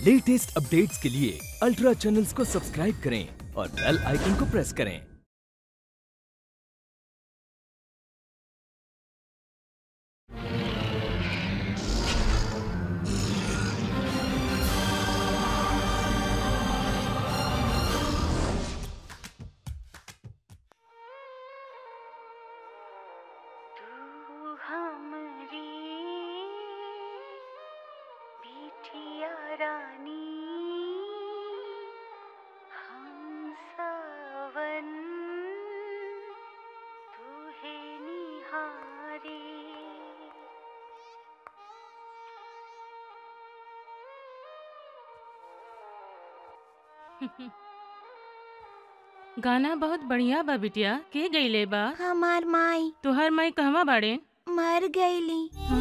Latest updates के लिए ultra channels को सब्सक्राइब करें और बेल आइकन को प्रेस करें तू हमरी बिटिया रानी हम सावन तू है निहारी गाना बहुत बढ़िया बा बिटिया के गईले बा हमार माई तुहर माई कहवा बाड़े मर गईली हाँ?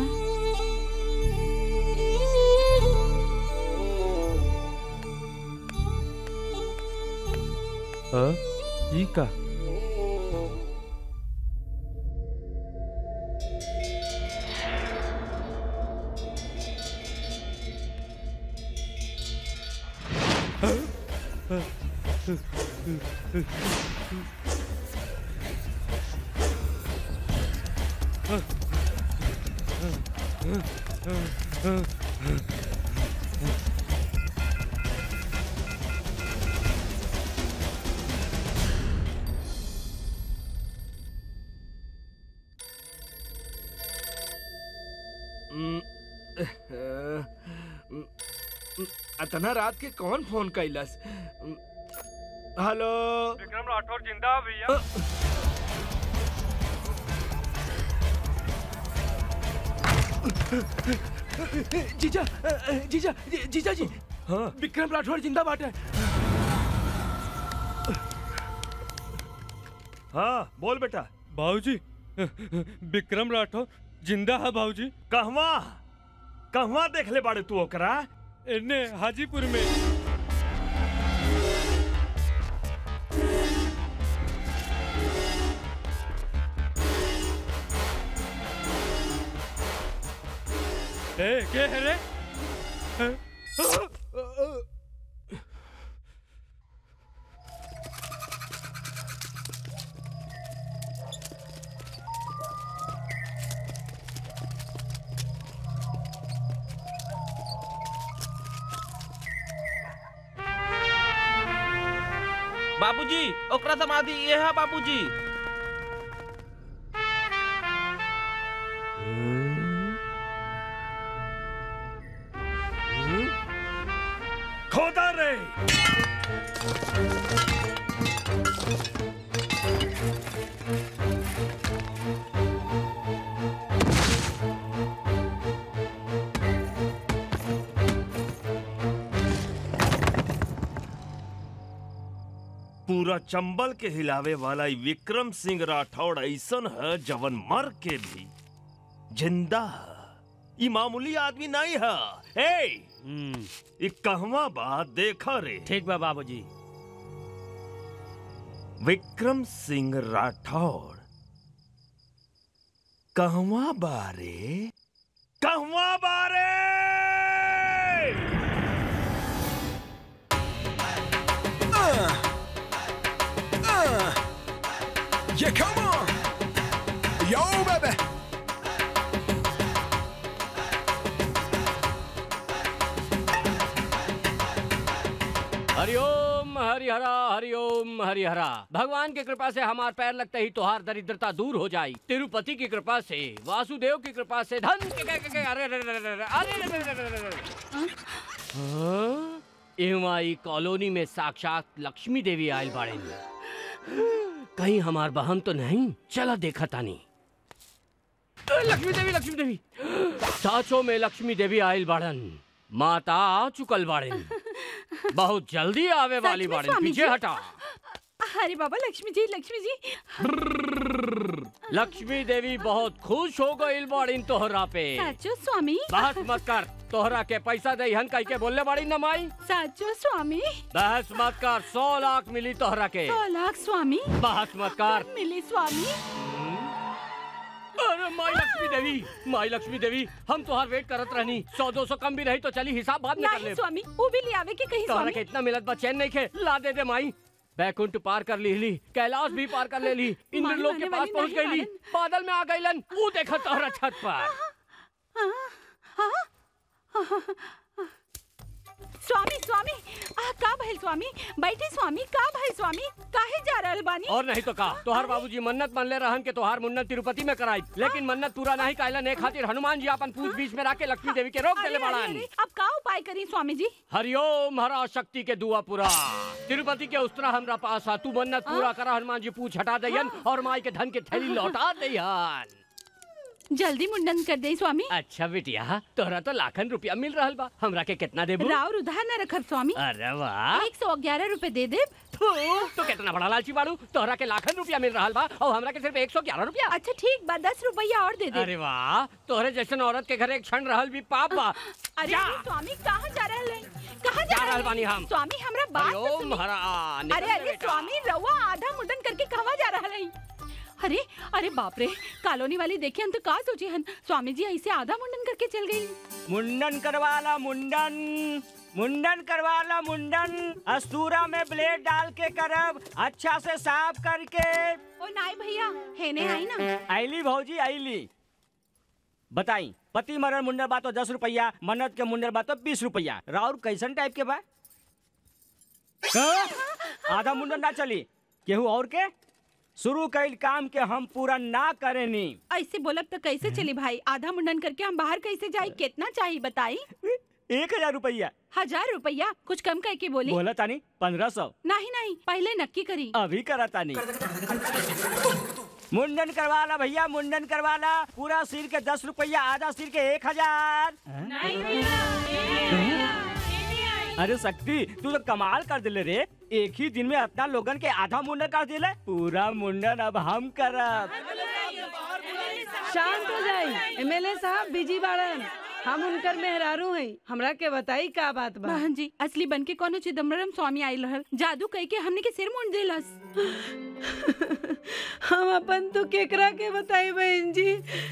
ई का अतना रात के कौन फोन कैलस हेलो विक्रम राठौर जिंदा भैया जीजा जीजा जीजा जी हाँ विक्रम राठौर जिंदा बाटे हाँ बोल बेटा भाऊजी विक्रम राठौर जिंदा है भाऊजी कहवा कहवा देख ले बाड़े तू ओकरा एने हाजीपुर में ए के है रे बाबूजी ओकरा समाधि ये है बाबूजी खोदा रे पूरा चंबल के हिलावे वाला ई विक्रम सिंह राठौड़ ऐसन है जवन मर के भी जिंदा है ई मामूली आदमी नहीं है ए ई कहवा बात देखा रे ठीक बा बाबूजी विक्रम सिंह राठौड़ कहवा बारे कहवा बारे Yeah, come on. Yo, baby. हरिओम हरिहरा हरिओम हरिहरा भगवान की कृपा से हमार पैर लगते ही तुहार दरिद्रता दूर हो जाई तिरुपति की कृपा से वासुदेव की कृपा से धन के के के के अरे अरे अरे अरे अरे अरे अरे अरे अरे अरे हाँ? एहमा ई कॉलोनी में साक्षात लक्ष्मी देवी आयल बाड़े कहीं हमार बहन तो नहीं चला देखा तानी अ, लक्ष्मी देवी लक्ष्मी देवी साचो में लक्ष्मी देवी आयल बाड़न माता आ चुकल बाड़न बहुत जल्दी आवे वाली सच में, बाड़न स्वामी पीछे जी? हटा अरे बाबा लक्ष्मी जी लक्ष्मी जी लक्ष्मी देवी बहुत खुश हो गई बाड़ीन तोहरा पे साचो स्वामी बहस मत कर तोहरा के पैसा दे हन कह के बोलने बाड़ी न माई साचो स्वामी बहस मत कर सौ लाख मिली तोहरा के सौ लाख स्वामी बहस मत कर मिली स्वामी अरे माई लक्ष्मी देवी माई लक्ष्मी देवी हम तुम्हार वेट करत रहनी सौ दो सौ कम भी रही तो चली हिसाब बाद में कर नहीं ले स्वामी वो भी ले आवे के कहीं तोहरा स्वामी के इतना मिलत बा चैन नहीं खे ला दे दे माई बैकुंठ पार कर ली ली कैलाश भी पार कर ले ली इंद्रलोक के माने पास वाली पहुंच नहीं गई ली बादल में आ गईलन वो देखा तोहरा छत पर स्वामी स्वामी आ का भइल स्वामी बैठे स्वामी का भइल स्वामी काहे जा रहल बानी और नहीं तो का तोहार बाबूजी मन्नत मान ले रहन के तोहार मुन्नत तिरुपति में कराई लेकिन मन्नत पूरा नहीं कैलन एक खातिर हनुमान जी अपन पूछ बीच में राके लक्ष्मी देवी के रोक अरे, देले अरे, बाड़न अरे, अब का उपाय करी स्वामी जी हरिओम हरा शक्ति के दुआ पूरा तिरुपति के उस्तरा हमरा पास आ तू मन्नत पूरा करा हनुमान जी पूछ हटा दयन और माई के धन के थैली लौटा दयन जल्दी मुंडन कर दे स्वामी अच्छा बिटिया तोहरा तो लाखन रुपया मिल रहल बा हमरा के कितना देबू राव उधार न रखब स्वामी अरे वाह एक सौ ग्यारह रूपए दे दे थू, तो कितना बड़ा लालची बाड़ू तोहरा के लाखन रुपया मिल रहल बा और हमरा के सिर्फ एक सौ ग्यारह रुपया अच्छा ठीक बा दस रुपया और दे दे अरे वाह तोहरे जैसन औरत के घर एक क्षण रहल भी पाप बा अरे जा। अरे, स्वामी कहाँ जा रहल है कहाँ जा जा रहल रहल बानी है? हम। स्वामी हमरा बात तो हरिओम सुनी। हरा निकल अरे जा अरे बेटा। स्वामी रउआ आधा मुंडन करके कहवा जा रहल है अरे अरे बाप रे कॉलोनी वाली देखे हम तो का सोचे हन स्वामी जी ऐसे आधा मुंडन करके चल गई मुंडन करवाला मुंडन मुंडन करवाला मुंडन अस्तूरा में ब्लेड डाल के करब अच्छा से साफ करके ओ नाई भैया हेने आई ना आईली भौजी आईली बताई पति मरण मुंडन बा तो दस रुपया मन्नत के मुंडन बा तो बीस रुपया राउर कैसन टाइप के बा हाँ? आधा मुंडन ना चली केहू और के शुरू कैल काम के हम पूरा ना करेनी ऐसे बोलब तो कैसे चली भाई आधा मुंडन करके हम बाहर कैसे जाए कितना चाहिए बताई एक हजार रुपया हजार रुपया कुछ कम करके बोली बोला तानी पंद्रह सौ नहीं नहीं पहले नक्की करी अभी करा तानी मुंडन करवाला भैया मुंडन करवाला पूरा सिर के दस रुपया आधा सिर के एक हजार अरे शक्ति तू तो कमाल कर दिले रे एक ही दिन में इतना लोगन के आधा मुंडन कर दिले पूरा मुंडन अब हम करब शांत हो जाई एमएलए साहब बिजी बाड़न हम उनकर मेहरारू हैं हमरा के बताई का बात बा बहन जी असली बन के कोनो चिदम्बरम स्वामी आयल रहल जादू कह के हमने के सिर मुंड दिलस हम अपन तो केकरा के बताई बहन जी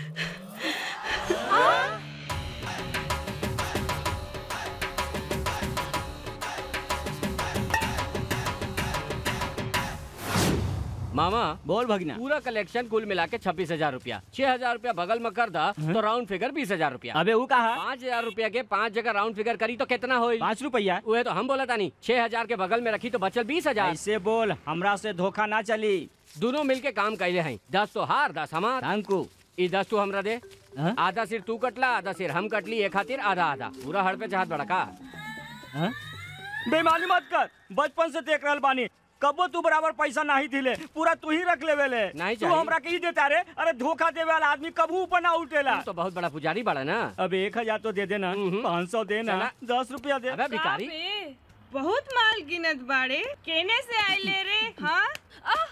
मामा बोल भगना पूरा कलेक्शन कुल मिला के छब्बीस हजार रूपया छह हजार रूपया बगल में कर दा तो राउंड फिगर बीस हजार रूपया अबे वो कहा पाँच हजार रूपया के पाँच जगह राउंड फिगर करी तो कितना होई पाँच रुपया वह तो हम बोला तानी छह हजार के बगल में रखी तो बचल बीस हजार ऐसे बोल हमरा से धोखा ना चली दोनों मिलके काम कैले हैं दस तो हार दस हमार अंकु ई दस तू हमरा दे हाँ? आधा सिर तू कटला आधा सिर हम कटली एक खातिर आधा आधा पूरा हड़ पे चाहत बड़ा का हाँ? बेईमानी मत कर बचपन से देख रहल बानी कबो तू बराबर पैसा नहीं दिले पूरा तू ही रख लेवे ले नहीं तू चाहिए। हमरा के ही देता रे अरे धोखा देवे वाला आदमी कबू ऊपर ना उठेला तू तो बहुत बड़ा पुजारी बड़ा ना अब एक हजार तो दे देना हम्म। पाँच सौ देना चला। दस रुपया दे अबे भिखारी बापे, बहुत माल गिनत बाड़े केने से आए ले रे हाँ आह!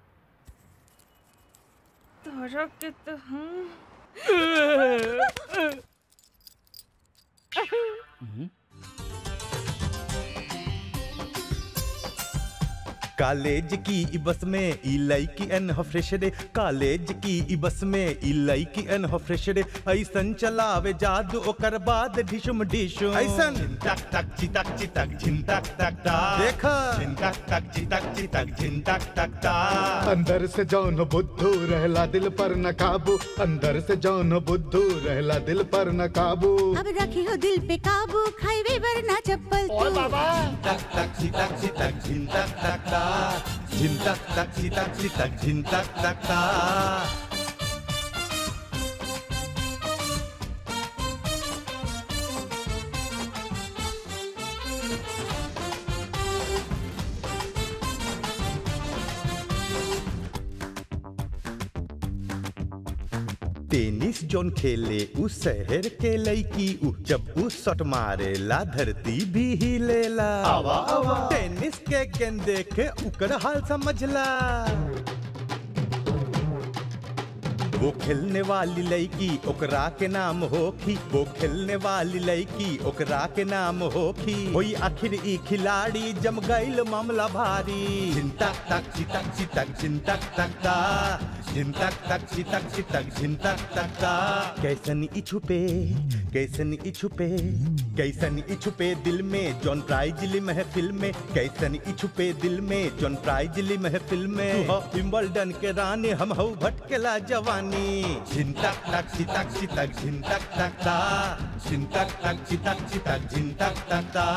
तोहरा के तो हम कॉलेज की ई बस में ई लड़की एन हो फ्रेश रे कॉलेज की ई बस में ई लड़की एन हो फ्रेश रे ऐसन चलावे जादू ओकर बाद ढिशुम ढिशुम ऐसन टक टक चितक चितक झिन तक तक ता देखा झिन तक तक चितक चितक झिन तक तक ता अंदर से जौन बुद्धू रहला दिल पर न काबू अंदर से जौन बुद्धू रहला दिल पर न काबू अब रखी हो दिल पे काबू खाईवे वरना चप्पल तू टक टक चितक चितक झिन तक तक ता झिन तक तक चितक चितक झिन तक तक ता टेनिस जोन खेले उ शहर के लड़की उ जब उ शॉट मारेला धरती भी हिलेला आवा आवा टेनिस के गेंद देखे उकर हाल समझला वो खेलने वाली लड़की ओकरा के नाम होखी वो खेलने वाली लड़की ओकरा के नाम होखी होई आखिर ई खिलाड़ी जम गईल मामला भारी झिंतक तक चितक चितक झिंतक तक ता झिंतक तक चितक चितक झिंतक तक ता कैसन ई छुपे कैसन ई छुपे कैसन ई छुपे दिल में जॉन प्राइज ली महफिल में कैसन ई छुपे दिल में जॉन प्राइज ली महफिल में तू हो विंबलडन के रानी हम हऊ भटकेला जवानी झिंतक तक चितक चितक झिंतक तक ता झिंतक तक चितक चितक झिंतक तक ता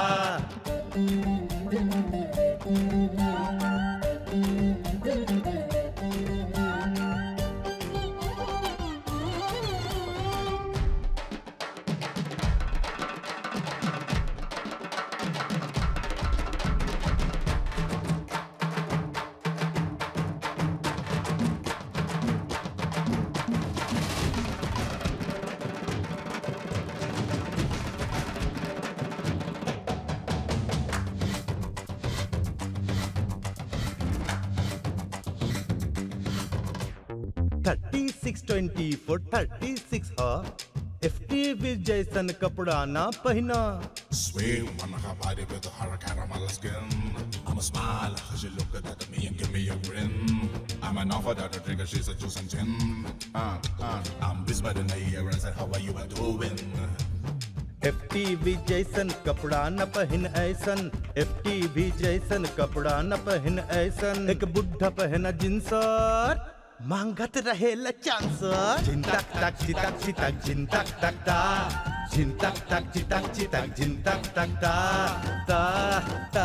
thirty six twenty four thirty six F T जैसन कपड़ा ना पहना Sweet when I got body with a hard caramel skin. I'ma smile cause you look at me and give me a grin. I'm an offer that a trigger, she's a juice and gin. Uh, uh, I'm whispered in the ear and said, how are you doing? F T जैसन कपड़ा न पहन ऐसन F T जैसन कपड़ा न पहन ऐसन एक बुढ़ा पहना जिन्सर मांगत रहे चांसर झिंतक तक चितक चितक झिंतक तक ता झिंतक तक चितक चितक झिंतक तक ता ता ता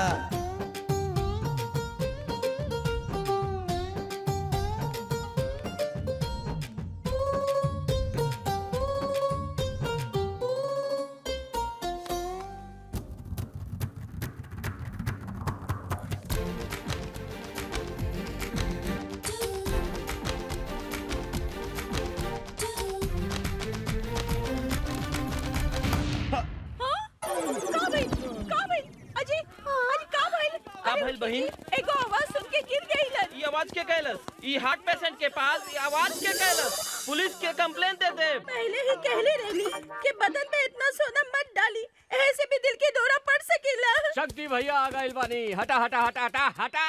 का भइल का भइल अजी अजी का भइल का भइल बहिन एगो आवाज सुन के गिर गई ई आवाज के कैलस ई हार्ट पेशेंट के पास ई आवाज के कैलस पुलिस के कंप्लेन दे दे पहले ही कहले रहली कि बदन में इतना सोना मत डाली ऐसे भी दिल के दौरा पड़ सकेला शक्ति भैया आ गए बानी हटा हटा हटा हटा हटा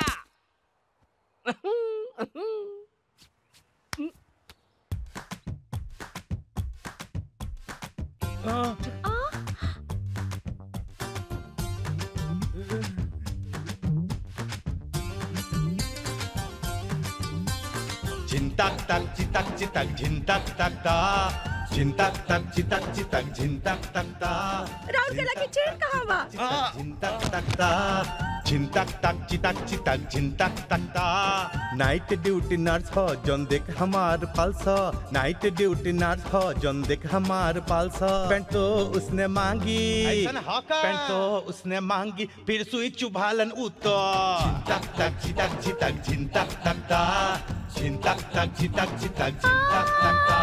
झिंतक तक चितक चितक झिंतक तक ता झिंतक तक चितक चितक झिंतक तक ता राउर गला की चेन कहाँ बा झिंतक तक ता झिंतक तक चितक चितक झिंतक तक ता नाइट ड्यूटी नर्स हो जौन देख हमार पल्स नाइट ड्यूटी नर्स हो जौन देख हमार पल्स पेंट तो उसने मांगी पेंट तो उसने मांगी फिर सुई चुभालन उतो झिंतक तक चितक चितक झिंतक तक ता झिंतक तक चितक चितक झिंतक तक ता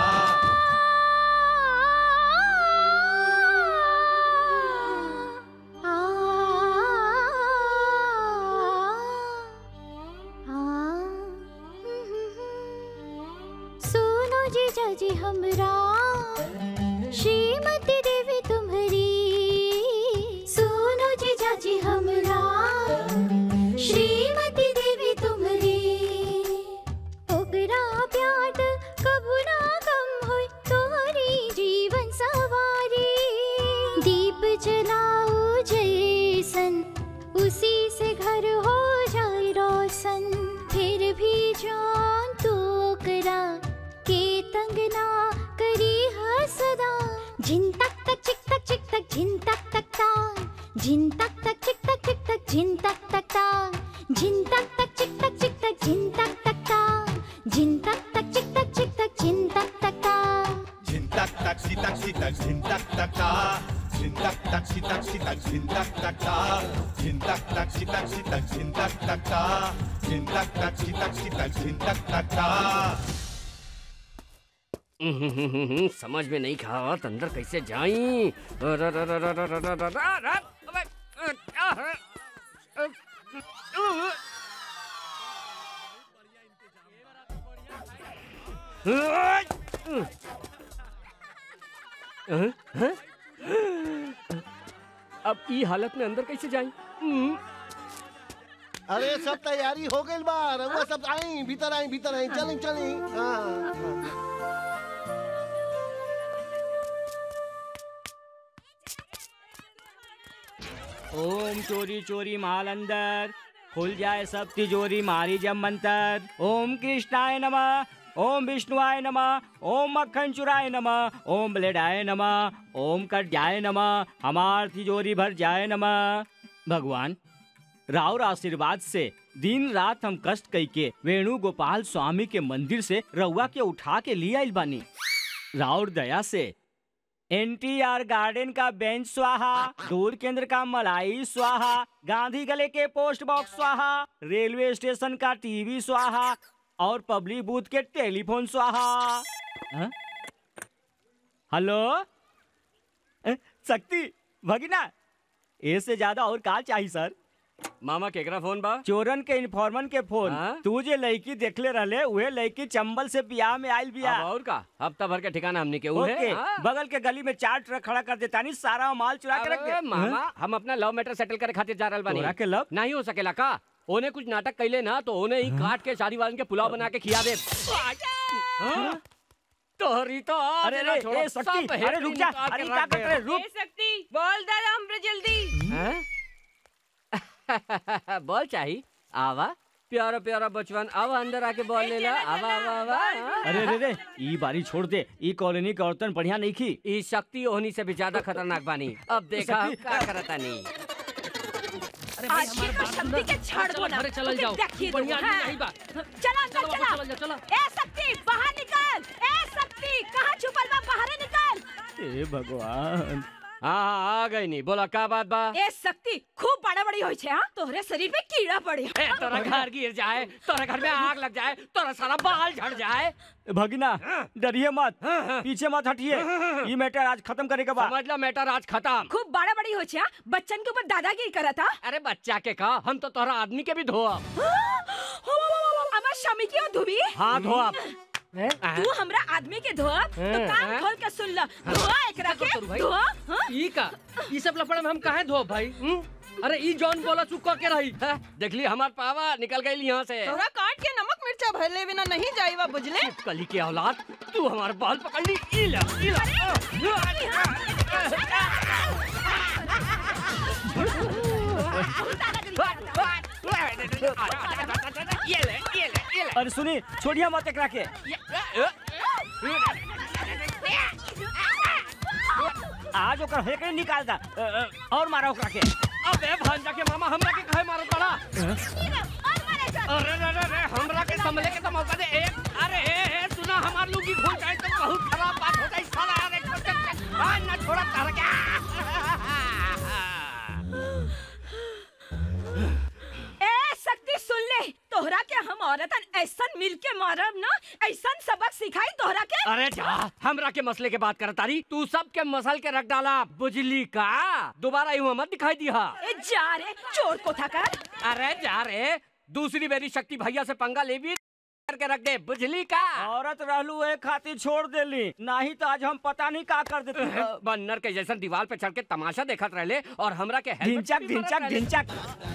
सुनो जीजा जी हमरा श्रीमती देवी तुम्हारी सुनो जीजा जी हमरा श्रीमती देवी तुम्हारी ओकरा प्यार कबू ना कम होय तोहरी जीवन सवारी दीप जलाओ जैसन उसी से घर हो जाए रोशन फिर भी जान तू ओकरा के तंग ना करी हर सदा झिन तक तक चिक तक चिक तक झिन तक तक ता झिन तक तक चिक तक चिक तक झिन तक तक ता झिन तक तक चिक तक चिक तक झिन तक तक ता झिन तक तक चिक तक चिक तक झिन तक तक ता झिंतक तक चितक चितक झिंतक तक ता झिंतक तक चितक चितक झिंतक तक ता झिंतक तक चितक चितक झिंतक तक ता झिंतक तक चितक चितक झिंतक तक ता समझ में नहीं खावा तो अंदर कैसे जाई र- र- र- र- र- र- र- र- र- र- अबे, अ, अ, अ, अ, हैं? हैं? अब ई हालत में अंदर कैसे जाई हम्म, अरे सब तैयारी हो गई बा रउआ सब आई भीतर आई भीतर आई चली चली हाँ ओम चोरी चोरी माल अंदर खुल जाए सब तिजोरी मारी जब मंतर ओम कृष्णाय नमः ओम विष्णुआय नमः ओम मक्खन चुराय नमः ओम ब्लेडाय नमः ओम कट्याय नमः हमार तिजोरी भर जाए नमः भगवान राउर आशीर्वाद से दिन रात हम कष्ट कई के वेणु गोपाल स्वामी के मंदिर से रउआ के उठा के लिए आइल बानी राउर दया से एनटीआर गार्डन का बेंच स्वाहा दूर केंद्र का मलाई स्वाहा गांधी गले के पोस्ट बॉक्स स्वाहा रेलवे स्टेशन का टीवी स्वाहा और पब्लिक बूथ के टेलीफोन स्वाहा हाँ? हेलो अ, शक्ति भगिना इससे ज्यादा और का चाहिए सर मामा केकरा फोन बा चोरन के इन्फॉर्मन के फोन हाँ? तू जे लड़की देखले रहले उहे लड़की चंबल से बियाह में आइल बिया अब और का हफ्ता भर के ठिकाना हमने के उहे ओके हाँ? बगल के गली में चार ट्रक खड़ा कर देता नहीं सारा माल चुरा के रख अरे दे मामा हाँ? हम अपना लव मैटर सेटल करे खातिर जा रहल बानी तोरा के लव? नहीं हो सकेला का ओने कुछ नाटक कैले ना तो ओने ही काट के शादी वालन के पुलाव बना के खिया दे हाँ? तोहरी तो आज अरे ना रे छोड़ो, ए सब शक्ति अरे हेड रुक निकाल जा के अरे रख क्या कर दे। रहे रुक शक्ति बोल दे हमरे जल्दी हैं? बॉल चाहिए आवा प्यारा प्यारा बचवन आवा अंदर आके बॉल ले ला आवा आवा आवा हाँ? अरे रे रे ई बारी छोड़ दे ई कॉलोनी के औरतन बढ़िया नहीं की ई शक्ति ओहनी से भी ज्यादा खतरनाक बानी अब देखा हम शक्ति- का करता नहीं आज की तो शक्ति के छाड़ दो ना चलल जाओ देखिए दो, बढ़िया आदमी हाँ। नहीं बा चला अंदर चलो, चला चलो, चलो। ए शक्ति बाहर निकल ए शक्ति कहाँ छुपल बा बाहर निकल ए भगवान हाँ हाँ आ गई नहीं बोला का बात बा ए शक्ति खूब बड़ा बड़ी होई छे हां तोहरे शरीर पे कीड़ा पड़े ए, तोरा घर गिर जाए तोरा घर में आग लग जाए तोरा सारा बाल झड़ जाए भगिना डरिए मत पीछे मत हटिए ई मैटर आज खत्म करे के बाद समझ लो मैटर आज खत्म खूब बड़ा बड़ी होई छे हाँ? बच्चन के ऊपर दादागिरी करत हा अरे बच्चा के का हम तो तोरा आदमी के भी धोआ अमर शमी की धुबी हाँ धोआ तू हमरा आदमी के धोआ तो हैं? कान हैं? खोल के सुन ल धोआ एकरा के धोआ हाँ? ई का ई सब लफड़ा में हम काहे धो भाई हुँ? अरे ई जॉन बोला चुका के रही हैं? देख ली हमार पावा निकल गई यहाँ से तोरा काट के नमक मिर्चा भरले बिना नहीं जाईवा बुझले कली की औलाद तू हमारे बाल पकड़ ली ई ला, ई ला। ये ले ये ले ये ले अरे सुनी छोड़िए मत एकरा के आज ओकर हेकड़े निकाल दा अ, अ, और मारा ओकरा के अबे भांजा के मामा हमरा के काहे मारत बड़ा अरे रे रे रे हमरा के संभले के तो मौका दे एक अरे ए ए सुना हमार लुंगी खुल जाए तो बहुत खराब बात हो जाए साला अरे चल चल चल आ ना छोड़ा तार के ए शक्ति सुन ले तोहरा के हम औरतन ऐसन मिल के मारब ना ऐसन सबक सिखाई तोहरा के अरे जा हमरा के मसले के बात करत तारी तू सब के मसल के रख डाला बुझली का दोबारा यूं मत दिखाई दिया ए जा रे चोर को था कर अरे जा रे दूसरी मेरी शक्ति भैया से पंगा ले भी करके रख दे बुझली का औरत रहलू एक खातिर छोड़ देली नहीं तो आज हम पता नहीं का कर देते बन्नर के जैसन दीवार पे चढ़ के तमाशा देखत रहले और हमरा के हेलमेट ढिंचक पे भी मारत ढिंचक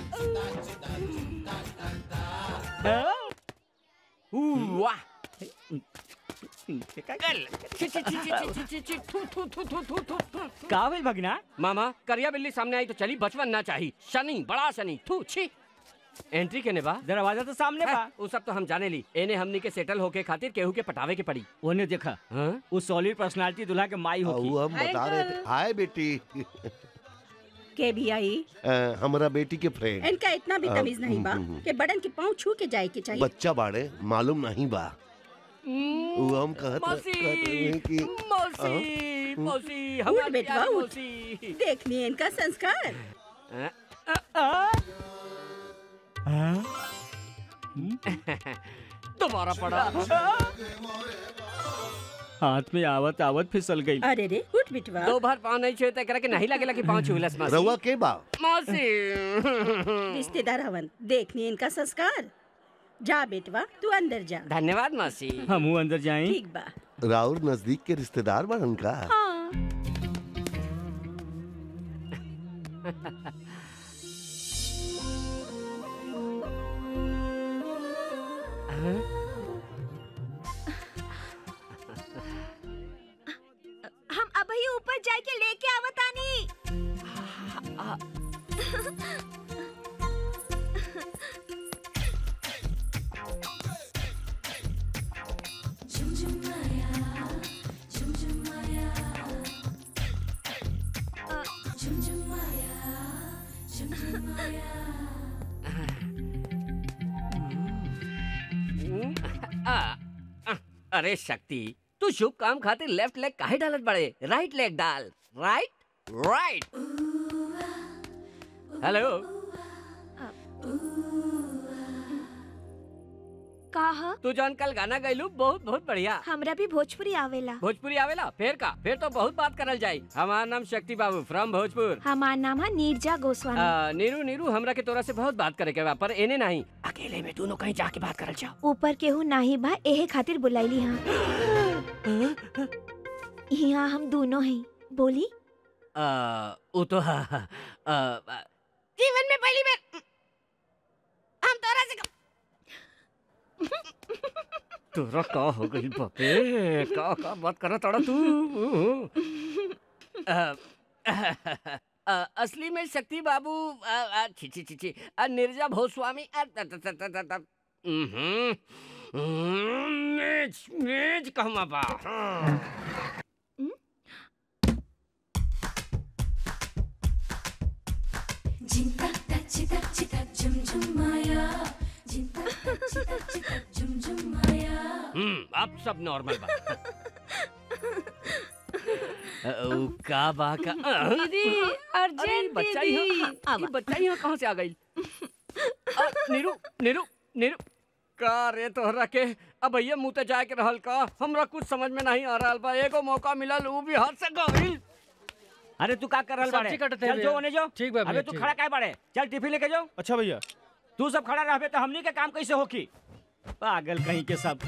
रहले। ढिंचक ऊ, वाह का भेल भगिना मामा करिया बिल्ली सामने आई तो चली बचपन ना चाहिए शनि बड़ा शनि थू छी एंट्री के ने बा दरवाजा तो सामने बा वो सब तो हम जाने ली एने हमनी के सेटल होके खातिर केहू के पटावे के पड़ी ओने देखा उस सॉलिड पर्सनालिटी दूल्हा के माई होगी वो हम बता रहे थे हाय बेटी के भी आई अ, हमरा बेटी के फ्रेंड इनका इतना भी तमीज नहीं बा हम्म, हम्म। कि बड़न के पाँव छू के जाए के चाहिए बच्चा बाड़े मालूम नहीं बा वो हम कहत मौसी, कहत रहे कि मौसी हाँ? मौसी उठ हमारी बेटवा प्यारी उठ मौसी देखनी इनका संस्कार दोबारा पड़ा हाथ में आवत आवत फिसल गई अरे रे उठ बिटवा दो बार पाँव नहीं छुए तो एकरा के नहीं लगेला कि पाँव छुएलस मौसी रउआ के बा मौसी रिश्तेदार हवन देखनी इनका संस्कार जा बेटवा तू अंदर जा धन्यवाद मौसी हम अंदर जाएं ठीक बा राउर नजदीक के रिश्तेदार बड़न का हाँ हम अभी ऊपर जाके लेके आवतानी आ, आ, अरे शक्ति तू शुभ काम खातिर लेफ्ट लेग काहे डालत बड़े राइट लेग डाल राइट राइट हेलो कहा तू जौन कल गाना गैलू बहुत बहुत बढ़िया हमरा भी भोजपुरी आवेला भोजपुरी आवेला फिर का फिर तो बहुत बात करल जाई हमार नाम शक्ति बाबू फ्रॉम भोजपुर हमार नाम है नीरजा गोस्वामी आ, नीरू नीरू हमरा के तोरा से बहुत बात करे के बा पर एने नहीं अकेले में दोनों कहीं जाके बात करल जाओ ऊपर केहू नाही बा एहे खातिर बुलाईली हाँ यहाँ हम दोनों हैं बोली आ, वो तो हाँ, हाँ, आ, आ, जीवन में पहली बार हम तोरा से तोरा का हो गई बापे का का बात करा तड़ा तू आ, आ, असली में शक्ति बाबू आ, आ, छी छी छी छी आ, निर्जा भोस्वामी आ, त, त, त, त, त, त, उम्हूं, उम्म, मेज मेज कहमा बा हाँ। हम्म अब सब नॉर्मल बा अ, उ, का बा का अ, दीदी अरे अर्जेंट बच्चा दीदी यहाँ ये बच्चा यहाँ कहाँ से आ गई अ, नीरू नीरू नीरू का रे तोहरा के अब भैया मुँह ते जाए के रहल का हमरा कुछ समझ में नहीं आ रहल बा एगो मौका मिलल उ भी हाथ से गइल अरे तू का कर रहल बाड़े सब्जी कटत है चल भैया। जो ओने जो ठीक बा अबे भैया, तू ठीक खड़ा काहे बाड़े चल टिफिन लेके जाओ अच्छा भैया तू सब खड़ा रहबे तो हमनी के काम कैसे होकी पागल कहीं के सब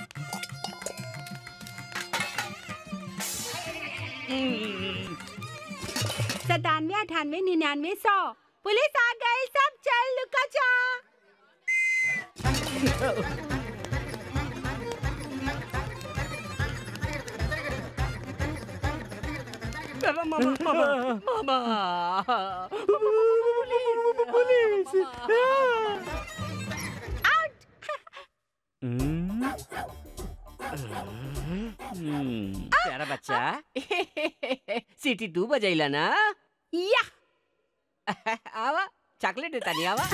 सतानवे अठानवे निन्यानवे सौ पुलिस आ गई सब चल लुका चा मामा मामा मामा पुलिस प्यारा बच्चा सीटी तू बजैला ना या आवा चॉकलेट देता नहीं आवा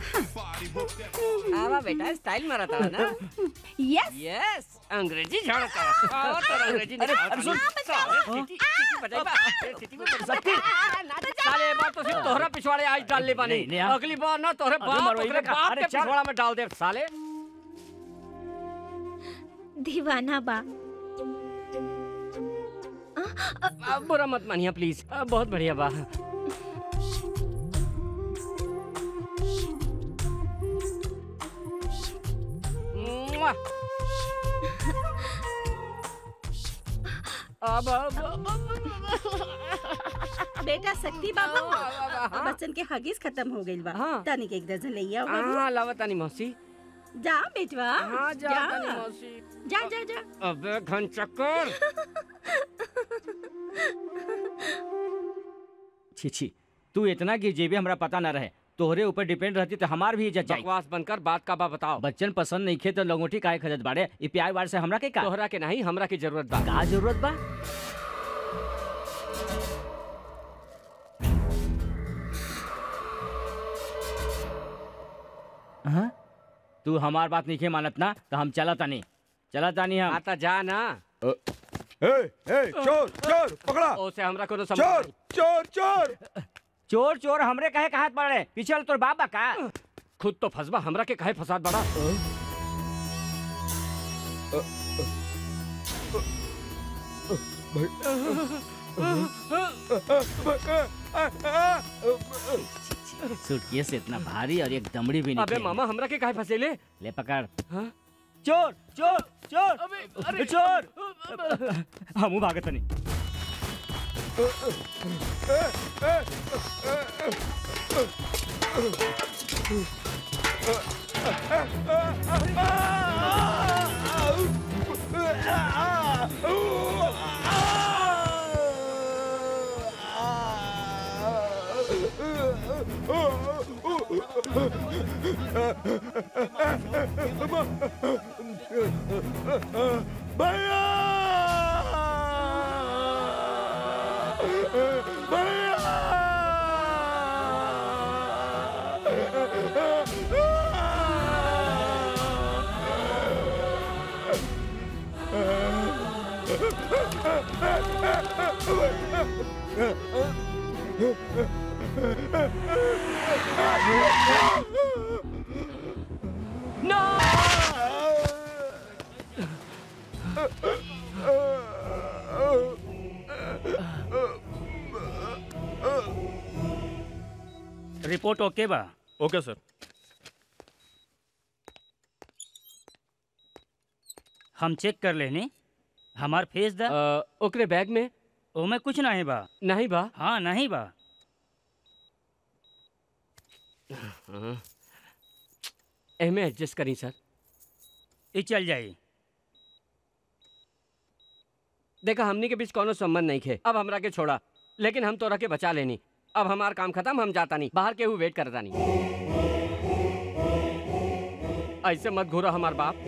आवा बेटा स्टाइल मारा था ना यस यस अंग्रेजी झाड़ता आवा तो अंग्रेजी अरे, अरे सुन। साले सीटी सीटी बजाई बा सीटी में बजा साले बार तो सिर्फ तोहरा पिछवाड़े आज डाल ले बानी नहीं, नहीं, हाँ। अगली बार ना तोहरे अरे बाप मरवाई ओकरे का। बाप अरे के चल। पिछवाड़ा में डाल दे साले दीवाना बा अब बुरा मत मानिए प्लीज बहुत बढ़िया बा मुआ। अब अब अब- बेटा शक्ति बाबू बच्चन के हगीज खत्म हो गइल बा तनिक एक दर्जन ले आओ बाबू हाँ लावतानी मौसी जा बेटवा हाँ जा तानी मौसी जा जा जा अबे घन चक्कर छी छी तू इतना गिर जेबे हमरा पता ना रहे तोहरे ऊपर डिपेंड रहती तो हमार भी इज्जत जाई बकवास बनकर बात का बा बताओ बच्चन पसंद नहीं खे तो लंगोटी काहे खजत बाड़े ई प्यार वार से हमरा के का तोहरा के नहीं हमरा की जरूरत बा का जरूरत बा हाँ? तू हमार बात नहीं खे मानत ना तो हम चला तानी चला तानी हम आता जा ना ए, ए, चोर चोर पकड़ा ओसे हमरा कोनो समझ चोर नहीं। चोर चोर चोर चोर हमरे काहे कहात पड़े पीछे वाला तोर बाप बा का खुद तो फसबा हमरा के काहे फसाद बड़ा सूटकेस इतना भारी और एक दमड़ी भी अबे मामा हमरा के काहे फसेले ले पकड़ हाँ? चोर चोर चोर चोर हमू भागत नहीं भैया रिपोर्ट ओके बा ओके सर हम चेक कर लेनी हमार फेस दा ओकरे बैग में ओमे कुछ नहीं बा नहीं बा हाँ नहीं बा एमे एडजस्ट करी सर ये चल जाई देखा हमनी के बीच कोनो संबंध नहीं खे अब हमरा के छोड़ा लेकिन हम तोरा के बचा लेनी अब हमार काम खत्म हम जाता नहीं बाहर केहू वेट करता नहीं ऐसे मत घूरा हमार बाप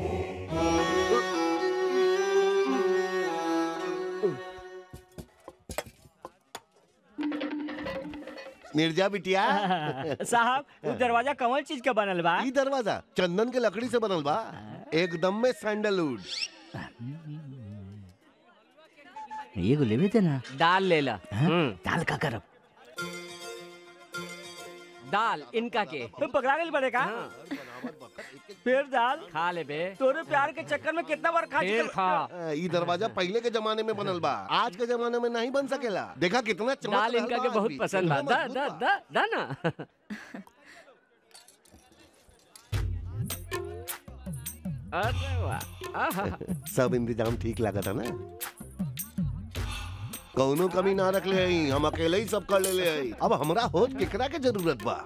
निर्जा बिटिया साहब वो दरवाजा कौन चीज का बनल बा ई दरवाजा चंदन के लकड़ी से बनल बा एकदम में सैंडलवुड ये को लेवे थे ना दाल ले ला दाल का करब दाल इनका के तुम पकड़ा गई बड़े का फिर दाल खा ले बे तोरे प्यार के चक्कर में कितना बार खा फिर चुकल- खा ई दरवाजा पहले के जमाने में बनल बा आज के जमाने में नहीं बन सकेला देखा कितना चमक दाल रहल इनका बा के आज बहुत भी। पसंद बा कितना दा मजबूत दा बा। दा दा ना अरे वाह आहा सब इंतजाम ठीक लगा था ना कौनो कमी ना रख ले हई, हम अकेले ही सब कर ले ले हई। अब हमरा होश केकरा के जरूरत बा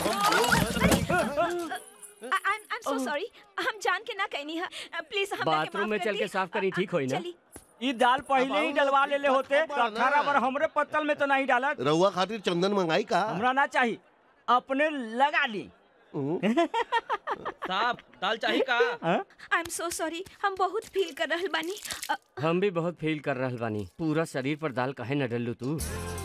आई एम सो सॉरी हम जान के ना कहनी है प्लीज हम बाथरूम में चल के साफ करी ठीक होई ना ये दाल पहले ही डलवा ले ले होते तो अठारह बार हमरे पत्तल में तो नहीं डाला रउआ खातिर चंदन मंगाई का हमरा ना चाहिए अपने लगा ली साहब दाल चाहिए का आई एम सो सॉरी हम बहुत फील कर रहल बानी अ, हम भी बहुत फील कर रहल बानी पूरा शरीर पर दाल काहे न डलू तू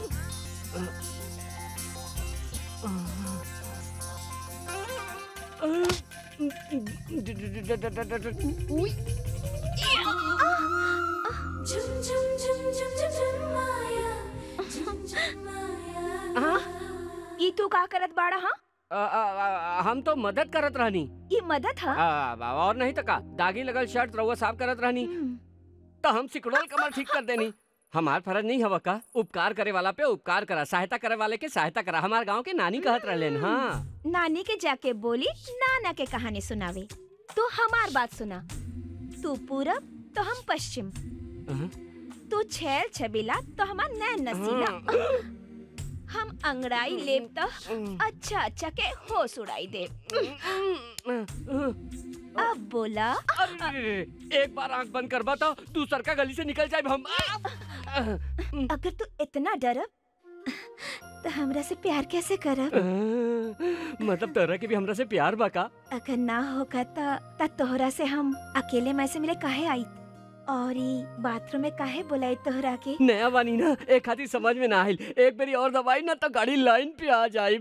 ई तू का करत बाड़ा हाँ आ, आ, आ, हम तो मदद करत रहनी ये मदद आ, हा आ, और नहीं तो का दागी लगल शर्ट रउआ साफ करत रहनी तो हम सिकुड़ल कमर ठीक कर देनी हमार फर्ज नहीं हवा का उपकार करे वाला पे उपकार करा सहायता करे वाले के सहायता करा हमार गांव के नानी कहत रहलेन हाँ नानी के जाके बोली नाना के कहानी सुनावे तू हमार बात सुना तू पूरब तो हम पश्चिम तू छैल छबीला तो हमार नैन नसीला हम अंगड़ाई लेब तो अच्छा अच्छा के होश उड़ाई दे अब बोला एक बार आंख बंद कर बताओ तू सरका गली से निकल जाए हम अगर तू इतना डरब तो हमरा से प्यार कैसे करब मतलब तोरा के भी हमरा से प्यार बा का अगर ना होगा त त तोहरा से हम अकेले में से मिले काहे आई और ई बाथरूम में काहे बुलाई तोहरा के नया बानी ना एक खातिर समझ में ना आइल एक बेरी और दवाई ना तो गाड़ी लाइन पे आ जाए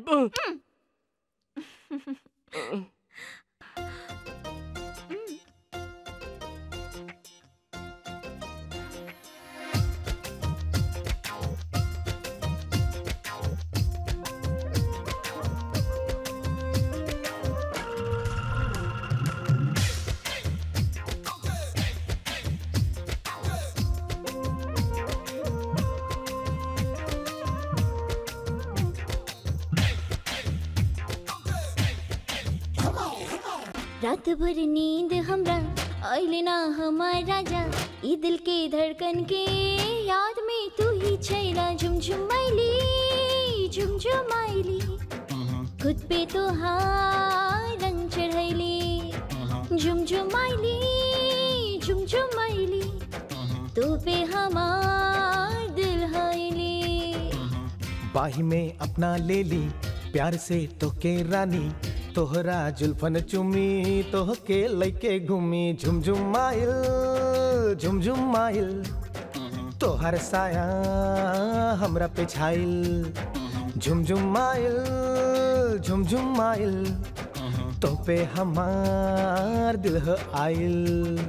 रात भर नींद हमरा आइले ना हमार राजा ई दिल के धड़कन के याद में तू ही छैला झुमझुमाइली झुमझुमाइली खुद पे तो हाँ रंग चढ़ैली झुमझुमाइली झुमझुमाइली तू पे हमार दिल हाइली बाही में अपना ले ली प्यार से तो के रानी तोहरा जुल्फन चुमी तोह के लैके घूमी झुमझुम माइल झुमझुम माइल तोहर साया हमरा पे छाइल झुमझुम माइल झुमझुम माइल तो पे हमार दिल ह आइल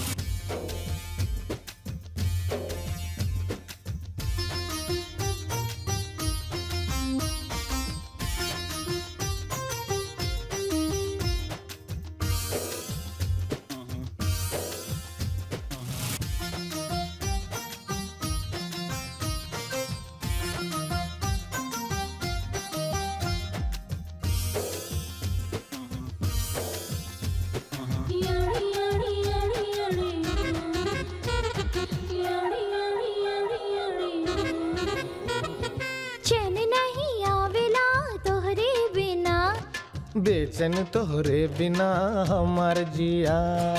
चैन नहीं आवेला तोहरे बिना बेचैन तोहरे बिना हमार जिया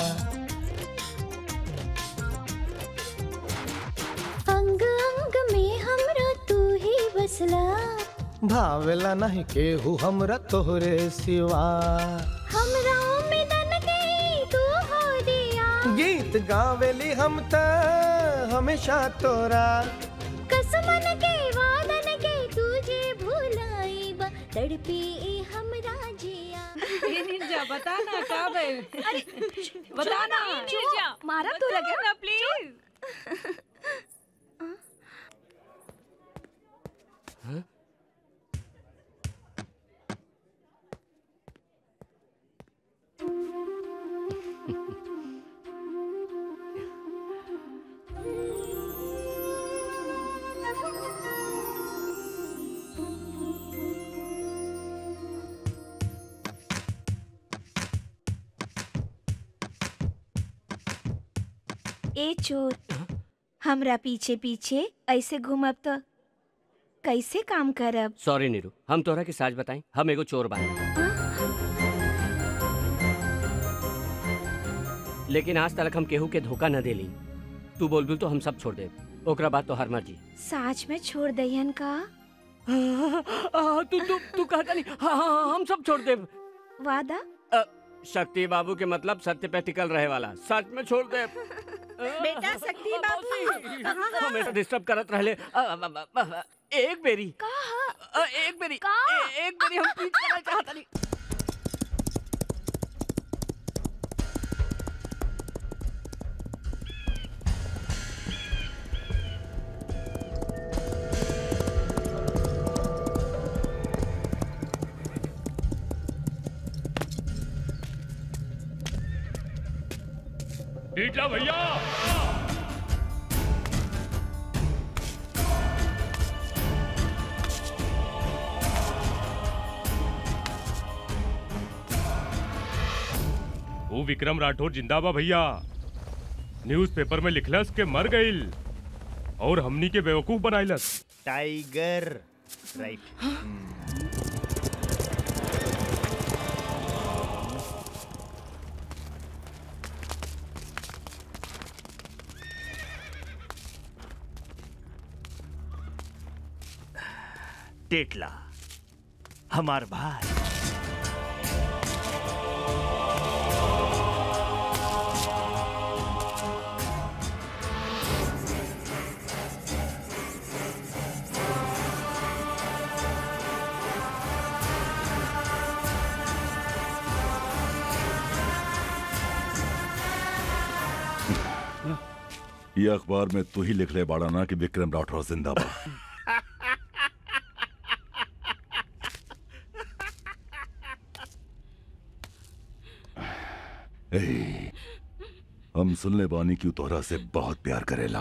अंग अंग में हमरा तू ही बसला भावेला नहीं केहू हमरा तोहरे सिवा हमरा में दन गई तू हो दिया गीत गावेली हम त हमेशा तोरा कसमन के वादन के तुझे भुलाई बा तड़पी ए हमरा जिया ये निंजा बता ना का बे बता ना निर्जा मारा तो लगे ना प्लीज ए चोर हमरा पीछे पीछे ऐसे घूमब तो कैसे काम करब सॉरी नीरू हम तोहरा के साच बताएं हम एगो चोर बानी लेकिन आज तक हम केहू के धोखा न देली तू बोलबू तो हम सब छोड़ दे ओकरा बाद तो हर मर्जी साच में छोड़ दहियन का आ, तू तू तू कहता नहीं हाँ हाँ हाँ, हम सब छोड़ दे वादा शक्ति बाबू के मतलब सत्य पे टिकल रहे वाला सच में छोड़ दे बेटा शक्ति बाबू कहाँ है? हमेशा डिस्टर्ब करत रहले अ, अ, अ, अ, अ, एक बेरी अ, एक बेरी ए- एक बेरी हम पीछ करना चाहता नहीं टीटला भैया वो विक्रम राठौर जिंदाबा भैया न्यूज़पेपर में लिखलस के मर गईल और हमनी के बेवकूफ बनाइलस टाइगर राइट टेटला हमार भाई ये अखबार में तू ही लिख ले बाड़ा ना कि विक्रम राठौर जिंदाबाद ए, हम सुनले बानी की तोहरा से बहुत प्यार करेला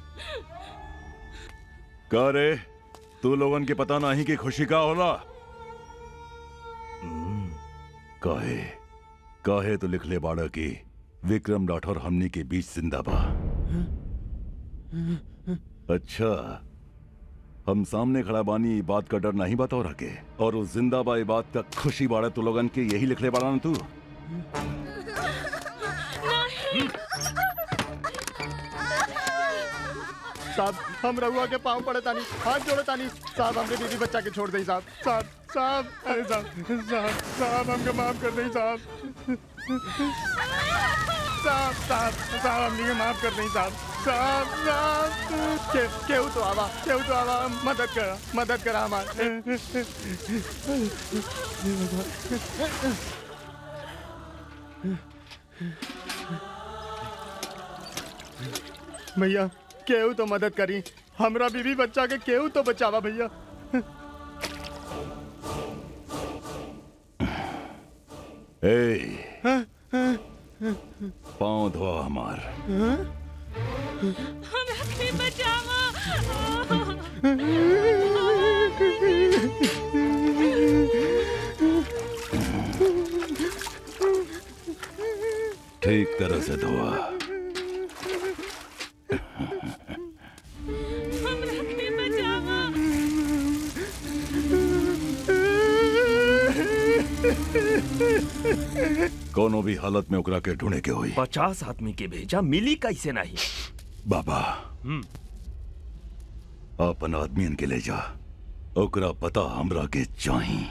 का रे तू लोगन के पता नहीं कि खुशी का होला हम्म, काहे काहे तो लिख ले बाड़ा की विक्रम राठौर हमनी के बीच जिंदा बा अच्छा हम सामने खड़ा बानी ई बात का डर नहीं बताओ रखे और उस जिंदा बा ई बात का खुशी बाड़ा तू लोगन के यही लिख ले बाड़ा ना तू साहब हम रहुआ के पाँव पड़े तानी हाथ जोड़े तानी साहब हमने बीवी बच्चा के छोड़ दई साहब साहब साहब अरे साहब साहब साहब हमके माफ कर दई साहब साहब साहब साहब हमने के माफ कर दई साहब साहब साहब के केहू तो आवा केहू तो आवा मदद करा मदद करा हमार भैया केहू तो मदद करी हमरा बीवी बच्चा के केहू तो बचावा भैया ए हाँ, हाँ, पाँव धोआ हमार हाँ? हमरा के बचावा ठीक तरह से धोआ हमरा के बचावा कोनो भी हालत में ओकरा के ढूंढे के होई पचास आदमी के भेजा मिली कैसे नहीं बाबा अपन आदमियन के ले जा ओकरा पता हमरा के चाही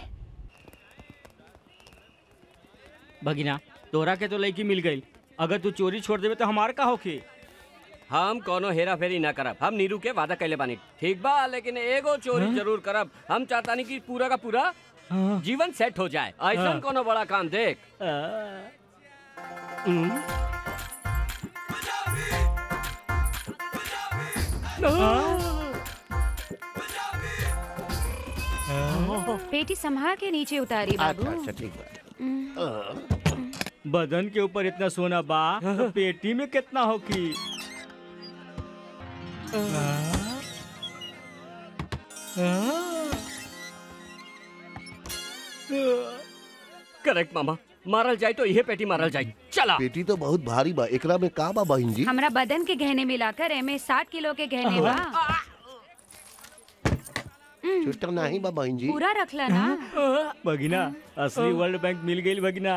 भगिना तोरा के तो लड़की मिल गई अगर तू चोरी छोड़ देवे तो हमार का होखी हम कोनो हेरा फेरी ना करब हम नीरू के वादा कैले बानी ठीक बा लेकिन एगो चोरी हाँ? जरूर करब हम चाहतानी कि पूरा का पूरा जीवन सेट हो जाए ऐसा हाँ। कोनो बड़ा काम देख हम्म। पेटी संभाल के नीचे उतारी बाबू अच्छा ठीक बदन के ऊपर इतना सोना बा तो पेटी में कितना होगी करेक्ट मामा मारल जाए तो यह पेटी मारल जाए चला पेटी तो बहुत भारी बा एकरा में का बा बहन जी हमरा बदन के गहने मिलाकर एमे साठ किलो के गहने बा छुट्टा नहीं बा बहन जी पूरा रखला ना भगिना असली वर्ल्ड बैंक मिल गई भगिना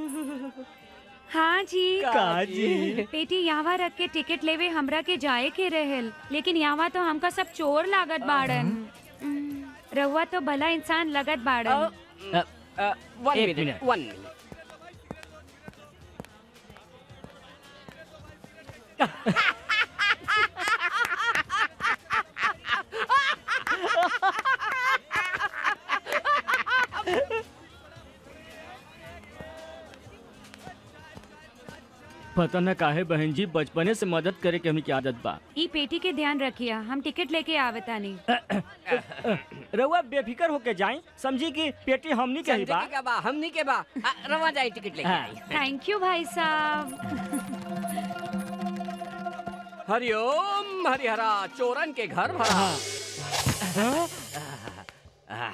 हाँ जी का जी? पेटी यहाँ रख के टिकट लेवे हमरा के जाए के रहेल लेकिन यहाँ तो हमका सब चोर लागत बाड़न रहुआ तो भला इंसान लगत बाड़न वन एक मिनट मिनट। वन मिनट पता न काहे बहन जी बचपने से मदद करे के हमें की आदत बा ई पेटी के ध्यान रखिया हम टिकट लेके आवतानी रउआ बेफिकर होके जाए समझी कि पेटी हमनी के ही बा के बा हमनी के बा आ, रवा जाए टिकट लेके हाँ। आई थैंक यू भाई साहब हरिओम हरिहरा चोरन के घर भरा आह,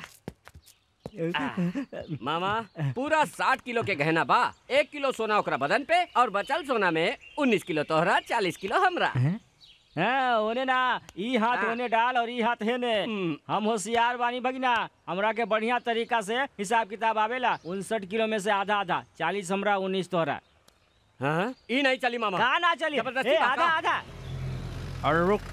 मामा पूरा साठ किलो के गहना बा एक किलो सोना ओकरा बदन पे और बचल सोना में उन्नीस किलो तोहरा चालीस किलो हमरा हाँ ओने ना ई हाथ ओने डाल और ई हाथ हेने हम होशियार बानी भगिना हमरा के बढ़िया तरीका से हिसाब किताब आवेला उनसठ किलो में से आधा आधा चालीस हमरा उन्नीस तोहरा हाँ ई नहीं चली मामा कहा ना चली जबरदस्ती ए, बा, आधा का? आधा अरे रुक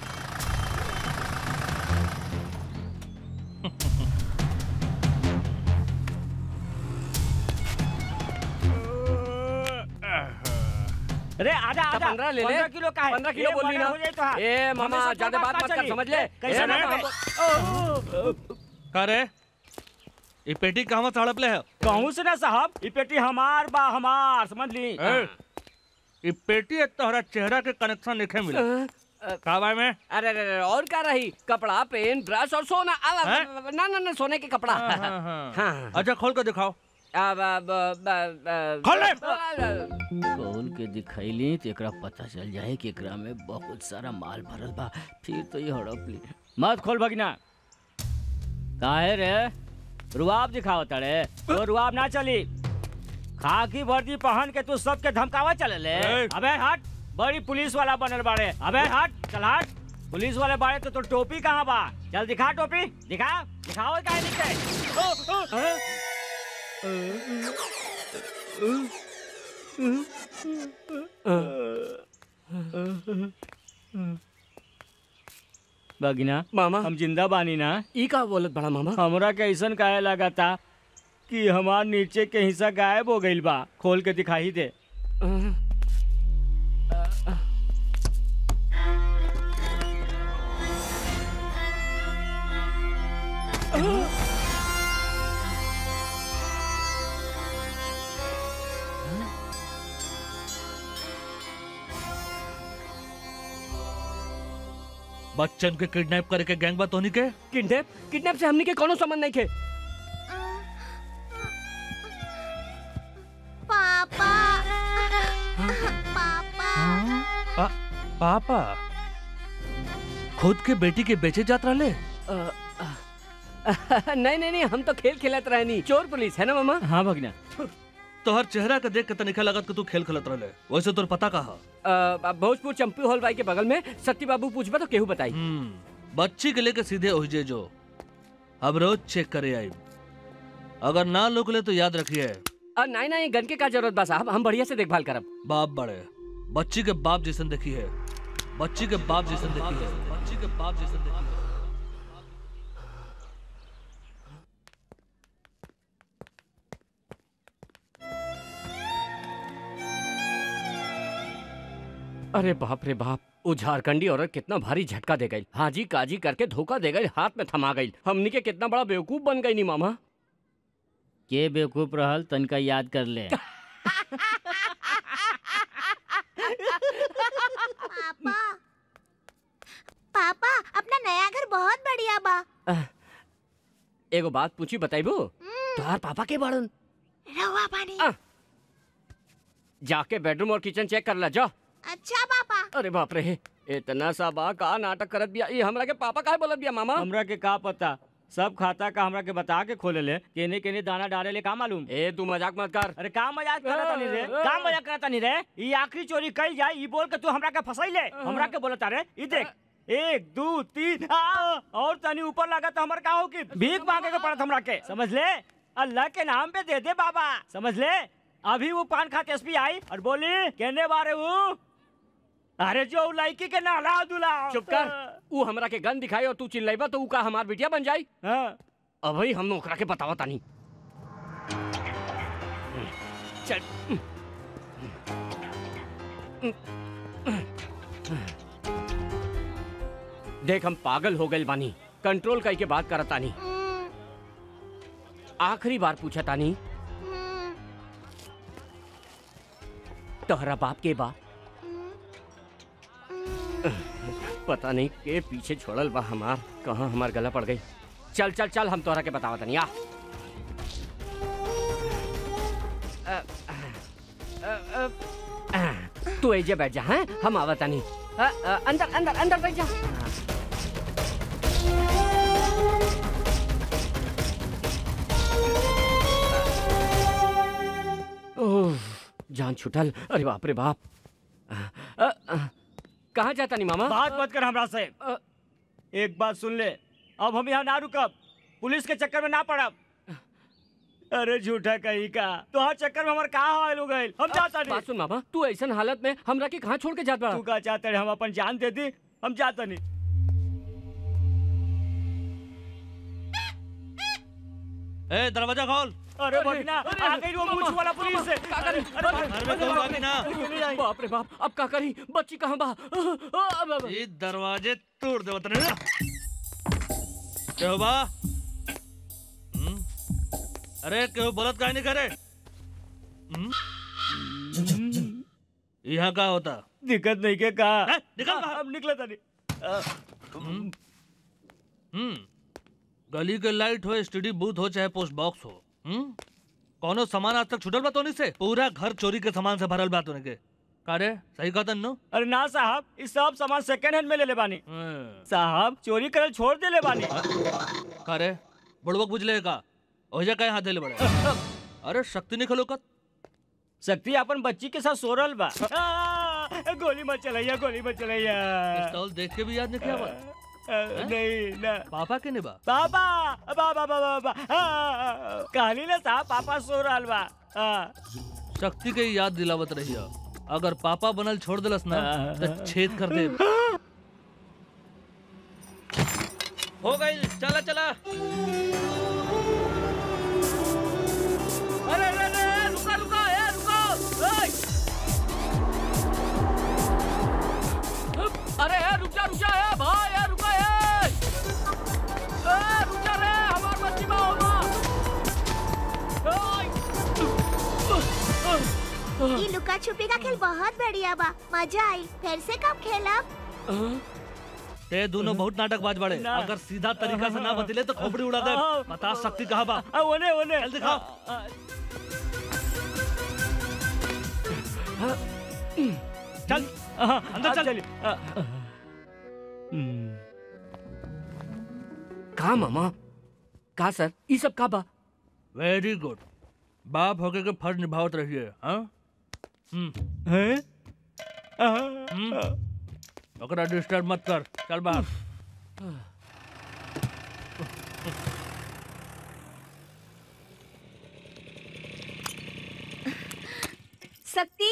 अरे आधा तो आधा पंद्रह ले ले पंद्रह किलो का है पंद्रह किलो ए, बोल ली पंद्रह ना हो जाए तो हाँ। ए मामा हमेशा ज्यादा तो बात मत कर चली। समझ ले कैसे ए, ना मामा, बे? का रे ये पेटी कहवा तड़पले है कहूँ से ना साहब ये पेटी हमार बा हमार समझ ली ए, ये पेटी एक तोहरा चेहरा के कनेक्शन लिखे मिला का बाय में अरे अरे अरे, और क्या रही कपड़ा पेन ब्रश और सोना आ, हैं? ना ना ना सोने के कपड़ा हाँ, हाँ, हाँ। हाँ। अच्छा खोल के दिखाओ अब अब अब अब खोल ले। खोल के दिखैली तो एकरा पता चल जाए कि एकरा में बहुत सारा माल भरल बा फिर तो ये हड़प ली मत खोल भगिना काहे रे रुआब दिखाओ तड़े तो रुआब ना चली खाकी वर्दी पहन के तू सबके धमकावा चले ले ए। अबे हट बड़ी पुलिस वाला बनल बाड़े अबे हट चल हट पुलिस वाले बाड़े तो, तो टोपी कहाँ बा चल दिखा टोपी दिखा दिखाओ काहे नीचे बगिना मामा हम जिंदा बानी ना ई का बोलत बड़ा मामा हमरा के ऐसन काहे लगा था कि हमार नीचे के हिस्सा गायब हो गइल बा खोल के दिखाई दे बच्चन के किडनैप करे के गैंग बा तोनी के किडनैप किडनैप से हमनी के कोनो संबंध नहीं थे पापा पापा पा, पापा खुद के बेटी के बेचे जात रहले नहीं नहीं नहीं हम तो खेल खेलत रहनी चोर पुलिस है ना मामा हाँ भगना तोहर चेहरा के देख के तनिका लगत कि तू खेल खेलत रहले वैसे तोर पता कहा अ, भोजपुर चंपी हॉल बाई के बगल में सत्ती बाबू पूछबा तो केहू बताई बच्ची के लेके सीधे ओहिजे जो अब रोज चेक करे आई अगर ना लोग ले तो याद रखिए अ, नहीं नहीं गन के का जरूरत बा साहब हम बढ़िया से देखभाल करब बाप बड़े बच्ची के बाप जैसन देखी है बच्ची के बाप जैसन देखी है बच्ची के बाप जैसन देखी है अरे बाप रे बाप वो झारखंडी औरत कितना भारी झटका दे गई हाजी काजी करके धोखा दे गई हाथ में थमा गई हमनी के कितना बड़ा बेवकूफ बन गई नी मामा के बेवकूफ रहल तनिका याद कर ले पापा पापा अपना नया घर बहुत बढ़िया बा एगो बात पूछी बताइबो तोहार पापा के बाड़न रवा पानी जाके बेडरूम और किचन चेक कर ला जा अच्छा पापा अरे बाप रे इतना सा बा का नाटक करत बिया ये हमरा के पापा काहे बोलत बिया मामा हमरा के का पता सब खाता का हमरा के बता के खोले ले केने केने दाना डाले ले का मालूम ए तू मजाक मत कर अरे का मजाक करता नहीं रे का मजाक करता नहीं रे ई आखिरी चोरी कई जाए ई बोल के तू हमरा के फसैले हमरा के बोलता रे ई देख एक दो तीन आ, और तनी ऊपर लगा तो हमर का हो कि भीख मांगे के पड़त हमरा के समझ ले अल्लाह के नाम पे दे दे बाबा समझ ले अभी वो पान खाते एसपी आई और बोली कहने बारे वो अरे जो लड़की के नाला दुला चुप कर ऊ हमरा के गन दिखाई और तू चिल्लाइबा तो ऊ का हमार बिटिया बन जाई हाँ। अभी हम ओकरा के बतावा तानी चल देख हम पागल हो गए बानी कंट्रोल कई के बात करत तानी आखिरी बार पूछा तानी तोहरा बाप के बा पता नहीं के पीछे छोड़ल बा हमार कहाँ हमार गला पड़ गई चल चल चल हम तोहरा के बतावा तनी आ अ, अ, अ, अ, तू एजे बैठ जा हैं हम आवा तनी अ, अ, अंदर अंदर अंदर बैठ जा ओह, जान छुटल अरे बाप रे बाप अ, अ, अ, कहाँ जाता नहीं मामा बात मत कर हमरा से एक बात सुन ले अब हम यहाँ ना रुकब पुलिस के चक्कर में ना पड़ब अरे झूठा कहीं का तो हर चक्कर में हमार कहा हाल हो गए हम जाता नहीं बात सुन मामा तू ऐसा हालत में हमरा के कहाँ छोड़ के जात बड़ा तू का चाहते रहे हम अपन जान दे दी हम जाता नहीं ए दरवाजा खोल अरे भगना आ गई वो मूछ वाला पुलिस से अरे घर में कोई बाकी ना बाप रे बाप अब का करी बच्ची कहाँ बा अब- अब- ये दरवाजे तोड़ दे वतन क्यों बा हम्म? अरे क्यों बोलत काहे नहीं करे हम्म? यहाँ का होता दिक्कत नहीं के कहा निकल बाहर। अब निकला था नहीं हम्म गली के लाइट हो स्टडी बूथ हो चाहे पोस्ट बॉक्स हो हम्म कौनो सामान आज तक छुटल बा तोनी से पूरा घर चोरी के सामान से भरल बा तोने के कारे सही कहता नो अरे ना साहब इस सब सामान सेकंड हैंड में ले ले बानी साहब चोरी करल छोड़ दे ले बानी कारे बुड़बक बुझले का ओजा काहे हाथ देले बड़े अरे शक्ति नहीं खलोकत शक्ति अपन बच्ची के साथ सोरल बा आ, गोली मत चलैया गोली मत चलैया पिस्तौल देख के भी याद नहीं किया बा नहीं ना पापा के निभा पापा बाबा बाबा बाबा कहली ना साहब पापा सोरल बा आ, शक्ति के ही याद दिलावत रही अगर पापा बनल छोड़ दिलस ना तो छेद कर दे हो गई चला चला अरे अरे अरे रुका रुका ए रुको ए! अरे ए, रुक जा रुक जा ए भाई ए रुका ए ए रुक जा रे हमार बच्ची बा होगा ये लुका छुपी का खेल बहुत बढ़िया बा मजा आई फिर से कब खेलब ते दोनों बहुत नाटकबाज बड़े ना। अगर सीधा तरीका से ना बदले तो खोपड़ी उड़ा दे बता शक्ति कहाँ बा आ, ओने ओने चल दिखाओ चल अंदर चल का मामा का सर ये सब का बा वेरी गुड बाप होके के फर्ज निभावत रहिए हाँ हम्म हैं हम्म ओकरा डिस्टर्ब मत कर चल बाहर शक्ति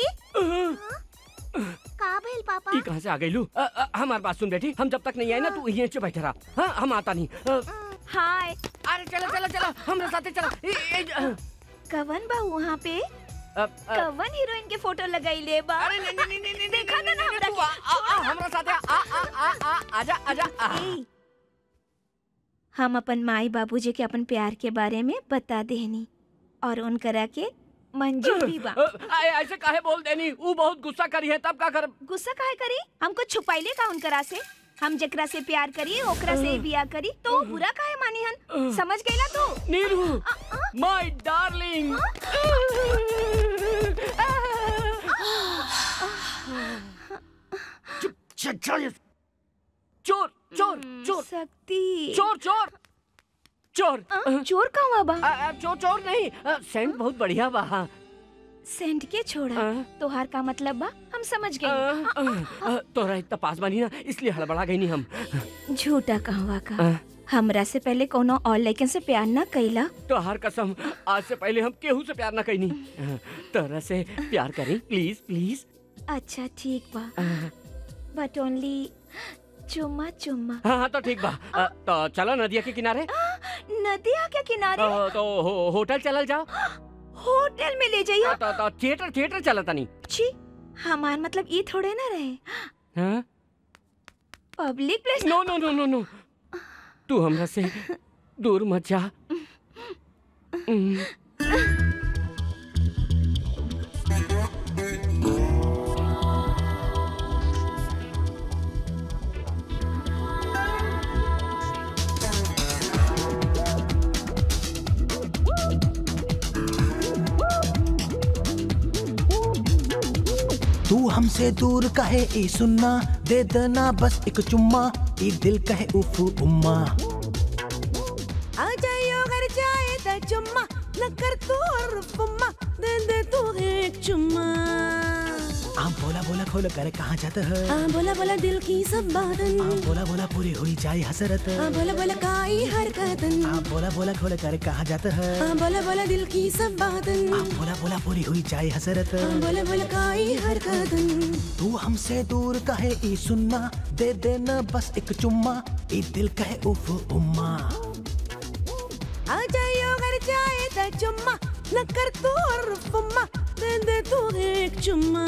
का भइल पापा ये कहाँ से आ गई लू अ, अ, हमार बात सुन बेटी हम जब तक नहीं आए ना तू यहीं से बैठे रहा हाँ हम आता नहीं अ, हाय अरे चलो चलो चलो हमारे साथ चलो ए, ए, अ, कवन बा वहाँ पे अ, अ, कवन हीरोइन के फोटो लगाई ले बा अरे नहीं नहीं नहीं नहीं देखा ना ना हमरा के आ, आ, हमरा साथ आ आ आ आ आजा आजा आ। ए, हम अपन माई बाबूजी के अपन प्यार के बारे में बता देनी और उनकरा के मंजूर भी बा अ, अ, ऐसे काहे बोल देनी वो बहुत गुस्सा करी है तब का कर गुस्सा काहे करी हमको छुपाइले का उनकरा से हम जकरा से प्यार करी ओकरा से बिया करी तो वो बुरा काहे मानी हन समझ गईला तू नीरू माय डार्लिंग चल चल चोर चोर चोर शक्ति चोर चोर चोर चोर कहाँ बा अ, अ, चोर चोर नहीं अ, सेंट बहुत बढ़िया बा हाँ। सेंट के छोड़ा तोहार का मतलब बा हम समझ गए अ, तोरा इतना पास बानी ना इसलिए हड़बड़ा गई नहीं हम झूठा कहवा का हमरा से पहले कोनो और लड़कन से प्यार ना कैला तोहार कसम आज से पहले हम केहू से प्यार ना कईनी तोरा से प्यार करी प्लीज प्लीज अच्छा ठीक बा बट ओनली चुम्मा चुम्मा हाँ हाँ तो ठीक बा अ, तो चलो नदिया के किनारे नदिया के किनारे अ, तो हो, होटल चलल जाओ होटल में ले जाइयो तो, तो थिएटर थिएटर चला तनी छी हमार मतलब ये थोड़े ना रहे हाँ? पब्लिक प्लेस नो नो नो नो नो तू हमरा से दूर मत जा हम्म, तू हमसे दूर कहे ई सुनना दे देना बस एक चुम्मा ई दिल कहे उफ उम्मा आ जाइयो घर जाए द चुम्मा न कर तू और फुम्मा दे दे तू एक चुम्मा आ बोला बोला खोल कर कहाँ जाता है आ बोला बोला दिल की सब बातन आ बोला बोला पूरी हुई जाए हसरत आ बोला बोला काई हरकतन आ बोला बोला खोल कर कहाँ जाता है आ बोला बोला दिल की सब बातन आ बोला बोला पूरी हुई जाए हसरत आ बोला बोला काई हरकतन तू हमसे दूर कहे ई सुनना दे देना बस एक चुम्मा ई दिल कहे उफ उम्मा आ जाइयो घर जाए द चुम्मा न कर तू और फुम्मा दे दे तू एक चुम्मा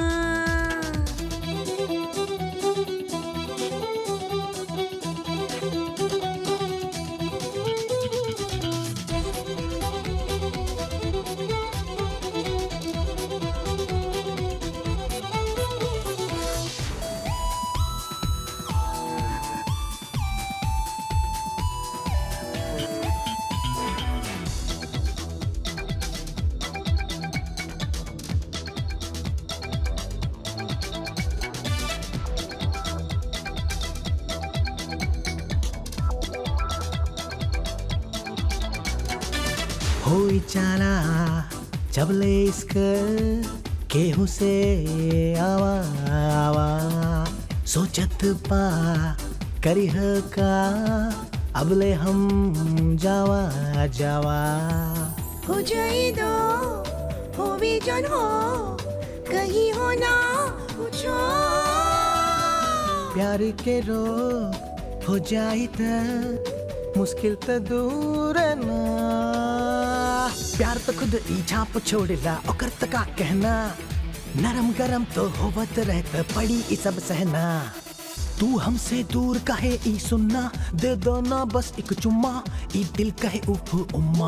होई चाला जबले इश्क केहू से आवा आवा सोचत बा करिह का अबले हम जावा जावा हो जाए दो हो भी जन हो कहीं हो ना पूछो प्यार के रो हो जाई त मुश्किल त दूर ना प्यार तो खुद ई छाप छोड़ेला ओकर त का कहना नरम गरम तो होवत रहत पड़ी ई सब सहना तू हमसे दूर कहे ई सुनना दे दो ना बस एक चुम्मा ई दिल कहे उफ उम्मा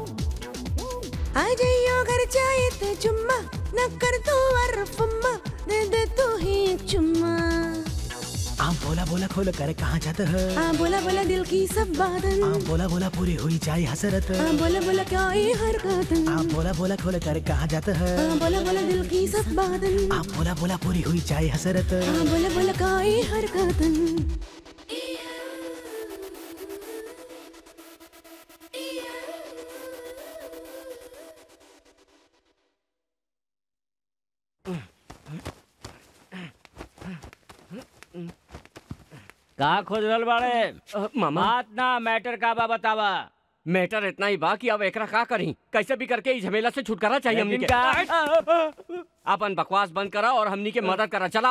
आ जाइयो घर जाए तो चुम्मा न कर तू अरफम्मा दे दे तू ही एक चुम्मा आ बोला बोला खोल कर कहाँ जाता है आ बोला बोला दिल की सब बातन आ बोला बोला पूरी हुई जाए हसरत आ बोला बोला क्या ये हरकतन आ बोला बोला खोल कर कहाँ जाता है आ बोला बोला दिल की सब बातन आ बोला बोला पूरी हुई जाए हसरत आ बोला बोला क्या ये हरकतन का खोज रहल बाड़े मामा। बात ना मैटर का बा बतावा मैटर इतना ही बा कि अब एकरा का करी कैसे भी करके इस झमेला से छुटकारा चाहिए हमनी लेकिन के का- अपन बकवास बंद करा और हमनी के मदद करा चला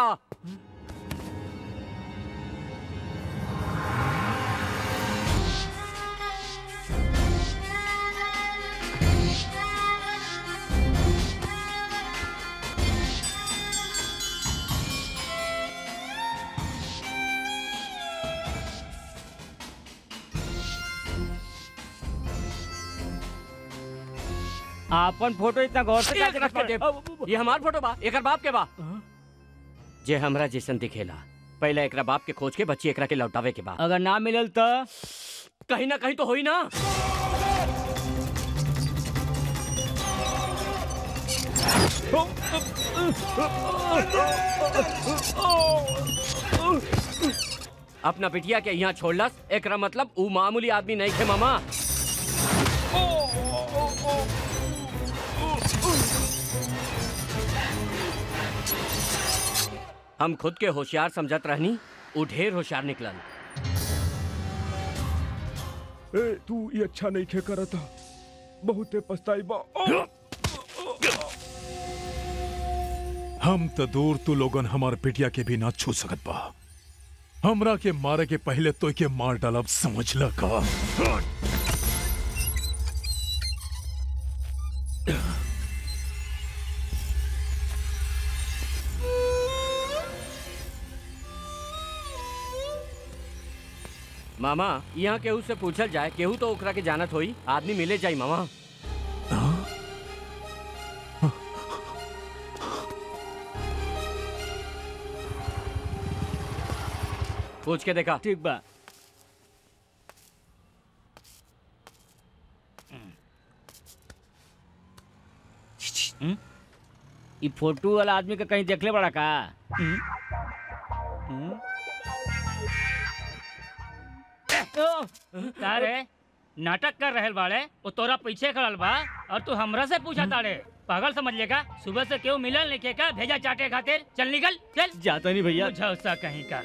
आपन फोटो इतना गौर से एक कैसे रख के रख दे। ये हमार फोटो बा एकर बाप के बा जे हमरा जैसन दिखेला पहले एकरा बाप के खोज के बच्ची एकरा के लौटावे के बा अगर ना मिलल तो कहीं ना कहीं तो होई ना अपना बिटिया के यहाँ छोड़लस एकरा मतलब ऊ मामूली आदमी नहीं थे मामा हम खुद के होशियार समझत रहनी ऊ ढेर होशियार निकलन ए तू ये अच्छा नहीं खे करता बहुते पछताई बा हम तो दूर तू लोगन हमार पिटिया के भी ना छू सकत बा हमरा के मारे के पहले तो के मार डालब समझ ल का मामा यहाँ केहू से पूछल जाए केहू तो ओकरा के जानत होई आदमी मिले जाई मामा पूछ के देखा ठीक बा हम्म? ई फोटो वाला आदमी का कहीं देखले बड़ा का हम्म? हम्म? का रे नाटक कर रहल बाड़े वो तोरा पीछे खड़ल बा और तू हमरा से पूछा ताड़े पागल समझ लेगा सुबह से क्यों मिलल नहीं का भेजा चाटे खातिर चल निकल चल जाता नहीं भैया बुझा उसका कहीं का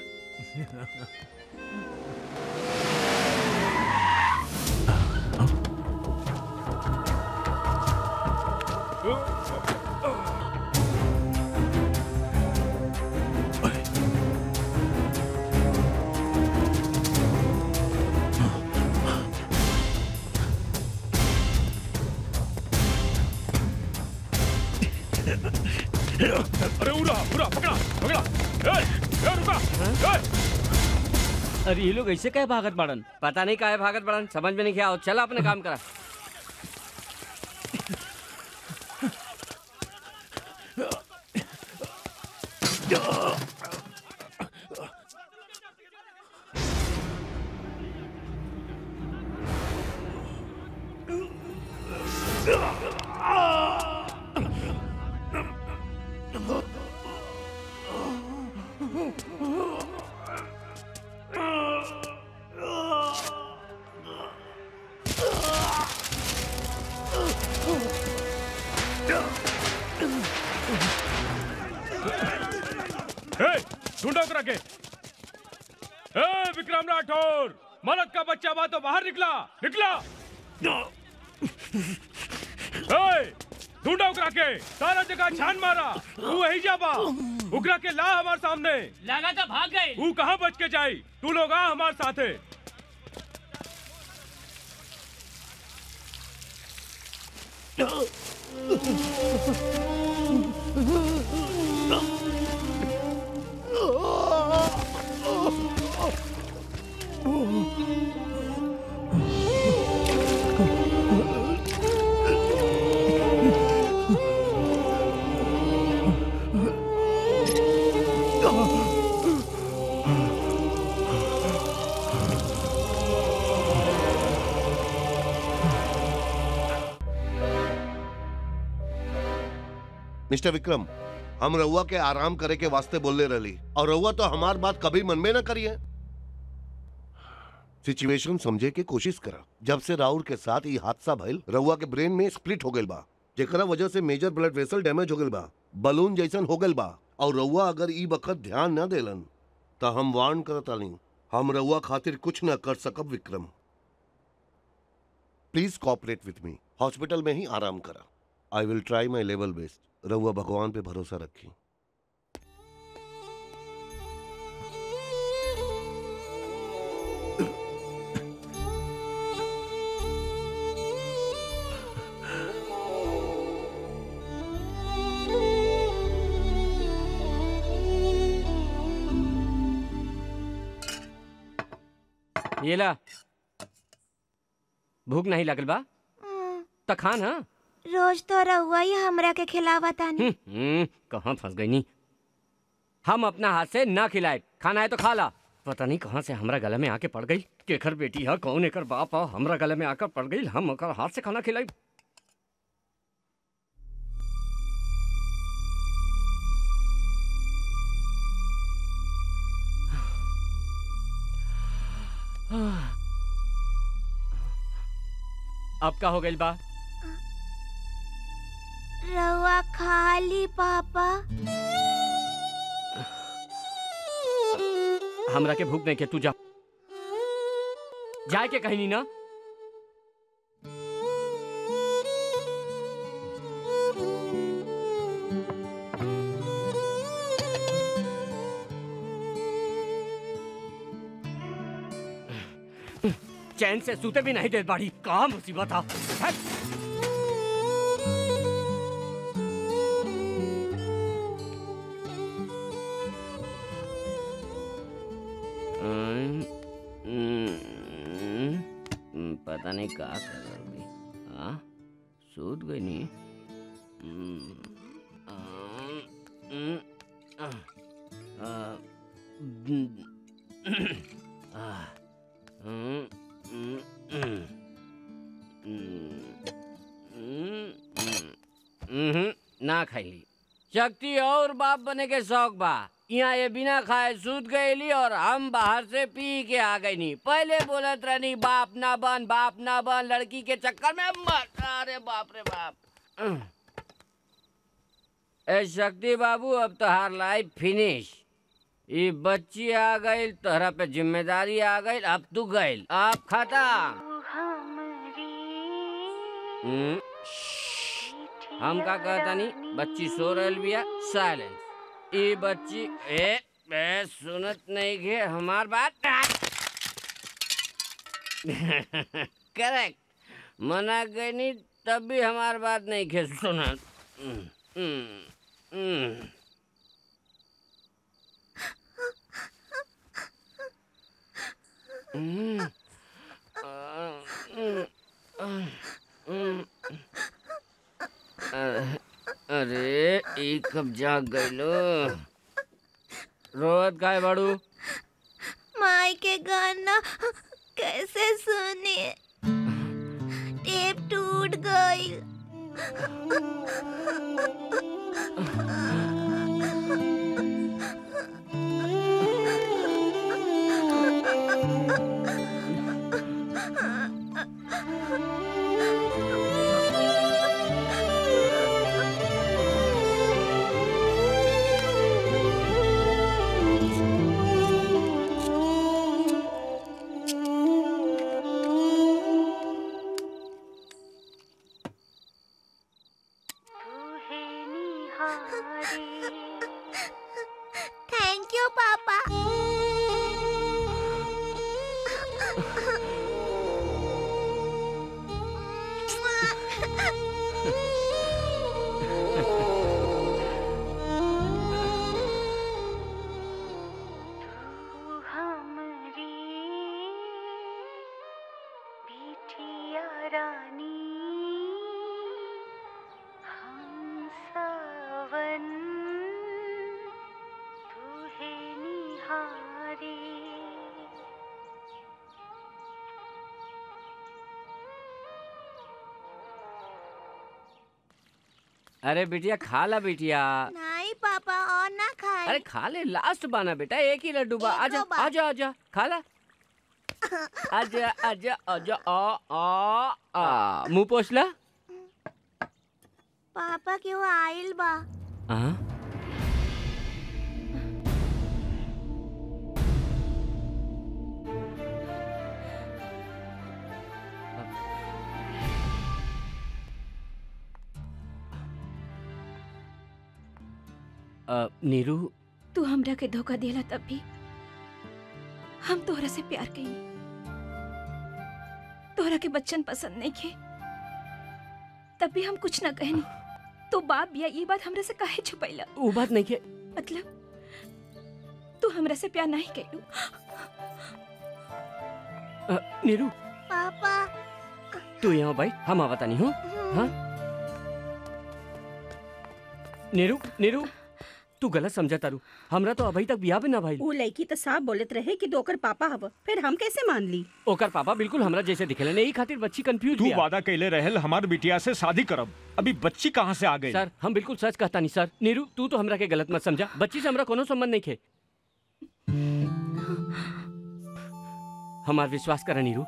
अरे उड़ा उड़ा पकड़ा पकड़ा ए, ए, रुका ए, अरे ये लोग ऐसे कहे भागत बाड़न पता नहीं काहे भागत बड़न समझ में नहीं क्या चला अपने काम करा Oh! विक्रम राठौर मरद का बच्चा बा तो बाहर निकला निकला ए, ढूंढा उकरा के सारा जगह छान मारा तू वही जा बा उकरा के ला हमार सामने लगा तो भाग गए तू कहाँ बच के जाई तू लोग आ हमार साथे मिस्टर विक्रम हम रउआ के आराम करे के वास्ते बोलले रही और रउआ तो हमार बात कभी मन में ना करिए सिचुएशन समझे के कोशिश करा जब से राहुल के साथ ये हादसा भइल रउआ के ब्रेन में स्प्लिट हो गइल बा जेकरा वजह से मेजर ब्लड वेसल डैमेज हो गइल बा बलून जैसन हो गइल बा और रउआ अगर ई वक्त ध्यान न देलन तो हम वार्न करतानी हम रउआ खातिर कुछ न कर सकब Vikram please cooperate with me hospital में ही आराम करा I will try my level best रउआ भगवान पे भरोसा रखी ये ला भूख नहीं लगल बा त खा ना रोज तो रहुआ ही हमरा के खिलावा तानी हम्म, कहाँ फंस गई नी हम अपना हाथ से ना खिलाए खाना है तो खा ला पता नहीं कहाँ से हमरा गले में आके पड़ गई केकर बेटी है कौन एकर बाप है हमरा गले में आकर पड़ गई हम ओकर हाथ से खाना खिलाई अब का हो गई बा रहुआ खाली पापा हमरा के भूख नहीं के तू जा जाए के कहीं नहीं ना चैन से सूते भी नहीं दे बाड़ी कहा मुसीबत आ हट। हम्म, हम्म, पता नहीं का कर रही हाँ सूत गई नहीं हम्म, आम, हम्म, आह, आह, हम्म, आह, हम्म, हम्म, हम्म, हम्म, हम्म, हम्म, ना खाई शक्ति और बाप बने के शौक बा यहाँ ये बिना खाए सूत गईली और हम बाहर से पी के आ गई नी पहले बोलत रहनी बाप ना बन बाप ना बन लड़की के चक्कर में मर अरे बाप रे बाप ए शक्ति बाबू अब तोहार लाइफ फिनिश ये बच्ची आ गई तोहरा पे जिम्मेदारी आ गई अब तू गई अब खत्म हम्म, हम का कहता नहीं बच्ची सो रहल बिया साइलेंस ई बच्ची ए ए सुनत नहीं के हमार बात करेक्ट मना गई नहीं तब भी हमार बात नहीं के सुनत हम्म, हम्म, हम्म। हम्म, आ, हम्म, आ, हम्म। अ- अरे ई कब जाग गइलो रोवत काय बाड़ू माई के गाना कैसे सुने टेप टूट गई अरे बिटिया खा ला बिटिया नहीं पापा और ना खाए अरे खा ले लास्ट बाना बेटा एक ही लड्डू बा आजा बा। आजा आजा खा ला आजा आजा आजा आ आ आ मुंह पोछ ला पापा क्यों आइल बा हाँ अ, नीरू तू हमरा के धोखा देला तब भी हम तोहरा से प्यार कई तोहरा के बच्चन पसंद नहीं खे तब भी हम कुछ न कहनी तो बाप बिया ये बात हमरा से काहे छुपैला वो बात नहीं के मतलब तू हमरा से प्यार नहीं कैलू अ, नीरू पापा तू यहाँ बैठ हम आवता नहीं हूँ हाँ नीरू नीरू तू गलत समझा तारू हमरा तो अभी तक बियाह भी ना भाई ऊ लड़की तो साफ बोलत रहे कि दोकर पापा हव फिर हम कैसे मान ली ओकर पापा बिल्कुल हमरा जैसे दिखेले नहीं खातिर बच्ची कंफ्यूज तू वादा कैले रहल हमार बिटिया से शादी करब अभी बच्ची कहाँ से आ गई सर हम बिल्कुल सच कहता नहीं सर नीरू तू तो हमरा के गलत मत समझा बच्ची से हमरा कोनो संबंध नहीं खे हमार विश्वास करा नीरू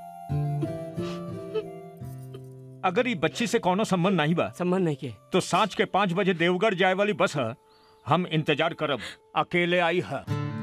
अगर ये बच्ची से कोनो संबंध नहीं बा संबंध नहीं के तो सांझ के पाँच बजे देवगढ़ जाए वाली बस है हम इंतजार करब अकेले आई है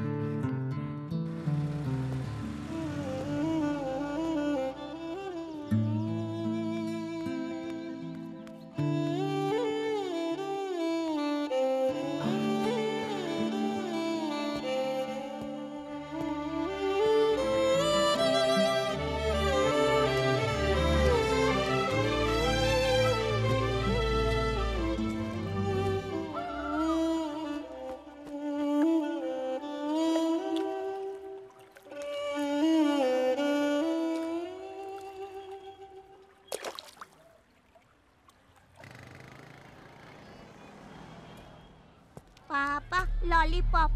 पापा लॉलीपॉप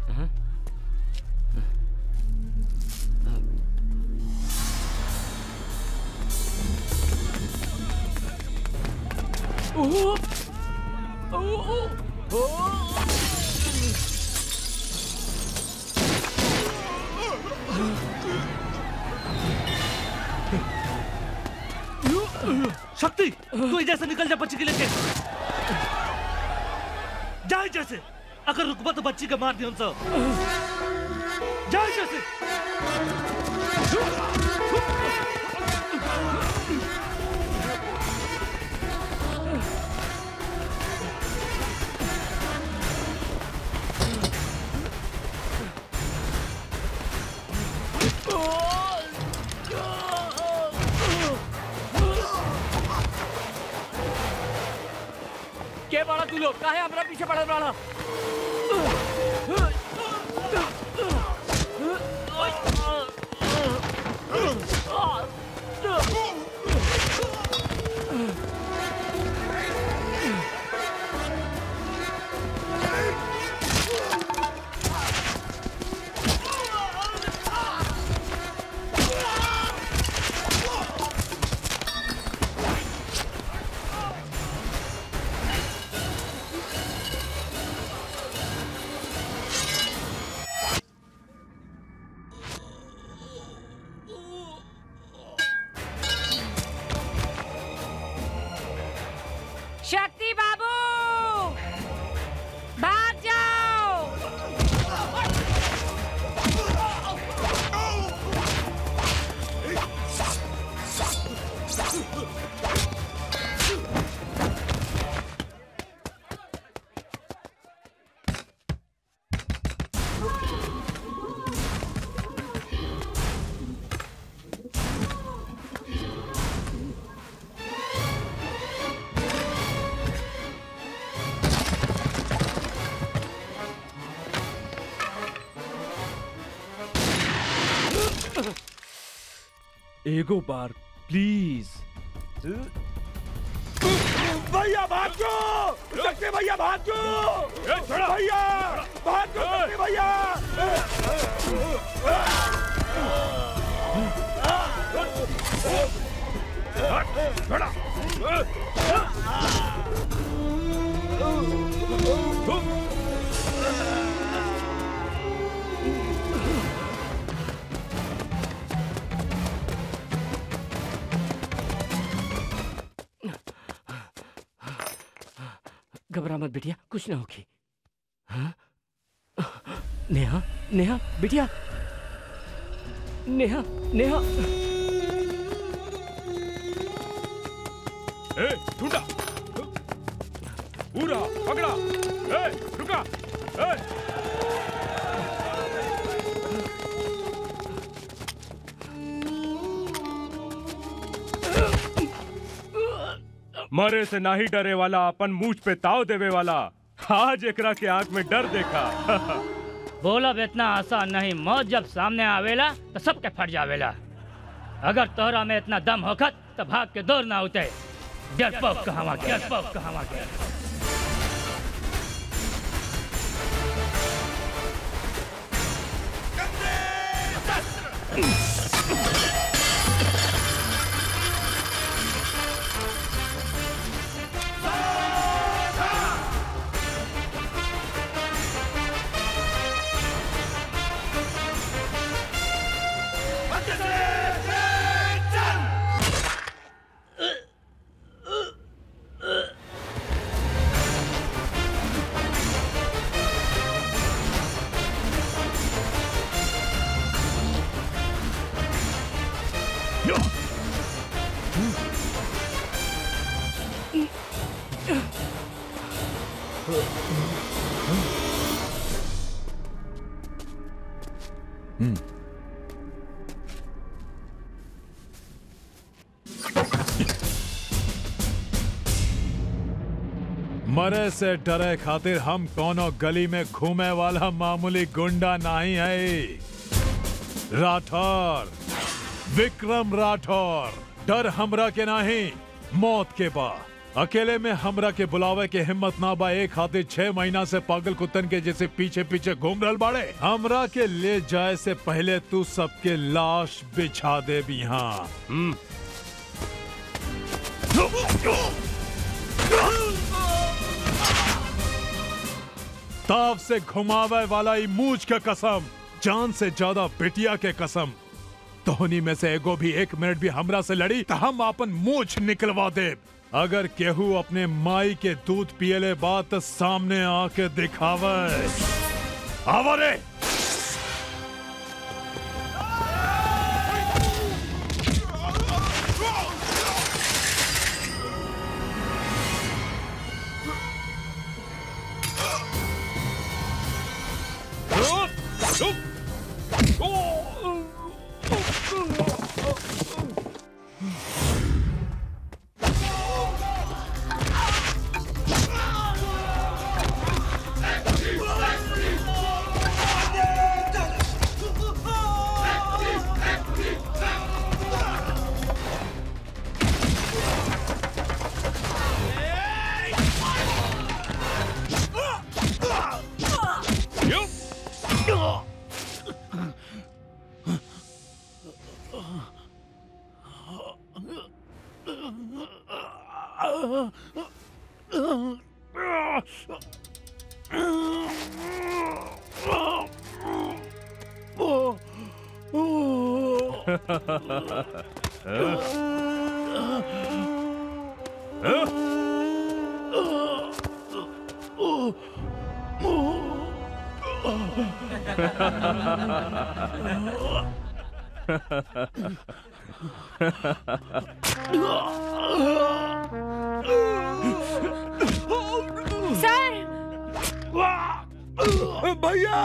ओह ओह ओह शक्ति तू इधर से निकल जा बच्ची के लेके जा जैसे अगर रुकबा तो बच्ची के मार दियो सब जा जैसे के बड़ा तू लोग काहे हमरा पीछे पड़ल बड़ा शक्ति बाबू भाग जाओ एगो बार प्लीज भैया भाग जो शक्ति भैया भाग जो भैया भाग जो शक्ति भैया घबरा मत बिटिया कुछ ना होगी हाँ? नेहा नेहा बिटिया नेहा नेहा ए ढूंढा पूरा पकड़ा ए रुका ए मरे से नाही डरे वाला अपन मूछ पे ताव देवे वाला आज एकरा के आंख में डर देखा बोलब इतना आसान नहीं मौत जब सामने आवेला तो सबके फट जावेला अगर तोहरा में इतना दम होखत तो भाग के दौड़ ना उते डरपोक कहवा के डरपोक कहवा के मरे से डरे खातिर हम कोनो गली में घूमे वाला मामूली गुंडा नहीं है राठौर विक्रम राठौर डर हमरा के नहीं मौत के बा अकेले में हमरा के बुलावे के हिम्मत ना बा एक खातिर छह महीना से पागल कुत्तन के जैसे पीछे पीछे घूम रहल बाड़े हमरा के ले जाए से पहले तू सबके लाश बिछा दे भी यहाँ ताव से घुमावे वाला ई मूछ के कसम जान से ज्यादा बिटिया के कसम तोहनी में से एगो भी एक मिनट भी हमरा से लड़ी तो हम अपन मूछ निकलवा दे अगर केहू अपने माई के दूध पियले बात सामने आके दिखावे आवरे सर भैया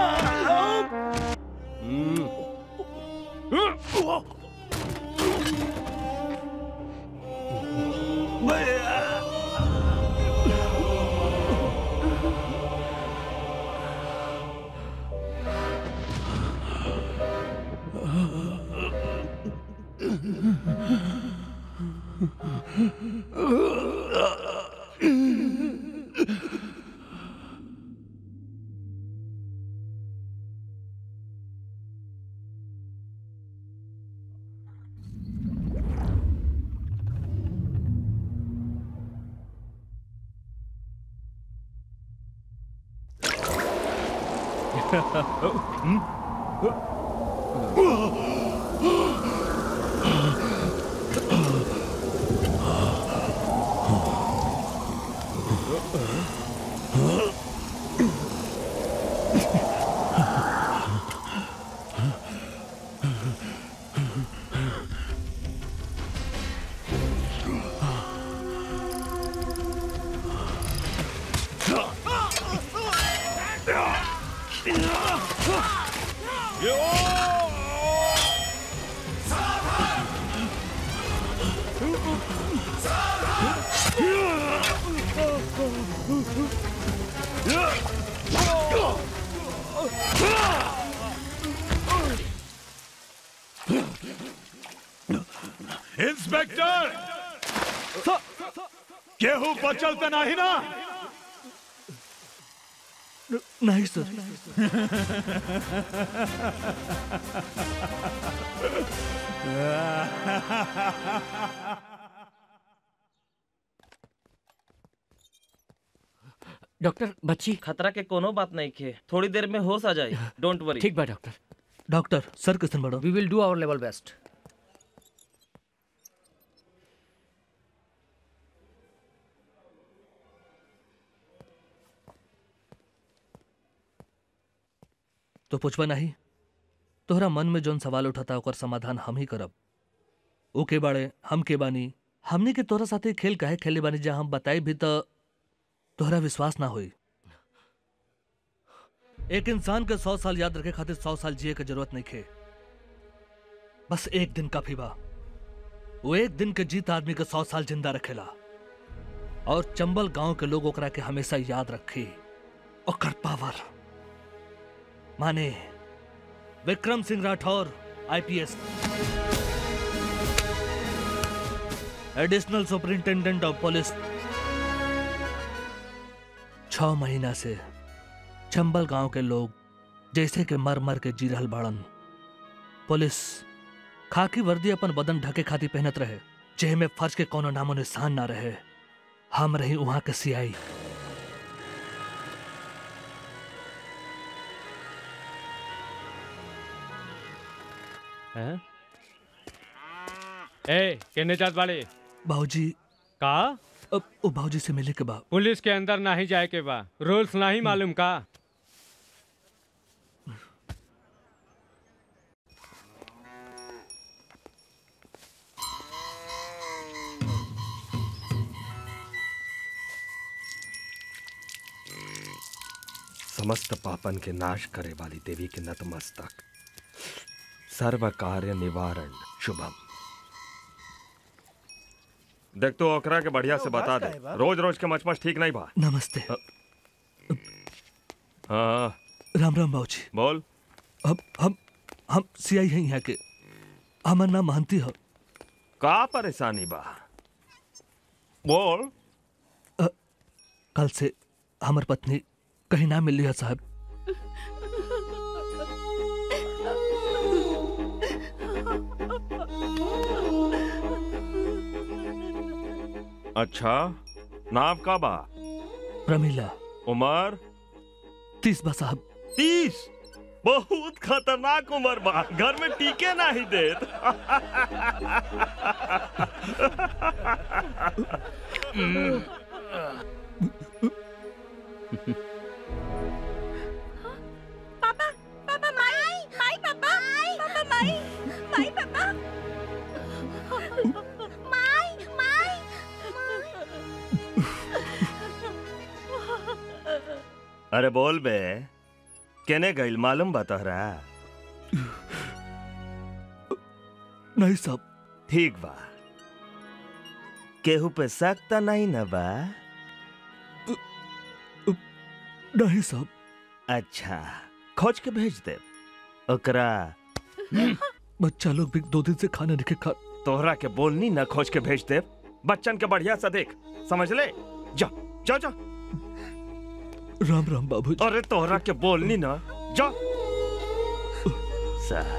इंस्पेक्टर केहू बचल त नाही ना नहीं सर डॉक्टर बच्ची खतरा के कोनो बात नहीं खे थोड़ी देर में होश आ जाए डोंट वरी ठीक बा डॉक्टर डॉक्टर सर किसन बड़ो we will do our level best तो पुछबा नहीं तोहरा मन में जोन सवाल उठाता ओकर समाधान हम ही करब ओ के बाड़े हम के बानी हमने के तोहरा साथे खेल काहे खेले बानी जा हम बताई भी तो तोहरा विश्वास ना होई एक इंसान के सौ साल याद रखे खातिर सौ साल जिए के जरूरत नहीं खे बस एक दिन काफी बा वो एक दिन के जीत आदमी के सौ साल जिंदा रखेला और चंबल गांव के लोग ओकरा के हमेशा याद रखी ओकर पावर माने Vikram Singh Rathore IPS additional superintendent of police छ महीना से चंबल गांव के लोग जैसे के मर मर के जी रहल बाड़न पुलिस खाकी वर्दी अपन बदन ढके खाती पहनत रहे जेह में फर्ज के कोनो नामो निशान ना रहे हम रही वहां के सियाई हैं? ए कहने जात वाले बाबूजी का अब ओ बाबूजी से मिले के बाद पुलिस के अंदर नहीं जाए के बा रूल्स नहीं मालूम का समस्त पापन के नाश करे वाली देवी के नतमस्तक सर्व कार्य निवारण शुभम देख तो ओकरा के बढ़िया से बता दे रोज रोज के मचमच ठीक नहीं बा नमस्ते हाँ राम राम बाबूजी बोल अब हम हम सियाई हैं यहाँ के हमार नाम महंती हो का परेशानी बा बोल कल से हमार पत्नी कहीं ना मिल रही है साहब अच्छा नाम का बा प्रमीला उमर तीस बा साहब तीस बहुत खतरनाक उम्र बा घर में टीके नहीं देत पापा पापा माई माई पापा पापा माई माई पापा माई माई अरे बोल बे केने गइल मालूम बा तोहरा नहीं साहब ठीक बा केहू पे शक त नहीं न बा नहीं साहब अच्छा खोज के भेज दे ओकरा बच्चा लोग भी दो दिन से खाना नहीं खा तोहरा के बोलनी न खोज के भेज दे बच्चन के बढ़िया से देख समझ ले जा जा जा राम राम बाबू अरे तोहरा के बोलनी न जा साले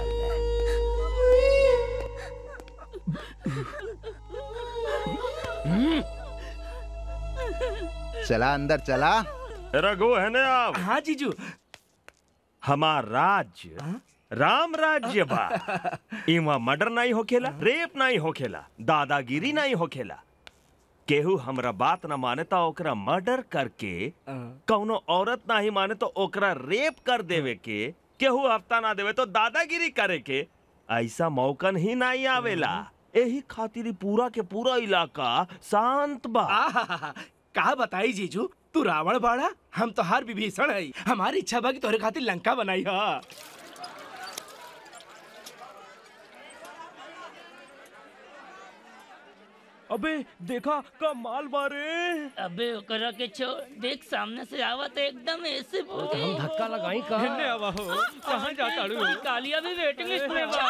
चला अंदर चला रघु है ना आप हाँ जीजू हमार राज्य राम राज्य बा इमा मर्डर नहीं होखेला रेप नहीं होखेला दादागिरी नहीं होखेला केहू हमरा बात न माने तो ओकरा मर्डर करके कौनो औरत नहीं माने तो ओकरा रेप कर देवे के केहू हफ्ता ना देवे तो दादागिरी करे के ऐसा मौकन ही नहीं आवेला यही खातिर ही पूरा के पूरा इलाका शांत बा आहाहा, का बताई जीजू तू रावण बाड़ा हम तो हर विभीषण है हमारी इच्छा बा कि तोहरे खातिर लंका बनाई हा अबे देखा का माल बारे अबे ओकरा के छोड़ देख सामने से आवत एकदम ऐसे तो हम धक्का लगाई कहाँ? हिन्ने आवा हो, कहाँ जाता रू? कालिया भी वेटिंग लिस्ट में बा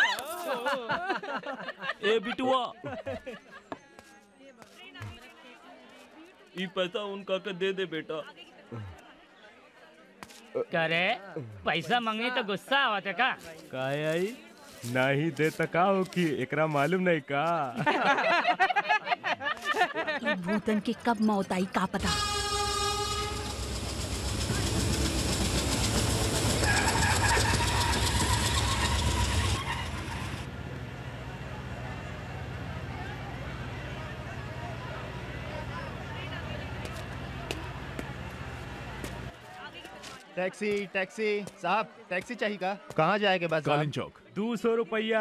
ए बिटुआ ई पैसा उनका के दे दे बेटा करे पैसा मांगे तो गुस्सा आवत है का काहे आई नहीं दे त का हो कि एकरा मालूम नहीं का ई भूतन के कब मौत आई का पता टैक्सी टैक्सी साहब टैक्सी चाहिए का कहाँ जाएगा बस कालीन चौक दो सौ रुपया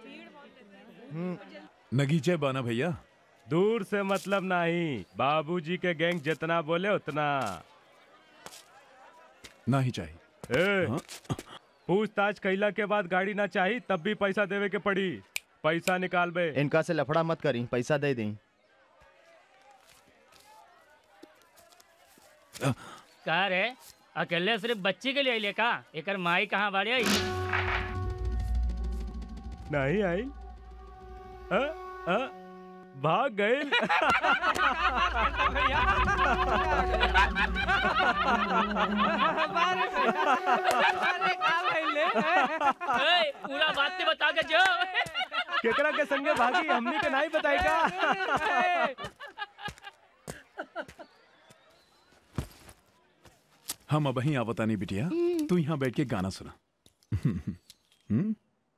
नगीचे बाना भैया दूर से मतलब नहीं बाबूजी के गैंग जितना बोले उतना ना ही चाहिए ए, पूछताछ कैला के बाद गाड़ी ना चाहिए तब भी पैसा देवे के पड़ी पैसा निकाल बे इनका से लफड़ा मत करी पैसा दे दी का रे अकेले सिर्फ बच्ची के लिए ले का एकर माई कहाँ बाड़ी आई नहीं आई अ, अ, भाग गए ए, पूरा बात ते बता के जो केकरा के संगे भागी हमनी के नहीं बताई का हम अब ही आवता नहीं बिटिया तू यहाँ बैठ के गाना सुना हम्म?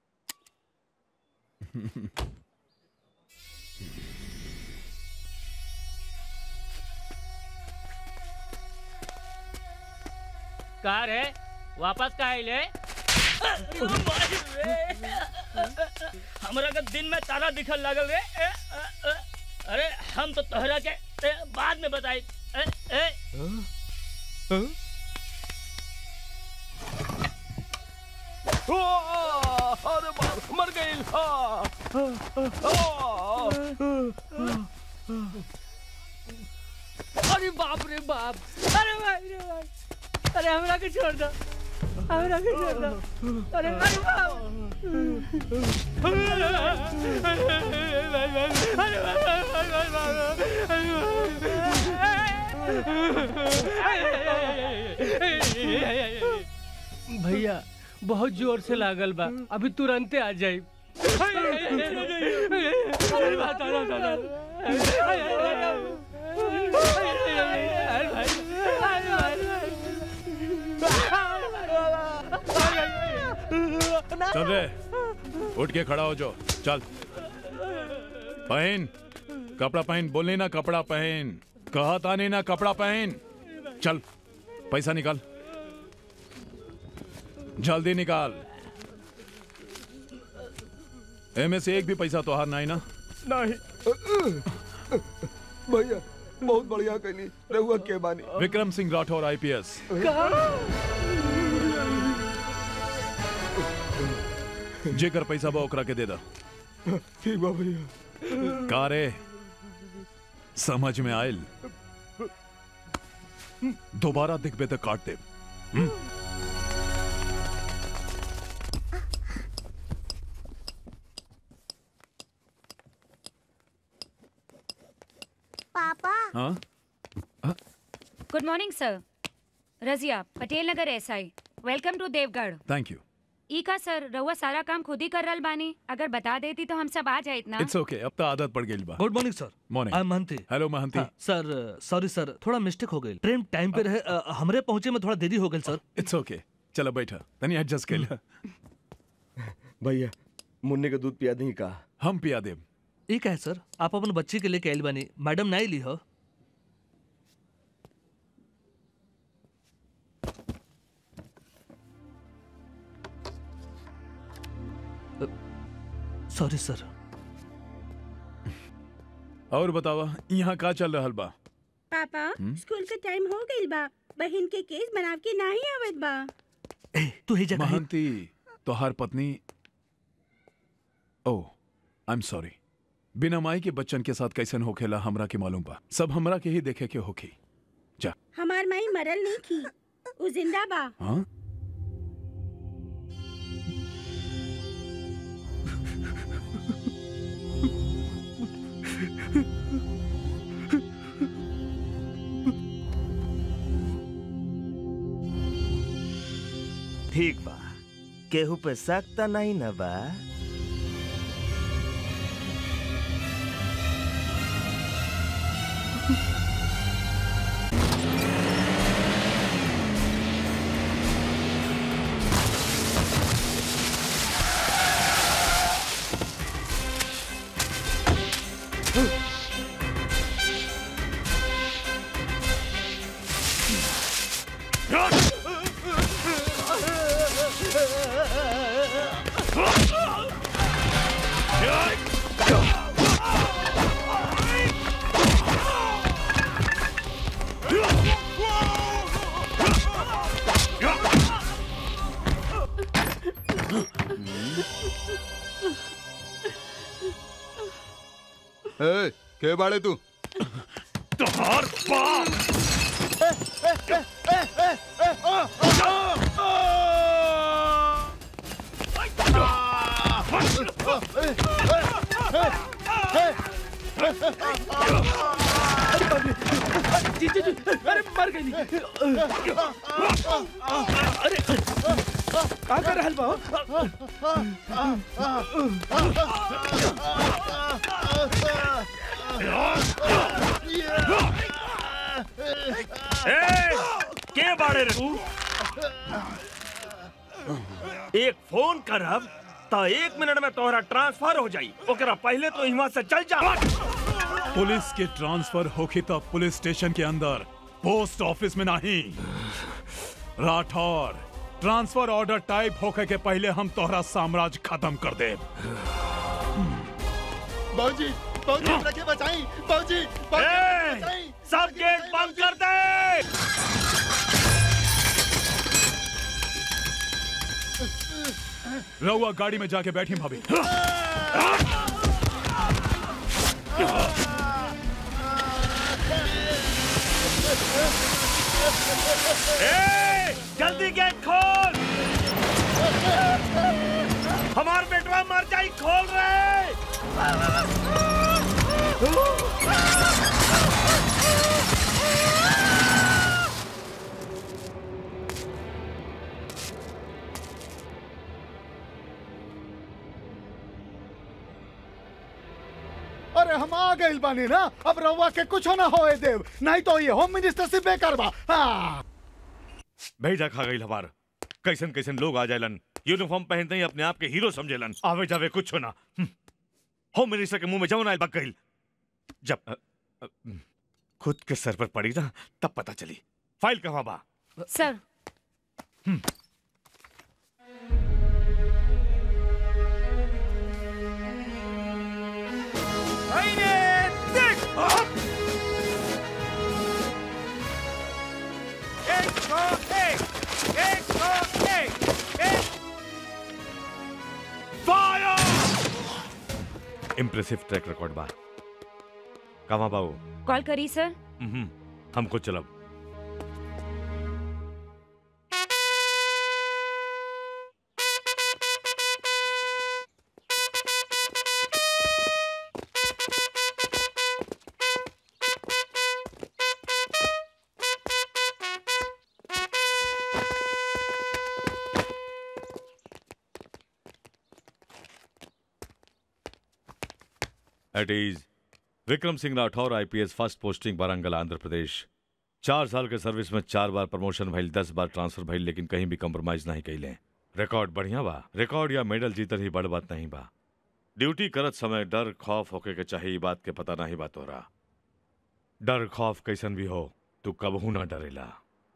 का रे वापस का ले हमरा के दिन में तारा दिखल लागल रे ए, अ, अ, अरे हम तो तोहरा के ए, बाद में बताई ए, ए, अरे बाप मर गई अरे बाप रे बाप अरे भाई रे भाई अरे हमरा के छोड़ दो हमरा के छोड़ दो अरे अरे बाप भैया बहुत जोर से लागल बा अभी तुरंते आ जाई अरे बात चल रे उठ के खड़ा हो जो चल पहन कपड़ा पहन बोलने ना कपड़ा पहन कहा था नहीं ना कपड़ा पहन चल पैसा निकाल जल्दी निकाल एमे से एक भी पैसा तो हार नहीं ना नहीं भैया बहुत बढ़िया कहनी रहुआ के बानी विक्रम सिंह राठौर आईपीएस जेकर पैसा बा ओकरा के दे दा ठीक बा भैया का रे समझ में आयल दोबारा दिखबे तो काट दे हम्म? पापा हाँ good morning sir Razia Patel Nagar SI welcome to Deogarh thank you ई का सर रउआ सारा काम खुद ही कर रहल बानी अगर बता देती तो हम सब आ जाइत ना इट्स ओके अब तो आदत पड़ गई बा good morning sir morning I am Mahanti hello Mahanti हाँ, सर सॉरी सर थोड़ा मिस्टेक हो गई ट्रेन टाइम पे रहे अ, हमरे पहुंचे में थोड़ा देरी हो गई सर इट्स ओके चलो बैठा तनी एडजस्ट कर ले भैया मुन्ने का दूध पिया दी का हम पिया देब ई का है सर आप अपन बच्ची के लेके आइल बानी मैडम नहीं ली हो सॉरी सर और बतावा यहाँ का चल रहा बा पापा हम्म? स्कूल का टाइम हो गइल बा बहन के केस बनाव के नाही आवत बा तू ही जगह महंती तोहार पत्नी ओ आई एम सॉरी बिना माई के बच्चन के साथ कैसन होखेला हमरा के मालूम बा सब हमरा के ही देखे के होखी जा हमार माई मरल नहीं की उ जिंदा बा हाँ ठीक बा केहू पे शक त नहीं न बा ए, के बाड़े तू तोहार बाप जी जी जी अरे मर गई अरे का कर रहल बा ए, के बाड़े रे तू एक फोन करब त एक मिनट में तोहरा ट्रांसफर हो जाई ओकरा पहले तो यहाँ से चल जा पुलिस के ट्रांसफर होखी तो पुलिस स्टेशन के अंदर पोस्ट ऑफिस में नहीं राठौर ट्रांसफर ऑर्डर टाइप होके के पहले हम तोहरा साम्राज्य खत्म कर दे बाबूजी बाबूजी हमरा के बचाई बाबूजी ए, सब गेट बंद कर दे रहुआ गाड़ी में जाके बैठी भाभी ए, जल्दी गेट खोल हमार बेटवा मर जाई खोल रहे अरे हम आ गइल बानी ना अब रउआ के कुछ ना होए देव नहीं तो ये होम मिनिस्टर से बेकार बा हाँ। भेजा खा गई हमार कैसन कैसन लोग आ जालन यूनिफॉर्म पहनते ही अपने आप के हीरो समझेलन आवे जावे कुछ ना हम्म। होम मिनिस्टर के मुंह में जवन आयल बक गइल जब अ, अ, खुद के सर पर पड़ी ना तब पता चली फाइल कहाँ बा सर इम्प्रेसिव ट्रैक रिकॉर्ड बा कहाँ बाबू कॉल करी सर हम्म, हमको चलब it is Vikram Singh Rathore IPS first posting Warangal Andhra Pradesh चार साल के सर्विस में चार बार प्रमोशन भइल दस बार ट्रांसफर भइल लेकिन कहीं भी कम्प्रोमाइज नहीं कैले रिकॉर्ड बढ़िया बा रिकॉर्ड या मेडल जीतर ही बड़ बात नहीं बा ड्यूटी करत समय डर खौफ होके के चाहे ई बात के पता नहीं बा तोरा डर खौफ कैसन भी हो तू कबहू ना डरेला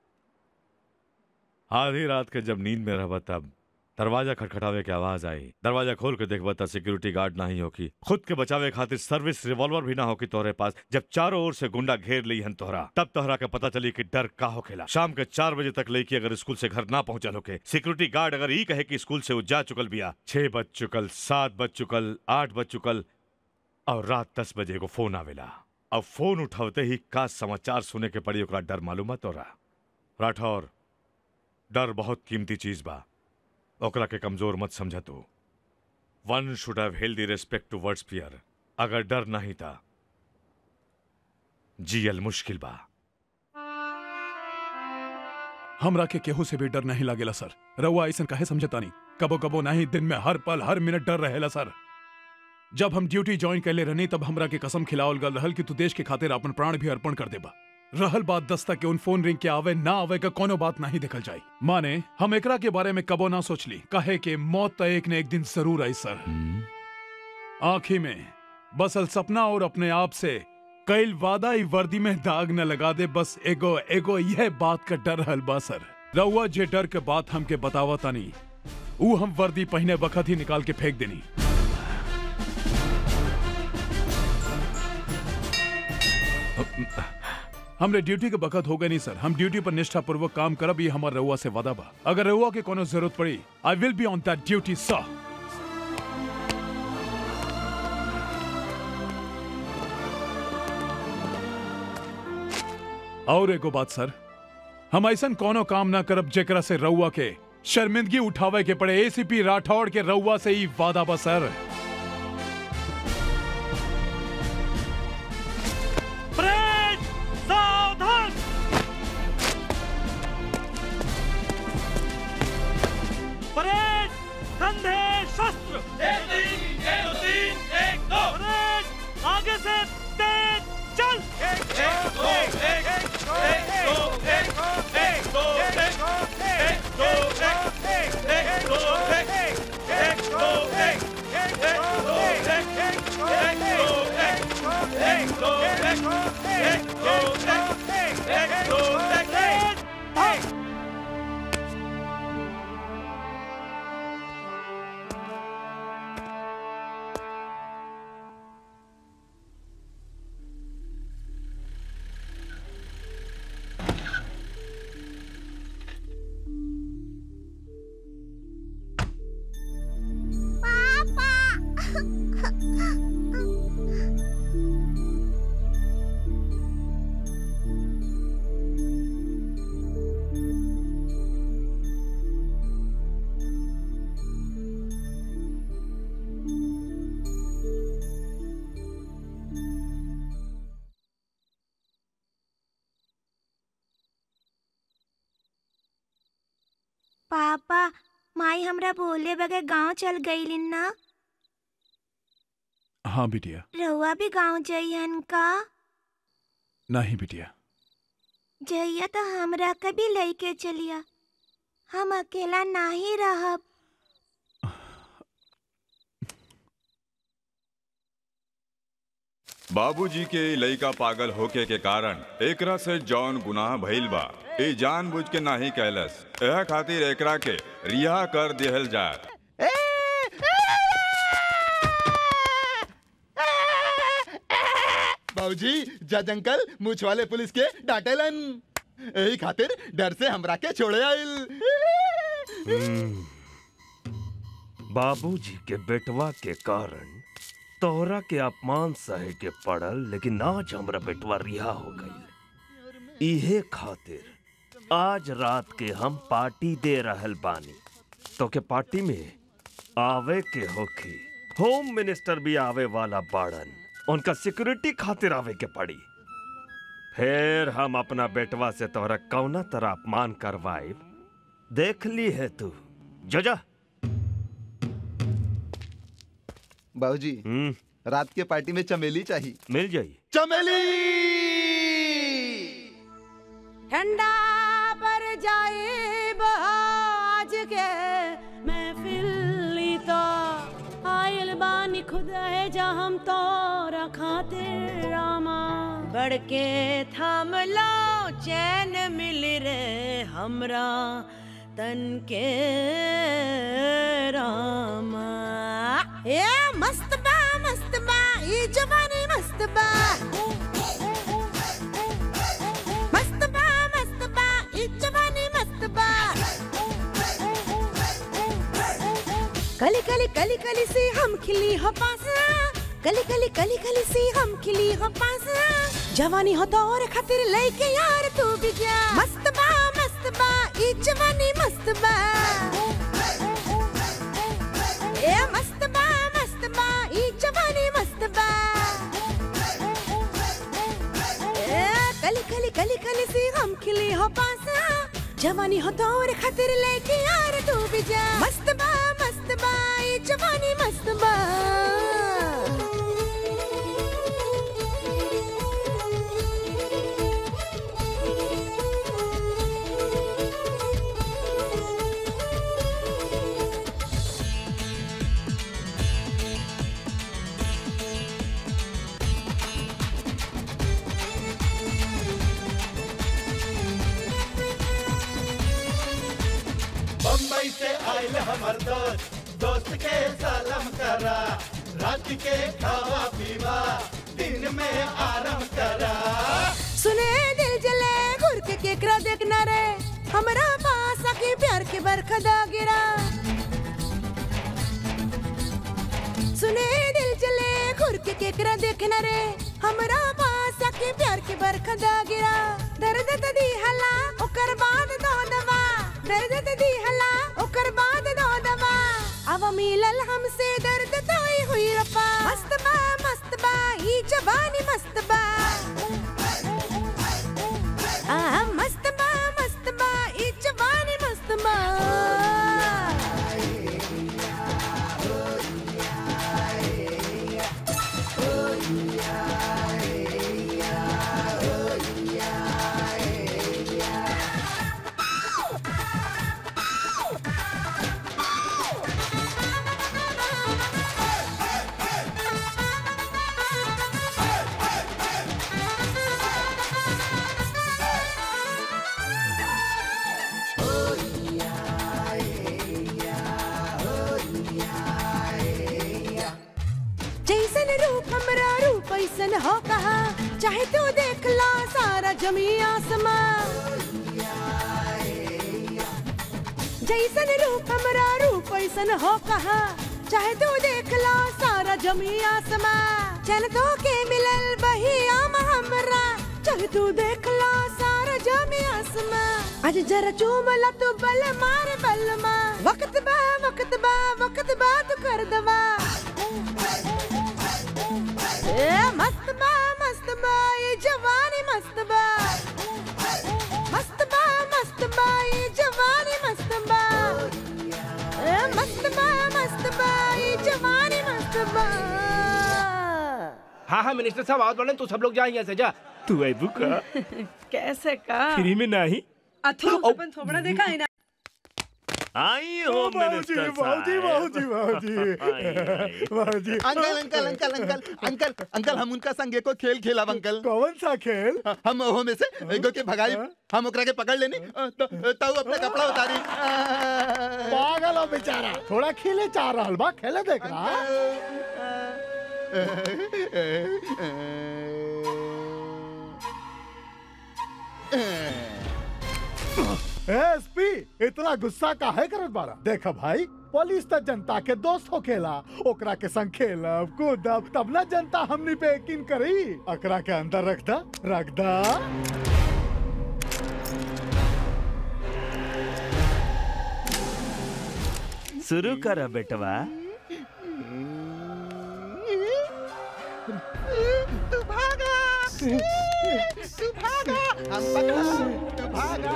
आधी रात के जब नींद में रहबा तब दरवाजा खटखटावे के आवाज आई दरवाजा खोल के देखबा त सिक्योरिटी गार्ड नहीं होकी खुद के बचावे खातिर सर्विस रिवॉल्वर भी ना होकी तोहरे पास जब चारों ओर से गुंडा घेर ली हन तोहरा तब तोहरा के पता चली कि डर का होखेला शाम के चार बजे तक लड़की अगर स्कूल से घर ना पहुंचल होके सिक्योरिटी गार्ड अगर ई कहे कि स्कूल से वो जा चुकल बिया छह बज चुकल सात बज चुकल आठ बज चुकल और रात दस बजे को फोन आवेला अब फोन उठावते ही का समाचार सुने के पड़ी ओकरा डर मालूम तोरा राठौर डर बहुत कीमती चीज बा ओकरा के कमजोर मत समझ तू one should have healthy respect towards fear अगर डर नहीं था जियल मुश्किल बा हमरा के केहू से भी डर नहीं लागेला सर रउआ ऐसा काहे समझता नहीं कबो कबो नहीं दिन में हर पल हर मिनट डर रहेला सर जब हम ड्यूटी ज्वाइन कैले रहनी तब हमरा के कसम खिलावल गल रहल कि तू देश के खातिर अपन प्राण भी अर्पण कर देबा रहल बात दस्ता के उन फोन रिंग के आवे ना आवे का कोनो बात नहीं देखल जाई माने हम एकरा के बारे में कबो ना सोचली कहे के मौत तो एक ने एक दिन जरूर आई सर आखी में बसल सपना और अपने आप से कईल वादा ही वर्दी में दाग न लगा दे बस एगो एगो यह बात का डर हल बा सर रउआ जे डर के बात हमके बतावा तानी ऊ हम वर्दी पहने वक्त ही निकाल के फेंक देनी हमरे ड्यूटी के बखत हो गए नहीं सर हम ड्यूटी पर निष्ठा पूर्वक काम करब ये हमार रउआ से वादा बा अगर रउआ के कोनो जरूरत पड़ी I will be on that duty sir और एगो बात सर हम ऐसा कोनो काम ना करब जेकरा से रउआ के शर्मिंदगी उठावे के पड़े एसीपी राठौड़ के रउआ से ही वादा बा सर परेड सावधान परेड कंधे शस्त्र एक तीन एक दो तीन एक दो परेड आगे से तेज चल एक एक दो एक एक दो एक एक दो एक एक दो एक एक दो एक एक दो एक एक दो एक एक दो एक एक दो एक दो एक दो एक एक दो एक एक पापा माई हमरा बोले बगैर गांव चल गई ना हाँ बिटिया रहुआ भी गांव जइहन का नहीं बिटिया जइया तो हमरा कभी लेके चलिया हम अकेला नहीं रहब बाबूजी के लइका पागल होके के कारण एकरा से जौन गुनाह भइल बा ए जानबूझ के नाही कैलस एह खातिर एकरा के रिहा कर दिहल जाए बाबूजी जज अंकल मूछ वाले पुलिस के डांटेलन यही खातिर डर से हमरा के छोड़े आइल बाबूजी के बेटवा के कारण तोहरा के अपमान सहे के पड़ल लेकिन आज हमरा बेटवा रिहा हो गई इहे खातिर आज रात के हम पार्टी दे रहल बानी तो के पार्टी में आवे के होखी होम मिनिस्टर भी आवे वाला बाड़न उनका सिक्योरिटी खातिर आवे के पड़ी फिर हम अपना बेटवा से तोहरा कौना तरह अपमान करवाए देख ली है तू जो जा बाबूजी रात के पार्टी में चमेली चाहिए मिल जाई चमेली ठंडा पर जाए आज के महफिल तो आयल बानी खुद है जा हम तो खातिर रामा बढ़ के थाम लो चैन मिल रे हमरा तन के रामा ए मस्त बा मस्त बा ये जवानी मस्त बा मस्त बा मस्त बा ये जवानी मस्त बा कली कली कली कली से हम खिली हो पासा कली कली कली कली सी हम खिली हो पास जवानी हो तो और खातिर लेके यार तू भी जा मस्त बा मस्त बा ई जवानी मस्त बा ए मस्त बा मस्त बा ई जवानी मस्त बा ए कली कली कली कली सी हम खिली हो पास जवानी हो तो और खातिर लेके यार तू भी जा मस्त बा मस्त बा ई जवानी मस्त बा बम्बई से आयल हमर दोस्त दोस्त के सलाम करा रात के खावा पीवा दिन में आराम करा सुने दिल जले घुर के केकरा देखना रे हमरा पास आके प्यार के बरखदा गिरा सुने दिल जले घुर के केकरा देखना रे हमरा पास आके प्यार के बरखदा गिरा दर्द त दी हला ओकर बाद दो दवा दर्द त दी हला ओकर बाद दो दवा अब मिलल हमसे दर्द तोई हुई रफा मस्त बा मस्त बा ई जवानी मस्त बा आ मस्त बा मस्त बा ई जवानी मस्त बा जैसन रूप हमरा रूप ऐसन हो कहा चाहे तू देख ला सारा जमी आसमां जैसन रूप हमरा रूप ऐसन हो कहा चाहे तू देख ला सारा जमी आसमां चल तो के मिलल बही आम हमरा चाहे तू देख ला सारा जमी आसमां आज जरा चूमला तू बल मार बल मा वक्त बा वक्त बा वक्त बा तू कर दवा ए मस्त बा मस्त बा ये जवानी मस्त बा मस्त बा मस्त बा ये जवानी मस्त बा ए मस्त बा मस्त बा ये जवानी मस्त बा हाँ हाँ मिनिस्टर साहब आवत बड़े तू सब लोग जा यहाँ से जा तू आई बुका कैसे का फ्री में नहीं अथु अपन थोबड़ा देखा है ना आई हो मिनिस्टर बाबूजी बाबूजी बाबूजी बाबूजी uncle uncle uncle uncle uncle uncle हम उनका संगे को खेल खेला अंकल कौन सा खेल हम ओहो में से एगो के भगाई हम ओकरा के पकड़ लेनी तो ताऊ अपना कपड़ा उतारी पागल हो बेचारा थोड़ा खेले चाह रहा बा खेले देख रहा एसपी इतना गुस्सा काहे करत बारा देखा भाई पुलिस त जनता के दोस्त हो खेला ओकरा के संग खेलब कूदब तब ना जनता हमनी पे यकीन करी अकरा के अंदर रख दा रख दा शुरू कर बेटवा तू भागा तू भागा हम पकड़ा तू भागा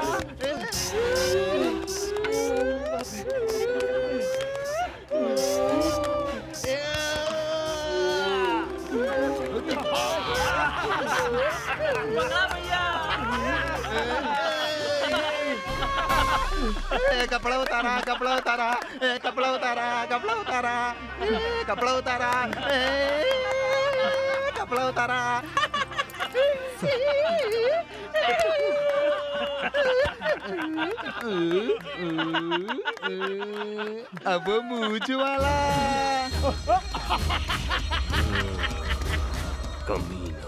ए, कपड़ा उतारा कपड़ा उतारा ए, कपड़ा उतारा कपड़ा उतारा ए, कपड़ा उतारा ए, कपड़ा उतारा अब मूछ वाला कमीना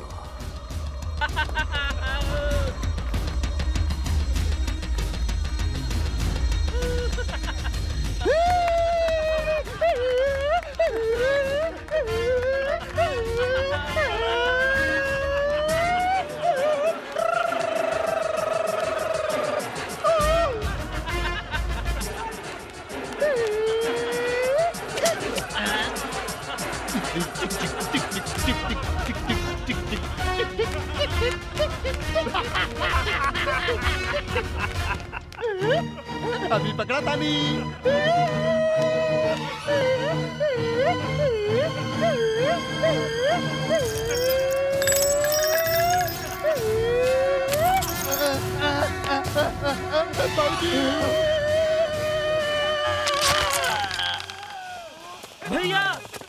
तानी पकड़ा तानी भैया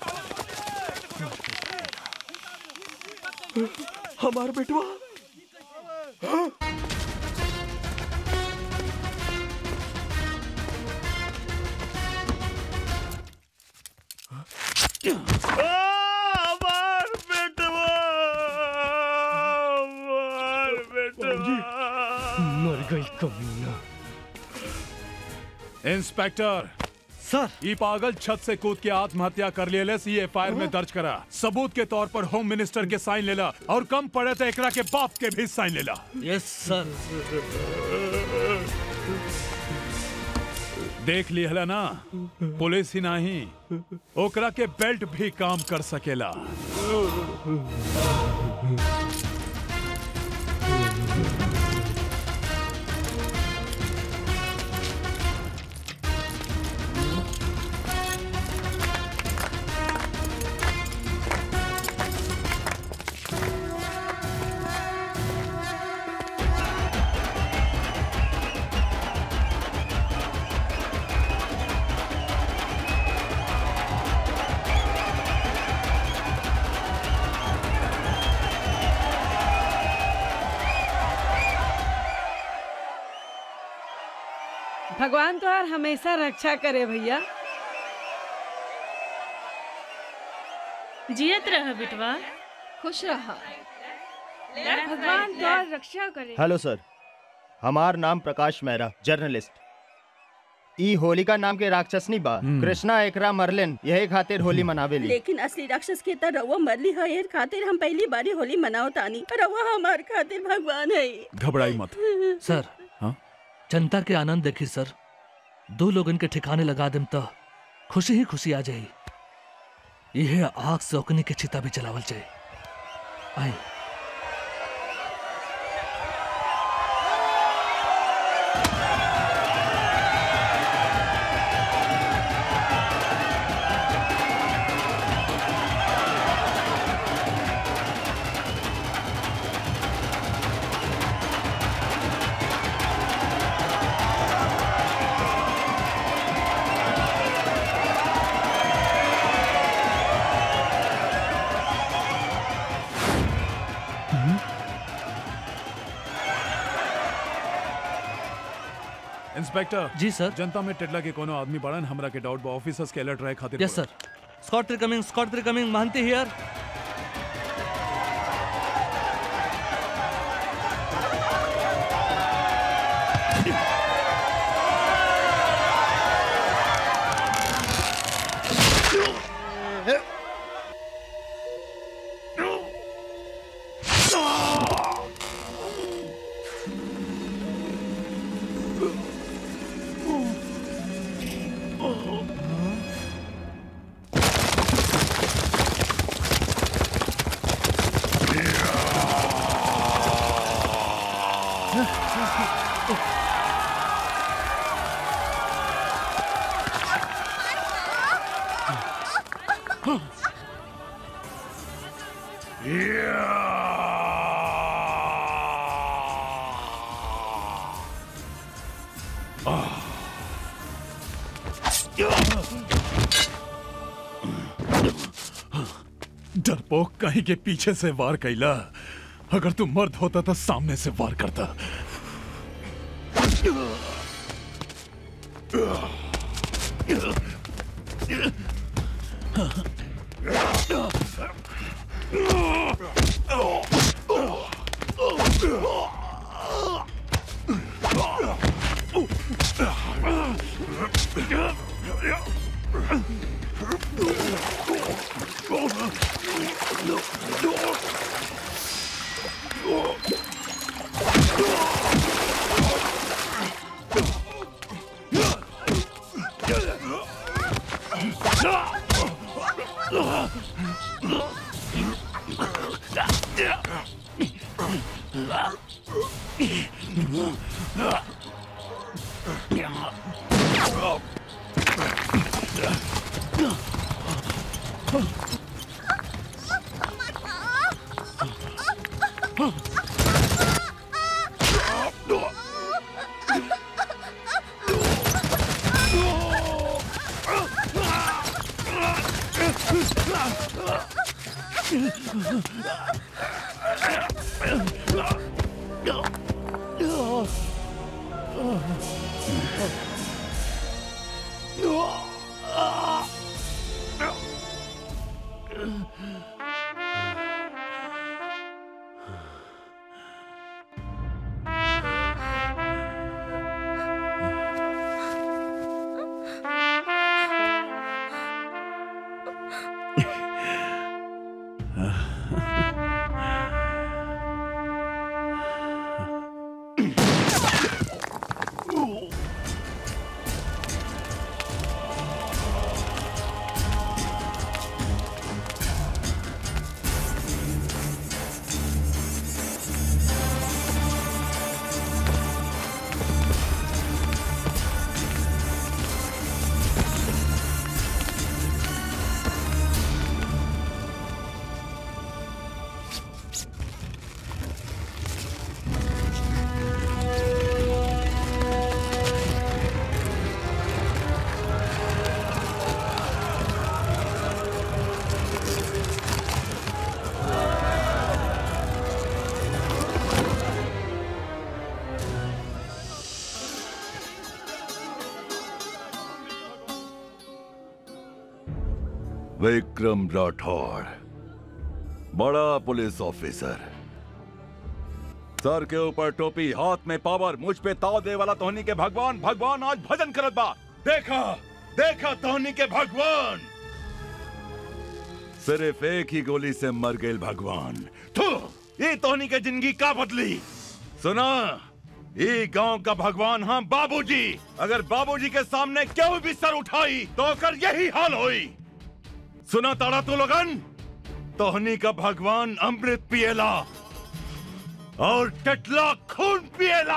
हमार बेटवा हमार बेटवा हमार बेटवा मर गई कमीना इंस्पेक्टर सर ये पागल छत से कूद के आत्महत्या कर लिया सी एफ में दर्ज करा सबूत के तौर पर होम मिनिस्टर के साइन लेला और कम पड़े तो एकरा के बाप के भी साइन लेला यस सर देख लिहला ना पुलिस ही नहीं ओकरा के बेल्ट भी काम कर सकेला भगवान तो यार हमेशा रक्षा करे भैया जियत रह बिटवा खुश रहा भगवान द्वार रक्षा करे हेलो सर हमार नाम प्रकाश मेहरा जर्नलिस्ट ई होलिका नाम के राक्षसनी बा हम्म। कृष्णा एकरा मरलेन यही खातिर होली मनावेली लेकिन असली राक्षस के त रउआ मरली है एर खातिर हम पहली बारी होली मनाओ तानी रउआ हमार खातिर भगवान है घबराई मत सर हाँ? जनता के आनंद देखी सर दो लोगन के ठिकाने लगा देम तो खुशी ही खुशी आ जाई यह आग से ओकनी के चिता भी चलावल जाए आई इंस्पेक्टर जी सर जनता में टेडला के कोनो आदमी बड़न हमरा के डाउट बा ऑफिसर्स के अलर्ट रहे खातिर यस सर स्कॉट रिकमिंग स्कॉट रिकमिंग मानते हियर डरपोक कहीं के पीछे से वार कैला अगर तू मर्द होता तो सामने से वार करता विक्रम राठौड़ बड़ा पुलिस ऑफिसर सर के ऊपर टोपी हाथ में पावर मुझ पे ताव दे वाला तोहनी के भगवान भगवान आज भजन करत बा देखा देखा तोहनी के भगवान सिर्फ एक ही गोली से मर गए भगवान थू ये तोहनी के जिंदगी का बदली सुना ये गांव का भगवान हम बाबूजी अगर बाबूजी के सामने क्यों भी सर उठाई तो कर यही हाल होई सुना ताड़ा तू लोगन तोहनी का भगवान अमृत पिएला और टटला खून पिएला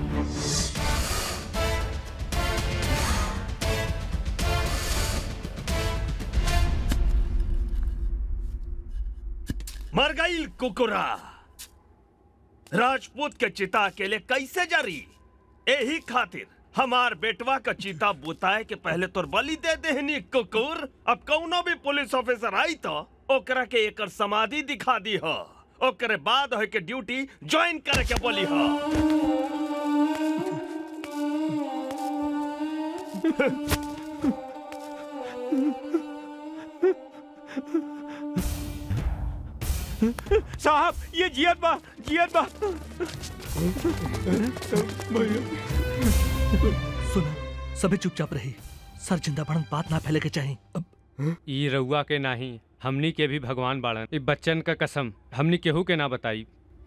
मर गई कुकुरा राजपूत के चिता के लिए कैसे जारी यही खातिर हमार बेटवा का चीता बुताए के पहले तोर बलि दे देहनी कुकुर अब कौनो भी पुलिस ऑफिसर आई तो ओकरा के एकर समाधि दिखा दी हो ओकरे बाद है के ड्यूटी ज्वाइन करे के बोली हो साहब ये जियत बा जियत बा सुनो सभी चुपचाप रही सर जिंदा बढ़न बात ना फैले के चाहिए ई रउआ के नाही हमनी के भी भगवान बाड़न ई बच्चन का कसम हमनी केहू के ना बताई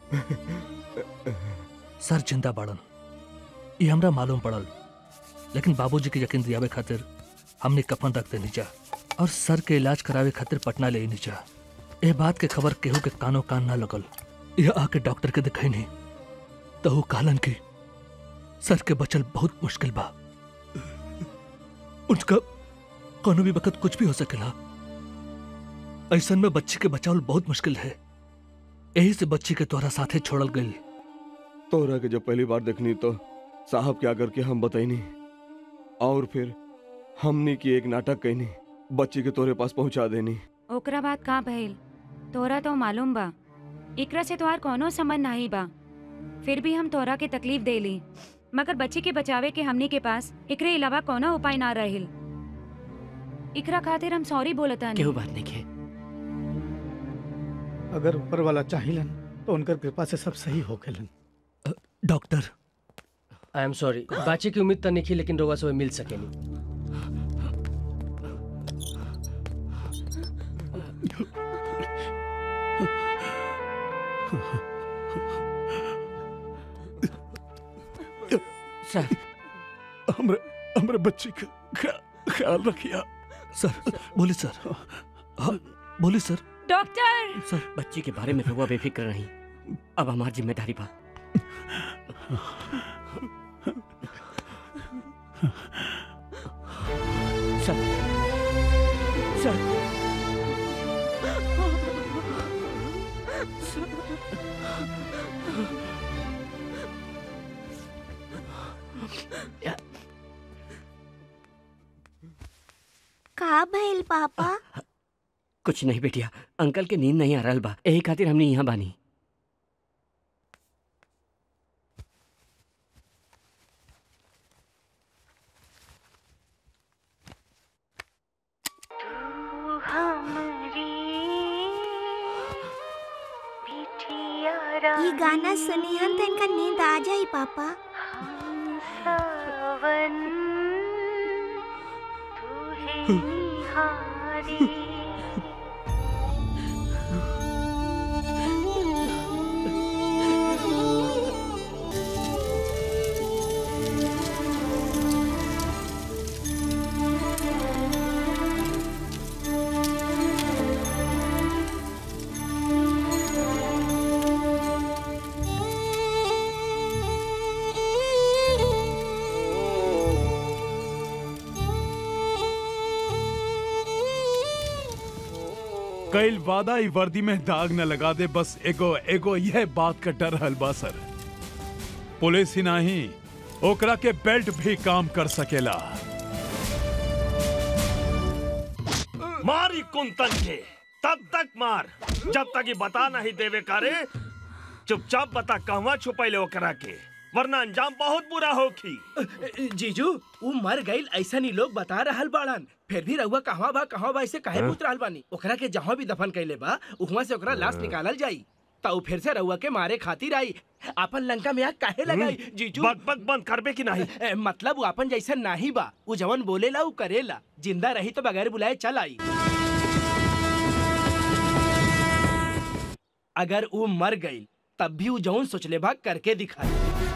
सर जिंदा बाड़न ये हमरा मालूम पड़ल लेकिन बाबूजी के यकीन दियावे खातिर हमने कफन रख देनी जा और सर के इलाज करावे खातिर पटना ले नी जा ए बात के खबर केहू के कानो कान ना लगल यह आके डॉक्टर के दिखाई नहीं तो वो कहलन की सर के बचल बहुत मुश्किल बा उनका कोनो भी वक्त कुछ भी हो सकेला ऐसन में बच्ची के बचावल बहुत मुश्किल है यही से बच्ची के तोहरा साथे छोड़ल गई तोहरा के जब पहली बार देखनी तो साहब क्या करके हम बताईनी और फिर हमनी की एक नाटक कहनी बच्ची के तोरे पास पहुंचा देनी ओकरा बात का भइल तोरा तो मालूम बा एकरा से तोहार कोनो संबंध नहीं बा फिर भी हम तोरा के तकलीफ देली मगर बच्ची के बचावे के हमनी के पास एकरे अलावा कोनो उपाय ना रहिल एकरा खातिर हम सॉरी बोलता केहू बात नहीं के अगर ऊपर वाला चाहिलन तो उनकर कृपा से सब सही हो खेलन डॉक्टर आई एम सॉरी बाचे की उम्मीद तो नहीं की लेकिन रोवा से मिल सकेनी सर हमरे हमरे बच्ची का ख्या- ख्याल रखिया सर बोली सर हाँ बोली सर डॉक्टर सर बच्ची के बारे में रहुआ बेफिक्र नहीं अब हमारी जिम्मेदारी बा का भइल पापा कुछ नहीं बेटिया अंकल के नींद नहीं आ रहल बा यही खातिर हमने यहाँ बानी ये गाना सुनी हम तो इनका नींद आ जाई पापा कईल वादा ई वर्दी में दाग न लगा दे बस एगो एगो यह बात का डर हलबा सर पुलिस ही नहीं ओकरा के बेल्ट भी काम कर सकेला मारी कुंतन के तब तक मार जब तक ये बता नहीं देवे कारे चुपचाप बता कहवा छुपैले ओकरा के वरना अंजाम बहुत बुरा होखी जीजू उ मर गईल ऐसा नहीं लोग बता रहल बाड़न फिर भी रहुआ कहवा बा कहवा बा ऐसे काहे हाँ? पूछ रहल बानी ओकरा के जहाँ भी दफन कैले बा उहवा से ओकरा लाश निकालल जाई तो फिर से रहुआ के मारे खातिर आई अपन लंका में आग काहे लगाई हम्म, जीजू बक बक बंद करबे की नहीं ए, मतलब वो अपन जैसा नहीं बा उ जवन बोलेला उ करेला जिंदा रही तो बगैर बुलाए चल आई अगर वो मर गई तब भी वो जौन सोचले बा करके दिखाई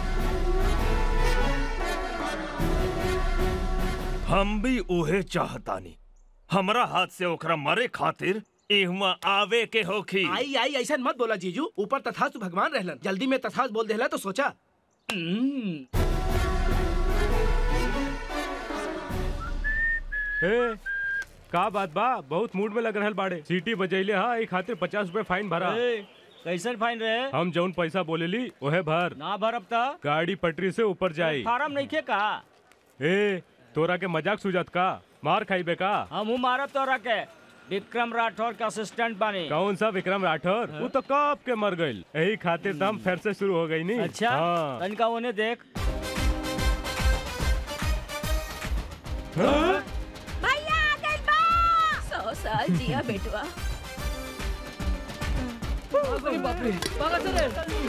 हम भी उहे चाहतानी हमरा हाथ से ओकरा मरे खातिर इहवा आवे के होखी आई आई ऐसा मत बोला जीजू ऊपर तथास्तु भगवान रहलन जल्दी में तथास्त बोल देला तो सोचा हम्म, ए, का बात बा बहुत मूड में लग रहल बाड़े सीटी बजैले हा ई खातिर पचास रुपए फाइन भरा कैसन फाइन रहे हम जौन पैसा बोलेली ओहे भर ना भरब त गाड़ी पटरी से ऊपर जाई फार्म नहीं खे का ए तोरा के मजाक सुझात का मार खाइबे का हम मारब तोरा के विक्रम राठौर के असिस्टेंट बानी कौन सा विक्रम राठौर वो तो कब के मर गईल यही खातिर दम फिर से शुरू हो गई नी अच्छा हाँ। तनिका उन्हें देख भैया आ गइल बा सौ साल जिया बेटवा बाप रे भागा चले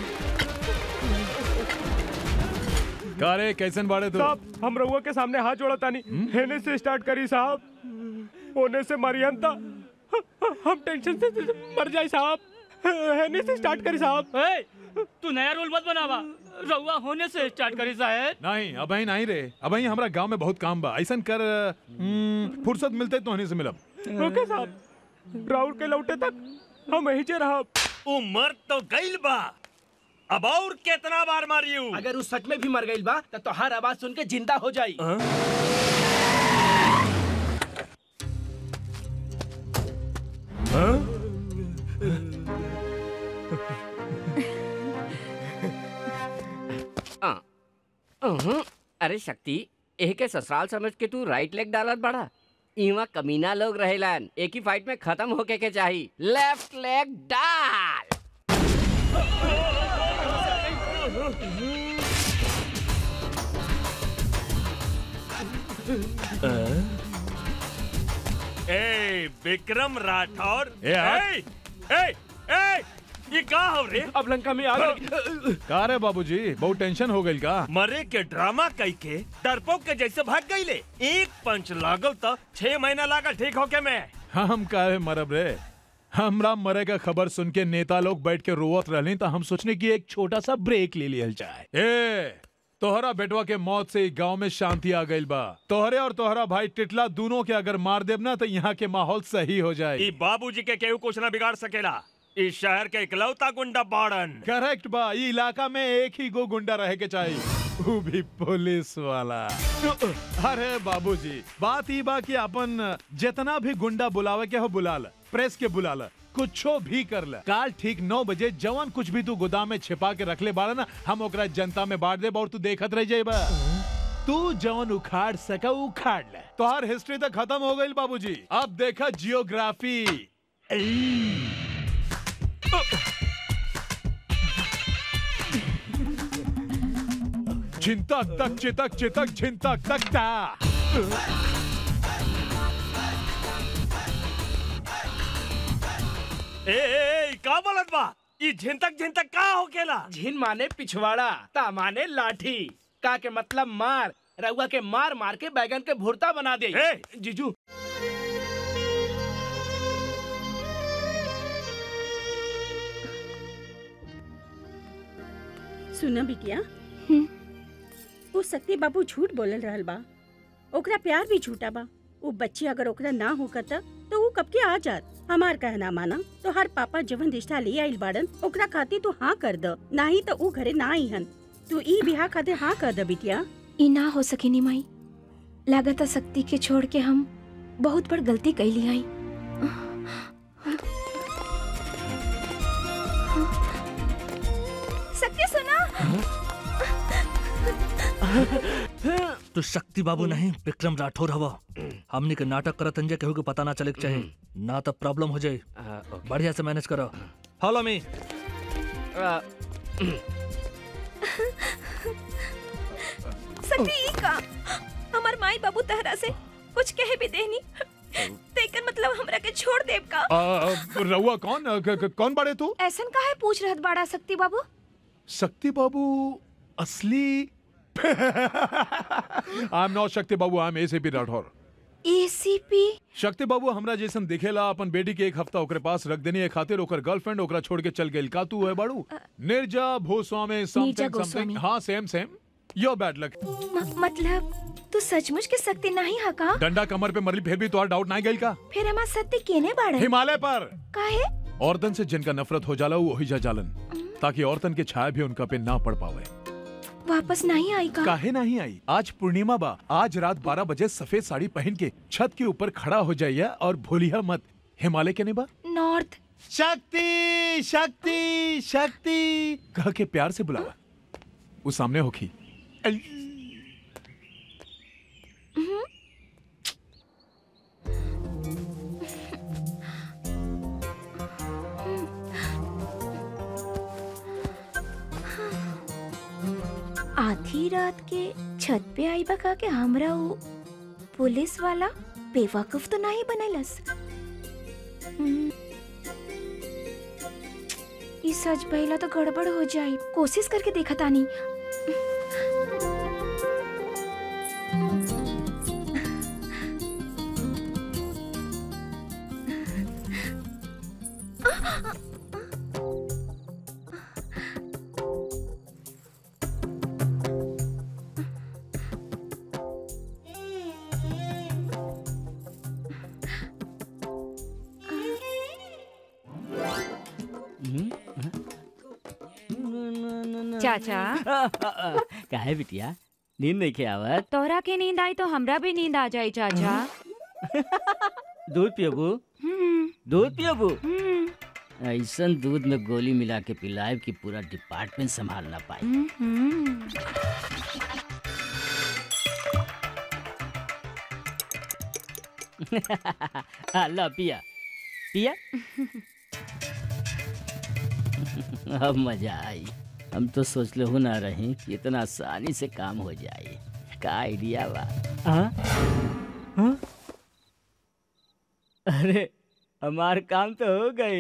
का रे कैसन बाड़े तू साहब हम रउआ के सामने हाथ जोड़ा तानी हेने से स्टार्ट करी साहब होने से मरियन था हम टेंशन से मर जाए साहब हेने से स्टार्ट करी साहब ए, तू नया रूल मत बनावा रउआ होने से स्टार्ट करी साहब नहीं अब ही नहीं रे अब ही हमरा गांव में बहुत काम बा ऐसन कर हम्म, फुर्सत मिलते तो हनी से मिलब ओके साहब राउर के लौटे तक हम यही चे रहा उमर तो गइल बा अब और कितना बार मारियू अगर उस सच में भी मर गई बा तो तोहार आवाज सुन के जिंदा हो जाई आ, अहं, अरे शक्ति एह के ससुराल समझ के तू राइट लेग डालत बड़ा इवा कमीना लोग रहेलन एक ही फाइट में खत्म होके के चाही लेफ्ट लेग डाल ए विक्रम राठौर ए, हट। ए, ए, ए, ये का हो रे अब लंका में आ गई का रे बाबूजी बहुत टेंशन हो गई का मरे के ड्रामा कई के डरपोक के जैसे भाग गईले एक पंच लागल तो छह महीना लागल ठीक होके मैं हम काहे मरब रे हमरा मरे का खबर सुन के नेता लोग बैठ के रोवत रहली तो हम सोचने की एक छोटा सा ब्रेक ले लियल जाए ए तोहरा बेटवा के मौत से गांव में शांति आ गइल बा तोहरे और तोहरा भाई टिटला दोनों के अगर मार देब ना तो यहाँ के माहौल सही हो जाए ई बाबूजी के केहू कुछ ना बिगाड़ सकेला इस शहर के इकलौता गुंडा बाड़न करेक्ट बा ई इलाका में एक ही गो गुंडा रहे के चाहिए वो भी पुलिस वाला अरे बाबूजी बात ई बा कि अपन जितना भी गुंडा बुलावे के हो बुला ल प्रेस के बुला ल कुछो भी कर ले काल ठीक नौ बजे जवान कुछ भी तू गोदाम में छिपा के रख ले बारा ना हम ओकरा जनता में बांट दे और तू देखत रह जाइबा तू जवन उखाड़ सका उखाड़ ले तोहार हिस्ट्री तो खत्म हो गई बाबूजी अब देखा जियोग्राफी चिंतक तक चितक चितक चिंतक तक ता ए, ए, ए का बोलत बा ई झिंतक झिंतक का होकेला झिन माने पिछवाड़ा ता माने लाठी का के मतलब मार रउआ के मार मार के बैगन के भुर्ता बना दे ए! जीजू सुना बिटिया वो सत्य बाबू झूठ बोलल रहल बा ओकरा प्यार भी झूठा बा वो बच्ची अगर ओकरा ना होकत तो वो कब के आ जात हमार कहना माना तो हर पापा जवन रिश्ता ले आइल बाड़न ओकरा खातिर तू हाँ कर द नाही तो ऊ घरे ना आई हन तू ई बिहा खातिर हाँ कर द बिटिया ई ना हो सकेनी माई लागत शक्ति के छोड़ के हम बहुत बड़ गलती कैली आई शक्ति सुना तू शक्ति बाबू नहीं विक्रम राठौर हवा हमने के नाटक करत अंजे केहू के पता ना चले के चाहे ना तो प्रॉब्लम हो जाए बढ़िया से मैनेज करो फॉलो मी शक्ति ई का हमार माई बाबू तहरा से कुछ कहे भी देनी तेकर मतलब हमरा के छोड़ देब का आ, रउआ कौन क- क- कौन बाड़े तू ऐसन काहे पूछ रहत बाड़ा शक्ति बाबू शक्ति बाबू असली I am not Shakti Babu I am ACP Rathore ACP Shakti Babu हमरा जैसन दिखेला अपन बेटी के एक हफ्ता ओकरे पास रख देनी है खातिर ओकर गर्लफ्रेंड ओकरा छोड़ के चल गइल का तू है बाड़ू निर्जा भूस्वामी समथिंग गोस्वामी। समथिंग हाँ same same your bad luck मतलब तू सचमुच के शक्ति नहीं है का डंडा कमर पे मरली फिर भी तो डाउट ना गइल का फिर हमार सत्य केने बाड़े हिमालय पर काहे औरतन से जिनका नफरत हो जाला वो वही जा जालन ताकि औरतन के छाया भी उनका पे ना पड़ पावे वापस नहीं आई का काहे नहीं आई आज पूर्णिमा बा आज रात 12 बजे सफेद साड़ी पहन के छत के ऊपर खड़ा हो जाइए और भूलिया मत हिमालय के बा नॉर्थ शक्ति शक्ति शक्ति कह के प्यार से बुलावा वो सामने होखी आधी रात के छत पे आई बका के हमरा उ पुलिस वाला बेवकूफ तो नहीं बनैलस हम्म। ई सच पहला तो गड़बड़ हो जाई कोशिश करके देखा तानी चाचा काहे बिटिया नींद नहीं के आवत तोहरा के नींद आई तो हमरा भी नींद आ जाई चाचा दूध पियोबू हम्म, दूध पियोबू हम्म, ऐसन दूध में गोली मिला के पिलाए कि पूरा डिपार्टमेंट संभाल ना पाए हम्म। ला पिया पिया अब मजा आई हम तो सोच ले हो ना रहे कि इतना आसानी से काम हो जाए का आइडिया बा हाँ? हाँ? अरे हमार काम तो हो गई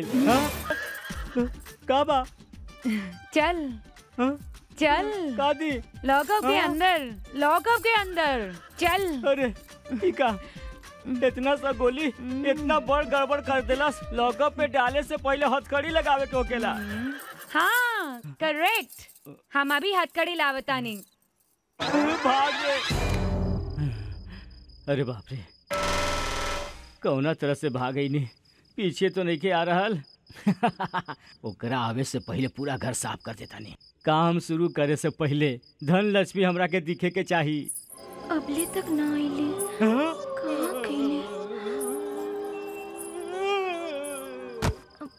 का बा चल चल कादी लॉकअप के हाँ? अंदर लॉकअप के अंदर चल अरे ठीक है इतना सा गोली इतना बड़ गड़बड़ कर देलस लॉकअप पे डाले से पहले हथकड़ी लगावे के होकेला हाँ करेक्ट हम अभी हथकड़ी लावतानी भाग गए अरे बाप रे कौना तरह से भाग गई नहीं पीछे तो नहीं के आ रहल ओकरा आवे से पहले पूरा घर साफ कर देता नहीं काम शुरू करे से पहले धन लक्ष्मी हमरा के दिखे के चाहिए अबले तक ना आईली कहाँ गईली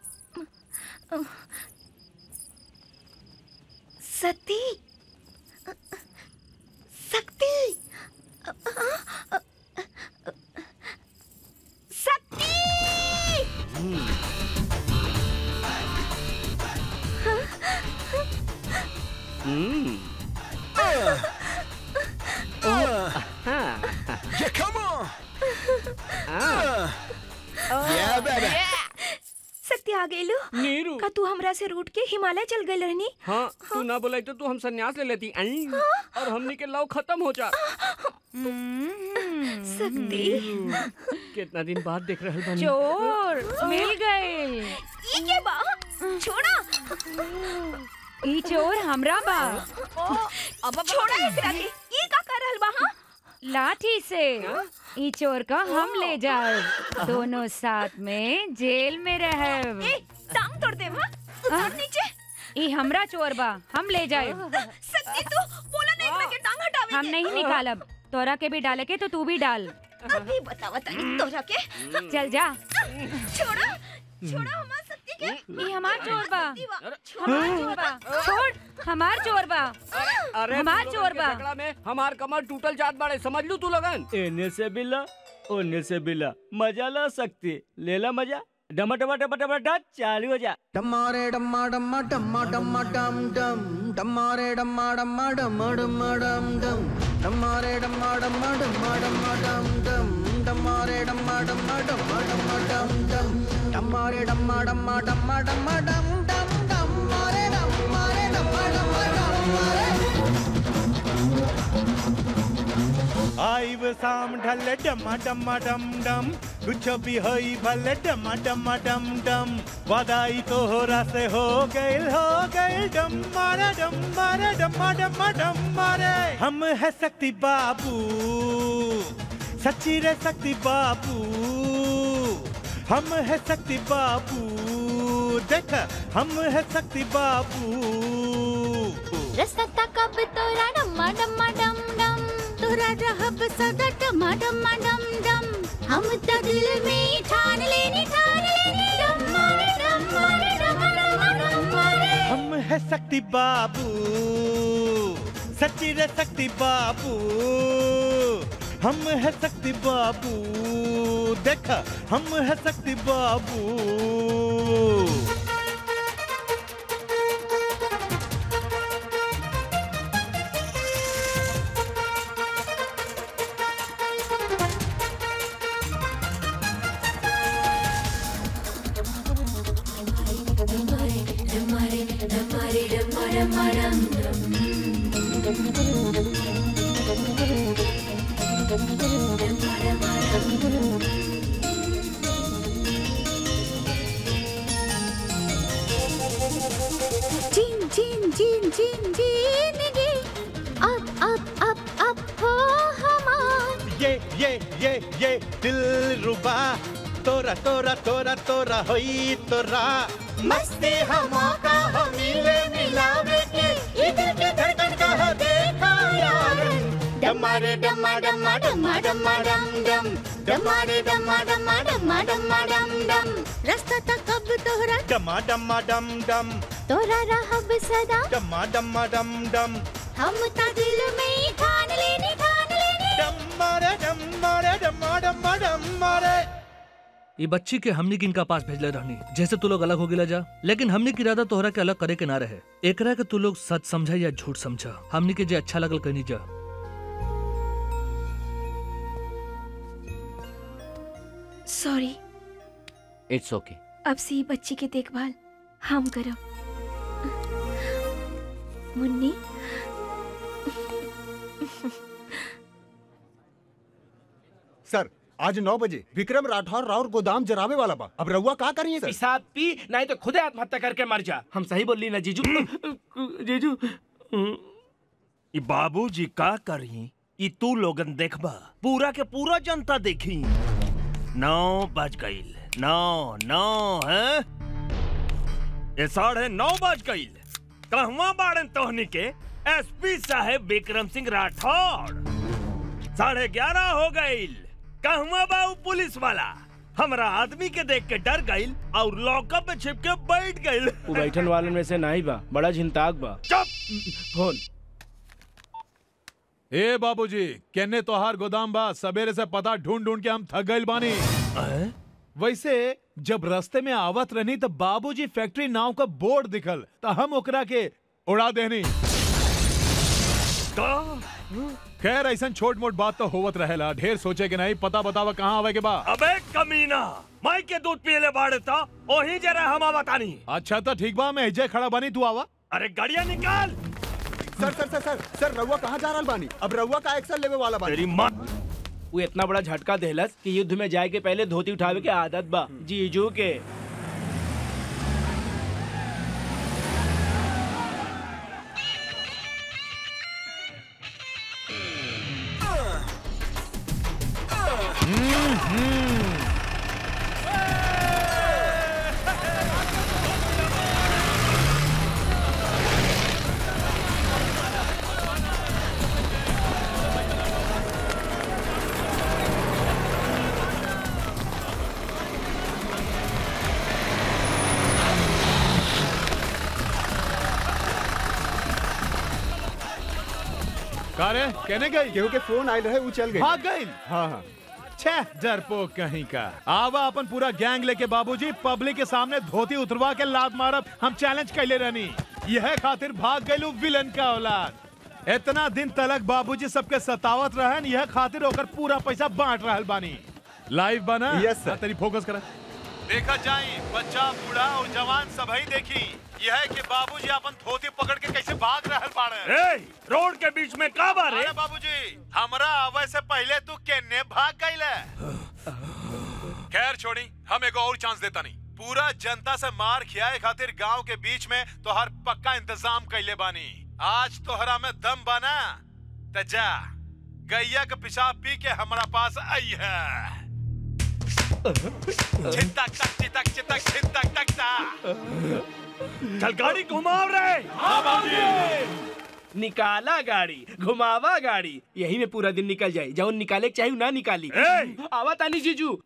सती शक्ति शक्ति हम्म Yeah, come on. हाँ। Yeah, baby. शक्ति आ गई लो नीरू का तू हमरा से रूट के हिमालय चल गई रहनी हाँ तू ना बोला तो तू हम संन्यास ले लेती आई और हमनी के लव खत्म हो जा शक्ति कितना दिन बाद देख रहे बनी चोर मिल गए ये के बा छोड़ा ई चोर हमरा बा अब छोड़ा एकरा के ये का कर रहल बा हां लाठी से ई चोर का हम ले जाए दोनों साथ में जेल में रहे ए टांग तोड़ दे हां उतर नीचे ई हमरा चोर बा हम ले जाए शक्ति तू बोला नहीं एकरा के टांग हटावे हम नहीं निकालब तोरा के भी डाले के तो तू भी डाल अभी बतावा तनी तोरा के चल जा छोड़ा छोड़ा हमार शक्ति के ई हमार चोर बा हमार चोर बा छोड़ हमार चोर बा अरे हमार तू चोर लोगन के बा झगड़ा में हमार कमर टूटल जात बाड़े समझ लू तू लगन एने से बिल्ला ओने से बिल्ला मजा ला सकती लेला मजा डमा डमा डमा डमा डा चालू हो जा डमारे डम्मा डम्मा डम्मा डम्मा डम डम डमारे डम्मा डम्मा डम्मा डम्मा डम डम डमारे डम्मा डम्मा डम्मा डम्मा डम डम डमारे डम्मा डम्मा डम्मा डम्मा डम डम डमारे डम्मा डम्मा डम्मा डम्मा डम डम डमारे डमारे डम्मा डम्मा डम आइब शाम ढल डमा डमा डम डम कुछ भी होई भले डमा डमा डम डम वादाई तो हो से हो गइल हो गइल डम मारे डम मारे डमा डमा डम मारे हम है शक्ति बाबू सच्ची रे शक्ति बाबू हम है शक्ति बाबू देख हम है शक्ति बाबू रसता कब तोरा डम्मा डम्मा डम डम तोरा रहब सदा डम्मा डम्मा डम डम हम त दिल में ठान लेनी ठान लेनी डम्मा रे डम्मा रे डम्मा डम्मा डम्मा रे हम है शक्ति बाबू सच्ची रे शक्ति बाबू हम है शक्ति बाबू देख हम है शक्ति बाबू जीन जीन जीन जीन जीनगी अब अब अब अब हो हमार ये ये ये ये दिल रुबा तोरा तोरा तोरा तोरा होई तोरा मस्ती हम मौका हो मिले मिलावे के इधर के धड़कन का हो देखा यार डमारे डम्मा डम्मा डम्मा डम्मा डम डम डमारे डम्मा डम्मा डम्मा डम्मा डम डम रास्ता तक कब तोहरा डमा डमा डम डम तोरा रहब सदा डमा डमा डम डम हम ता दिल में ठान लेनी ठान लेनी डम्मारे डम्मारे डम्मा डम्मा डम्मारे ये बच्ची के हमनी के इनका पास भेजले रहनी जैसे तू लोग अलग हो गिला जा लेकिन हमनी की इरादा तोहरा के अलग करे के ना रहे एकरा के तू लोग सच समझा या झूठ समझा हमनी के जे अच्छा लगल कहनी जा सॉरी इट्स ओके अब से ही बच्ची की देखभाल हम करब मुन्नी सर आज नौ बजे विक्रम राठौर राउर गोदाम जरावे वाला बा अब रउआ का करिए सर पिसाब पी नहीं तो खुद आत्महत्या करके मर जा हम सही बोली ना जीजू जीजू ई बाबूजी का करी ई तू लोगन देखबा पूरा के पूरा जनता देखी नौ बज गईल नौ नौ है ये साढ़े नौ बज गईल कहवा बाड़न तोहनी के एसपी साहेब विक्रम सिंह राठौर साढ़े ग्यारह हो गईल कहवा बाऊ पुलिस वाला हमरा आदमी के देख के डर गईल और लॉकअप में छिप के बैठ गईल वो बैठन वालन में से नहीं बा बड़ा झिंताक बा चुप फोन ए बाबूजी केने तोहार गोदाम बा सवेरे से पता ढूंढ ढूंढ के हम थक गइल बानी वैसे जब रास्ते में आवत रहनी तो बाबूजी फैक्ट्री नाव का बोर्ड दिखल तो हम ओकरा के उड़ा देनी खैर ऐसा छोट मोट बात तो होवत रहेला ढेर सोचे के नहीं पता बतावा कहाँ आवे के बा अबे कमीना माई के दूध पियले बाड़े था ओही जरा हम बतानी अच्छा तो ठीक बा मैं हिजे खड़ा बानी तू आवा अरे गाड़िया निकाल सर सर सर सर सर रउआ कहाँ जा रहल बानी अब रउआ का एक्शन लेवे वाला बानी तेरी माँ वो इतना बड़ा झटका देहलस कि युद्ध में जाए के पहले धोती उठावे के आदत बा जीजू के का रे कहने गई केहू के फोन आयल रहे वो चल गई भाग गई हाँ हाँ छह डरपोक कहीं का आवा अपन पूरा गैंग लेके बाबूजी पब्लिक के सामने धोती उतरवा के लात मारब हम चैलेंज कैले रहनी यह खातिर भाग गइलू विलन का औलाद इतना दिन तलक बाबूजी सबके सतावत रहन यह खातिर ओकर पूरा पैसा बांट रहल बानी लाइव बना Yes, sir. हाँ, तनी फोकस करा देखा जाई बच्चा बूढ़ा और जवान सबही देखी यह है कि बाबूजी अपन धोती पकड़ के कैसे भाग रहल बाड़े ए, रोड के बीच में का बारे अरे बाबूजी हमरा आवे से पहले तू केने भाग गईले खैर छोड़ी हम एगो और चांस देता नहीं पूरा जनता से मार खियाए खातिर गांव के बीच में तोहर पक्का इंतजाम कैले बानी आज तोहरा में दम बना त जा गैया के पेशाब पी के हमरा पास आई है चिंतक तक चितक चितक चिंतक तक ता चल गाड़ी घुमाओ रे निकाला गाड़ी घुमावा गाड़ी यही में पूरा दिन निकल जाए जौन निकाले के चाहिए ना निकाली ए! आवा तानी जीजू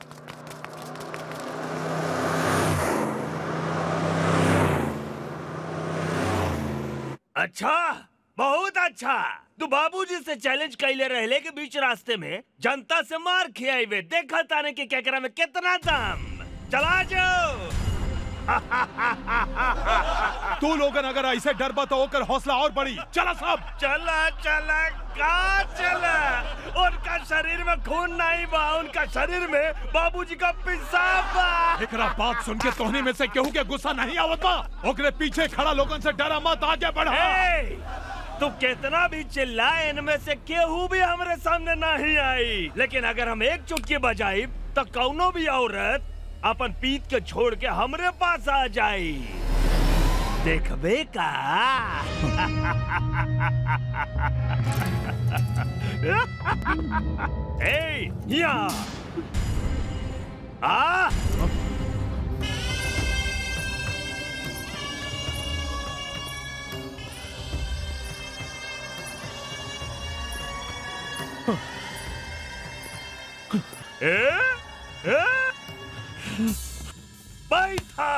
अच्छा बहुत अच्छा तू बाबूजी से चैलेंज कैले रहले के बीच रास्ते में जनता से मार खियाइबे देखा ताने के केकरा में कितना दम चला जाओ तू लोगन अगर ऐसे डरबा तो ओकर हौसला और बढ़ी चला सब चला चला का चला उनका शरीर में खून नहीं बा उनका शरीर में बाबूजी का पेशाब बा एकरा बात सुन के तोहनी में से केहू के गुस्सा नहीं आवत बा ओकरे पीछे खड़ा लोगन से डरा मत आगे बढ़ा ए, तू कितना भी चिल्लाए इनमें से केहू भी हमरे सामने नहीं आई लेकिन अगर हम एक चुटकी बजाई तो कौनो भी औरत अपन पीत के छोड़ के हमरे पास आ जाई देखबे का ए, यहाँ आ ए? ए? बैठा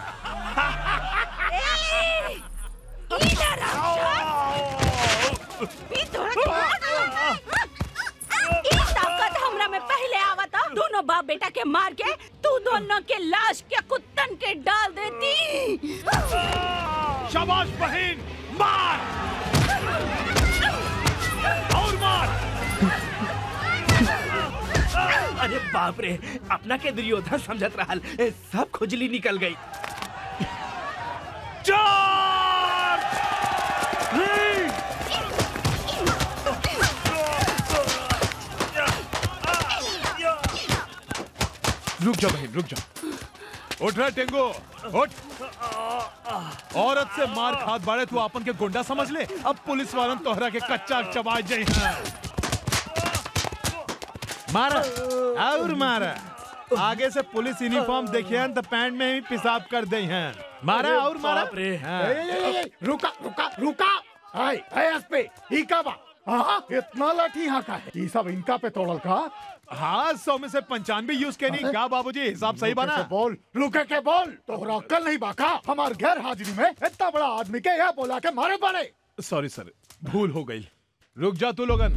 ई तोरा के मार देला। ई ताकत हमरा में पहले आवता दोनों बाप बेटा के मार के तू दोनों के लाश के कुत्तन के डाल देती शाबाश बहन मार और मार अरे बाप रे अपना के दुर्योधन समझत रहल ए, सब खुजली निकल गई रुक जा बहन रुक जा उठ रहा टेंगो उठ औरत से मार खात बाड़े तू आपन के गुंडा समझ ले अब पुलिस वालन तोहरा के कच्चा चबा जाई हैं मारा और मारा आगे से पुलिस यूनिफॉर्म देखिए तो पैंट में ही पेशाब कर दे हैं मारा और मारा बाप रे। हाँ। ए, ए, ए, ए, रुका रुका रुका हाय हाय एसपी ई का बा हाँ इतना लाठी यहाँ का है ये सब इनका पे तोड़ल का हाँ सौ में से पंचानवे यूज के नहीं क्या बाबूजी हिसाब सही बना रुके के बोल रुके के बोल तोहरा अक्कल नहीं बाका हमार गैर हाजिरी में इतना बड़ा आदमी के यह बोला के मारे पड़े सॉरी सर भूल हो गई रुक जा तू लोगन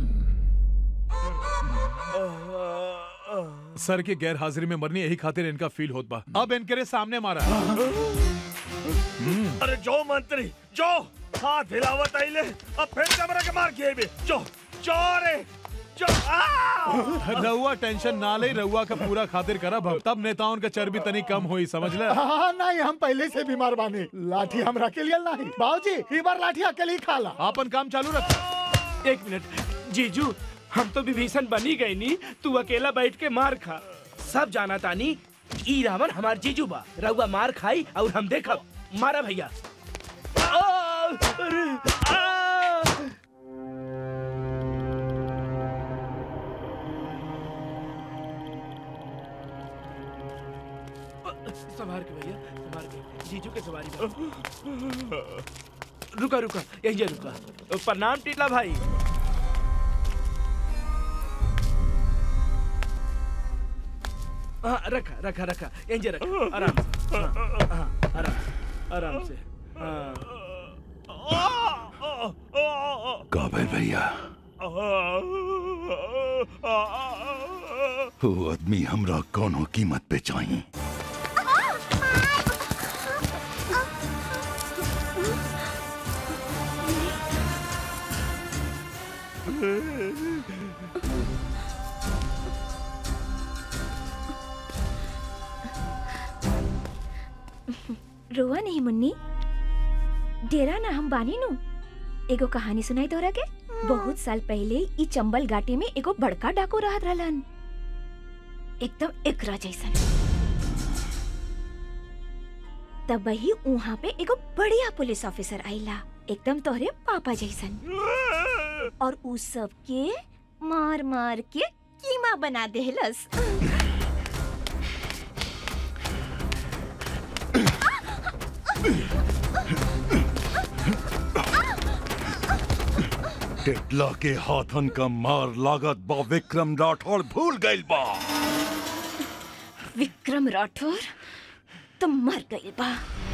सर की गैर हाजिरी में मरनी यही खातिर इनका फील होत बा अब इनके रे सामने मारा अरे जो मंत्री जो हाथ हिलावत आइले अब फिर कमरा के मार के बे जो जो रे जो आ! रउआ टेंशन ना ले रउआ का पूरा खातिर करब हम तब नेताओं का चर्बी तनी कम हुई समझ ले हाँ नहीं हम पहले से बीमार बानी लाठी हमरा के लिए नहीं बाबूजी ई बार लाठी अकेले ही खा ला अपन काम चालू रख एक मिनट जीजू हम तो विभीषण बनी गई नी तू अकेला बैठ के मार खा सब जाना तानी ई रावण हमार जीजू बा रउआ मार खाई और हम देखब मारा भैया आ, अरे, आ! संभार के भैया संभार के जीजू के सवारी बा। रुका रुका यही जा रुका प्रणाम टीला भाई हाँ रखा रखा रखा यहीं जा रखा आराम से हाँ, हाँ, आराम आराम से हाँ काबिल भैया वो आदमी हमरा कोनो कीमत पे चाहिए रोआ नहीं मुन्नी डेरा ना हम बानी नु एगो कहानी सुनाई तोरा के बहुत साल पहले ई चंबल घाटी में एगो बड़का डाकू रहत रहलन एकदम एकरा जैसन तब वही वहाँ पे एगो बढ़िया पुलिस ऑफिसर आइला एकदम तोहरे पापा जैसन और उ सब के मार मार के कीमा बना देहलस टेटला के हाथन का मार लागत बा विक्रम राठौड़ भूल गइल बा विक्रम राठौर तुम मर गई बा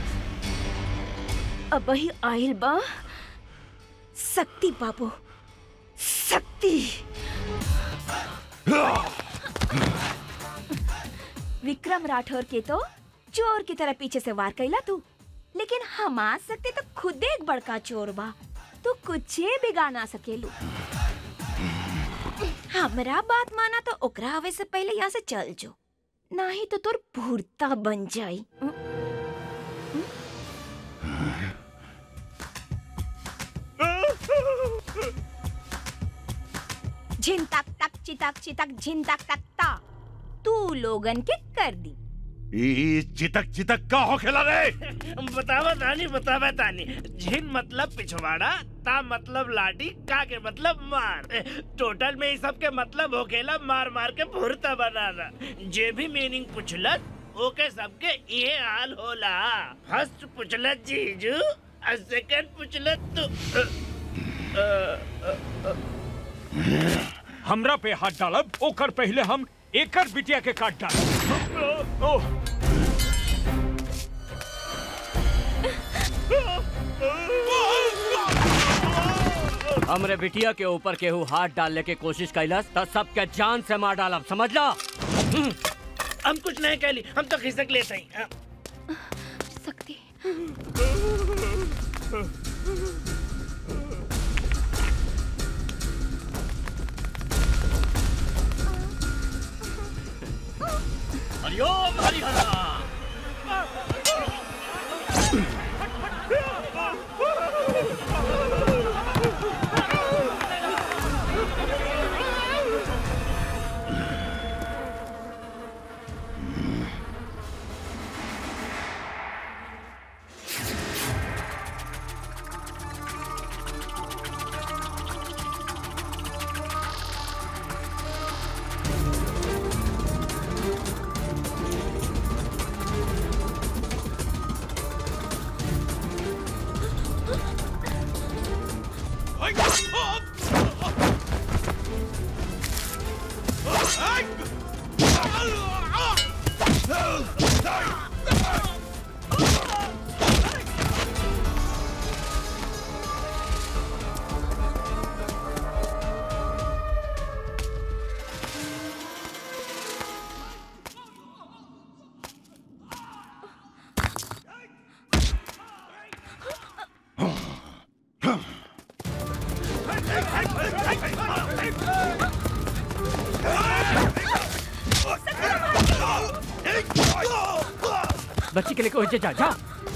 अब वही आइल बा शक्ति बाबू शक्ति विक्रम राठौर के तो चोर की तरह पीछे से वार कैला तू लेकिन हमार शक्ति तो खुद एक बड़का चोर बा तू कुछ बिगाड़ ना सकेलू हमरा बात माना तो ओकरा आवे से पहले यहाँ से चल जो नहीं तो तोर भूरता बन जाई झिन तक तक चितक चितक झिन तक तक ता तू लोगन के कर दी ई चितक चितक का हो खेला रे बतावा तानी बतावा तानी झिन मतलब पिछवाड़ा ता मतलब लाठी का के मतलब मार टोटल में इस सब के मतलब होकेला मार मार के भुरता बनाना जे भी मीनिंग पुछलत ओके सबके ये हाल होला फर्स्ट पुछलत जीजू और सेकंड पुछलत तू अ, अ, अ, अ, हमरा पे हाथ डालब ओकर पहले हम एकर बिटिया के काट डालब ओह हमरे बिटिया के ऊपर केहू हाथ डालने की कोशिश कैलस तो सबके जान से मार डालब समझ ला हम कुछ नहीं कहली हम तो खिसक लेते हैं सकती हरिओम हरिहरा बच्ची के लेके वहीं जा जा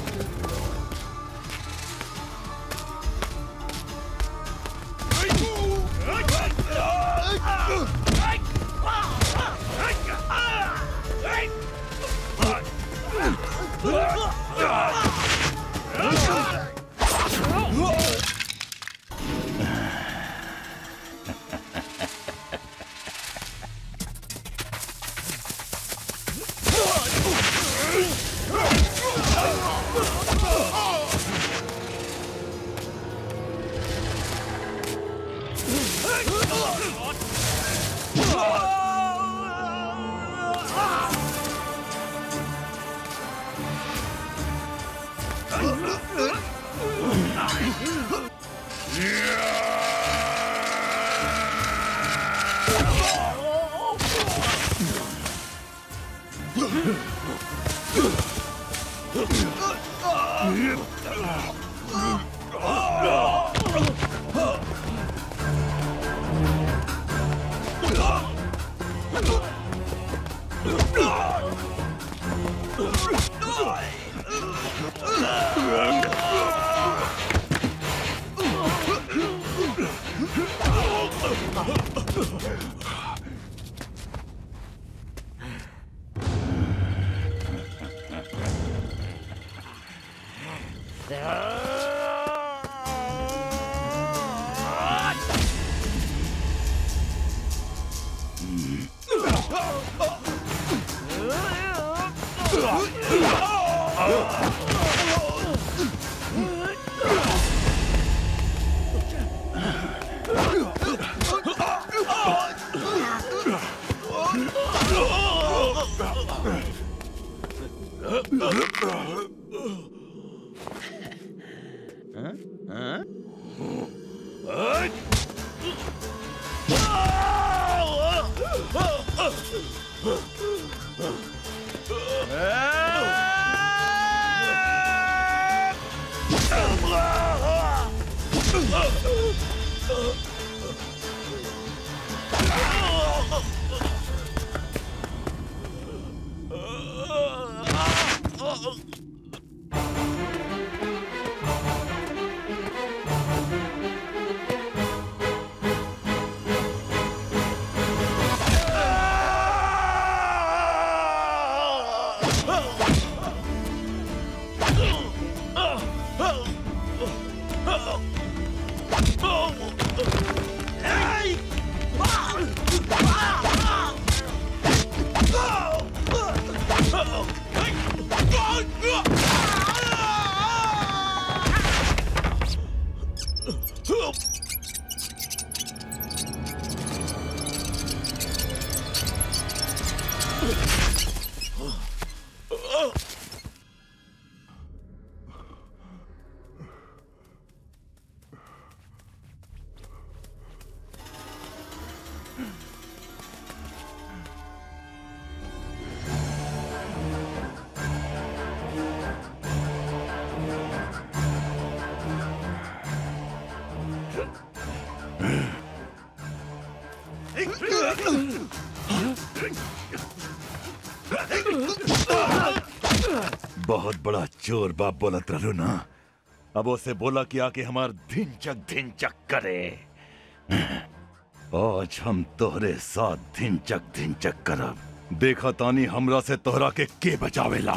बहुत बड़ा चोर बाप बोलत रहलू ना अब उसे बोला कि आके हमार धिनचक धिनचक करे आज हम तोहरे साथ धिनचक धिनचक करब देखा तानी हमरा से तोहरा के के बचावेला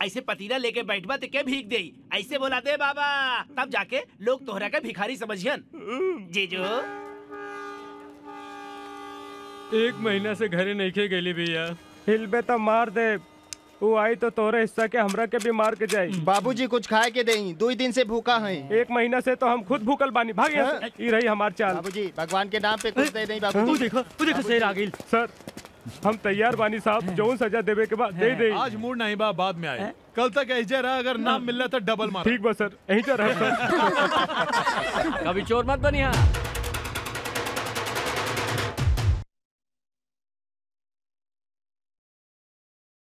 ऐसे पतीला लेके बैठबा तो क्या भीग देई ऐसे बोला दे बाबा तब जाके लोग तोहरा का भिखारी समझियन जीजू एक महीना से घरे नहीं खे गेली भैया हिलबे तो मार दे वो आई तो तोरे हिस्सा के हमरा के भी मार के जाई बाबूजी कुछ खाए के देई दो दिन से भूखा है एक महीना से तो हम खुद भूखल बानी भाग यहाँ से। ई रही हमार चाल बाबूजी भगवान के नाम पे कुछ दे दें वो बाबूजी देखो वो देखो शेर आ गई सर हम तैयार बानी साहब जो सजा देवे के बाद दे दे आज मूड नहीं बा बाद में आए कल तक ऐसे रहा अगर नाम मिल रहा तो डबल मार ठीक बा सर यहीं तो रहे सर कभी चोर मत बनिया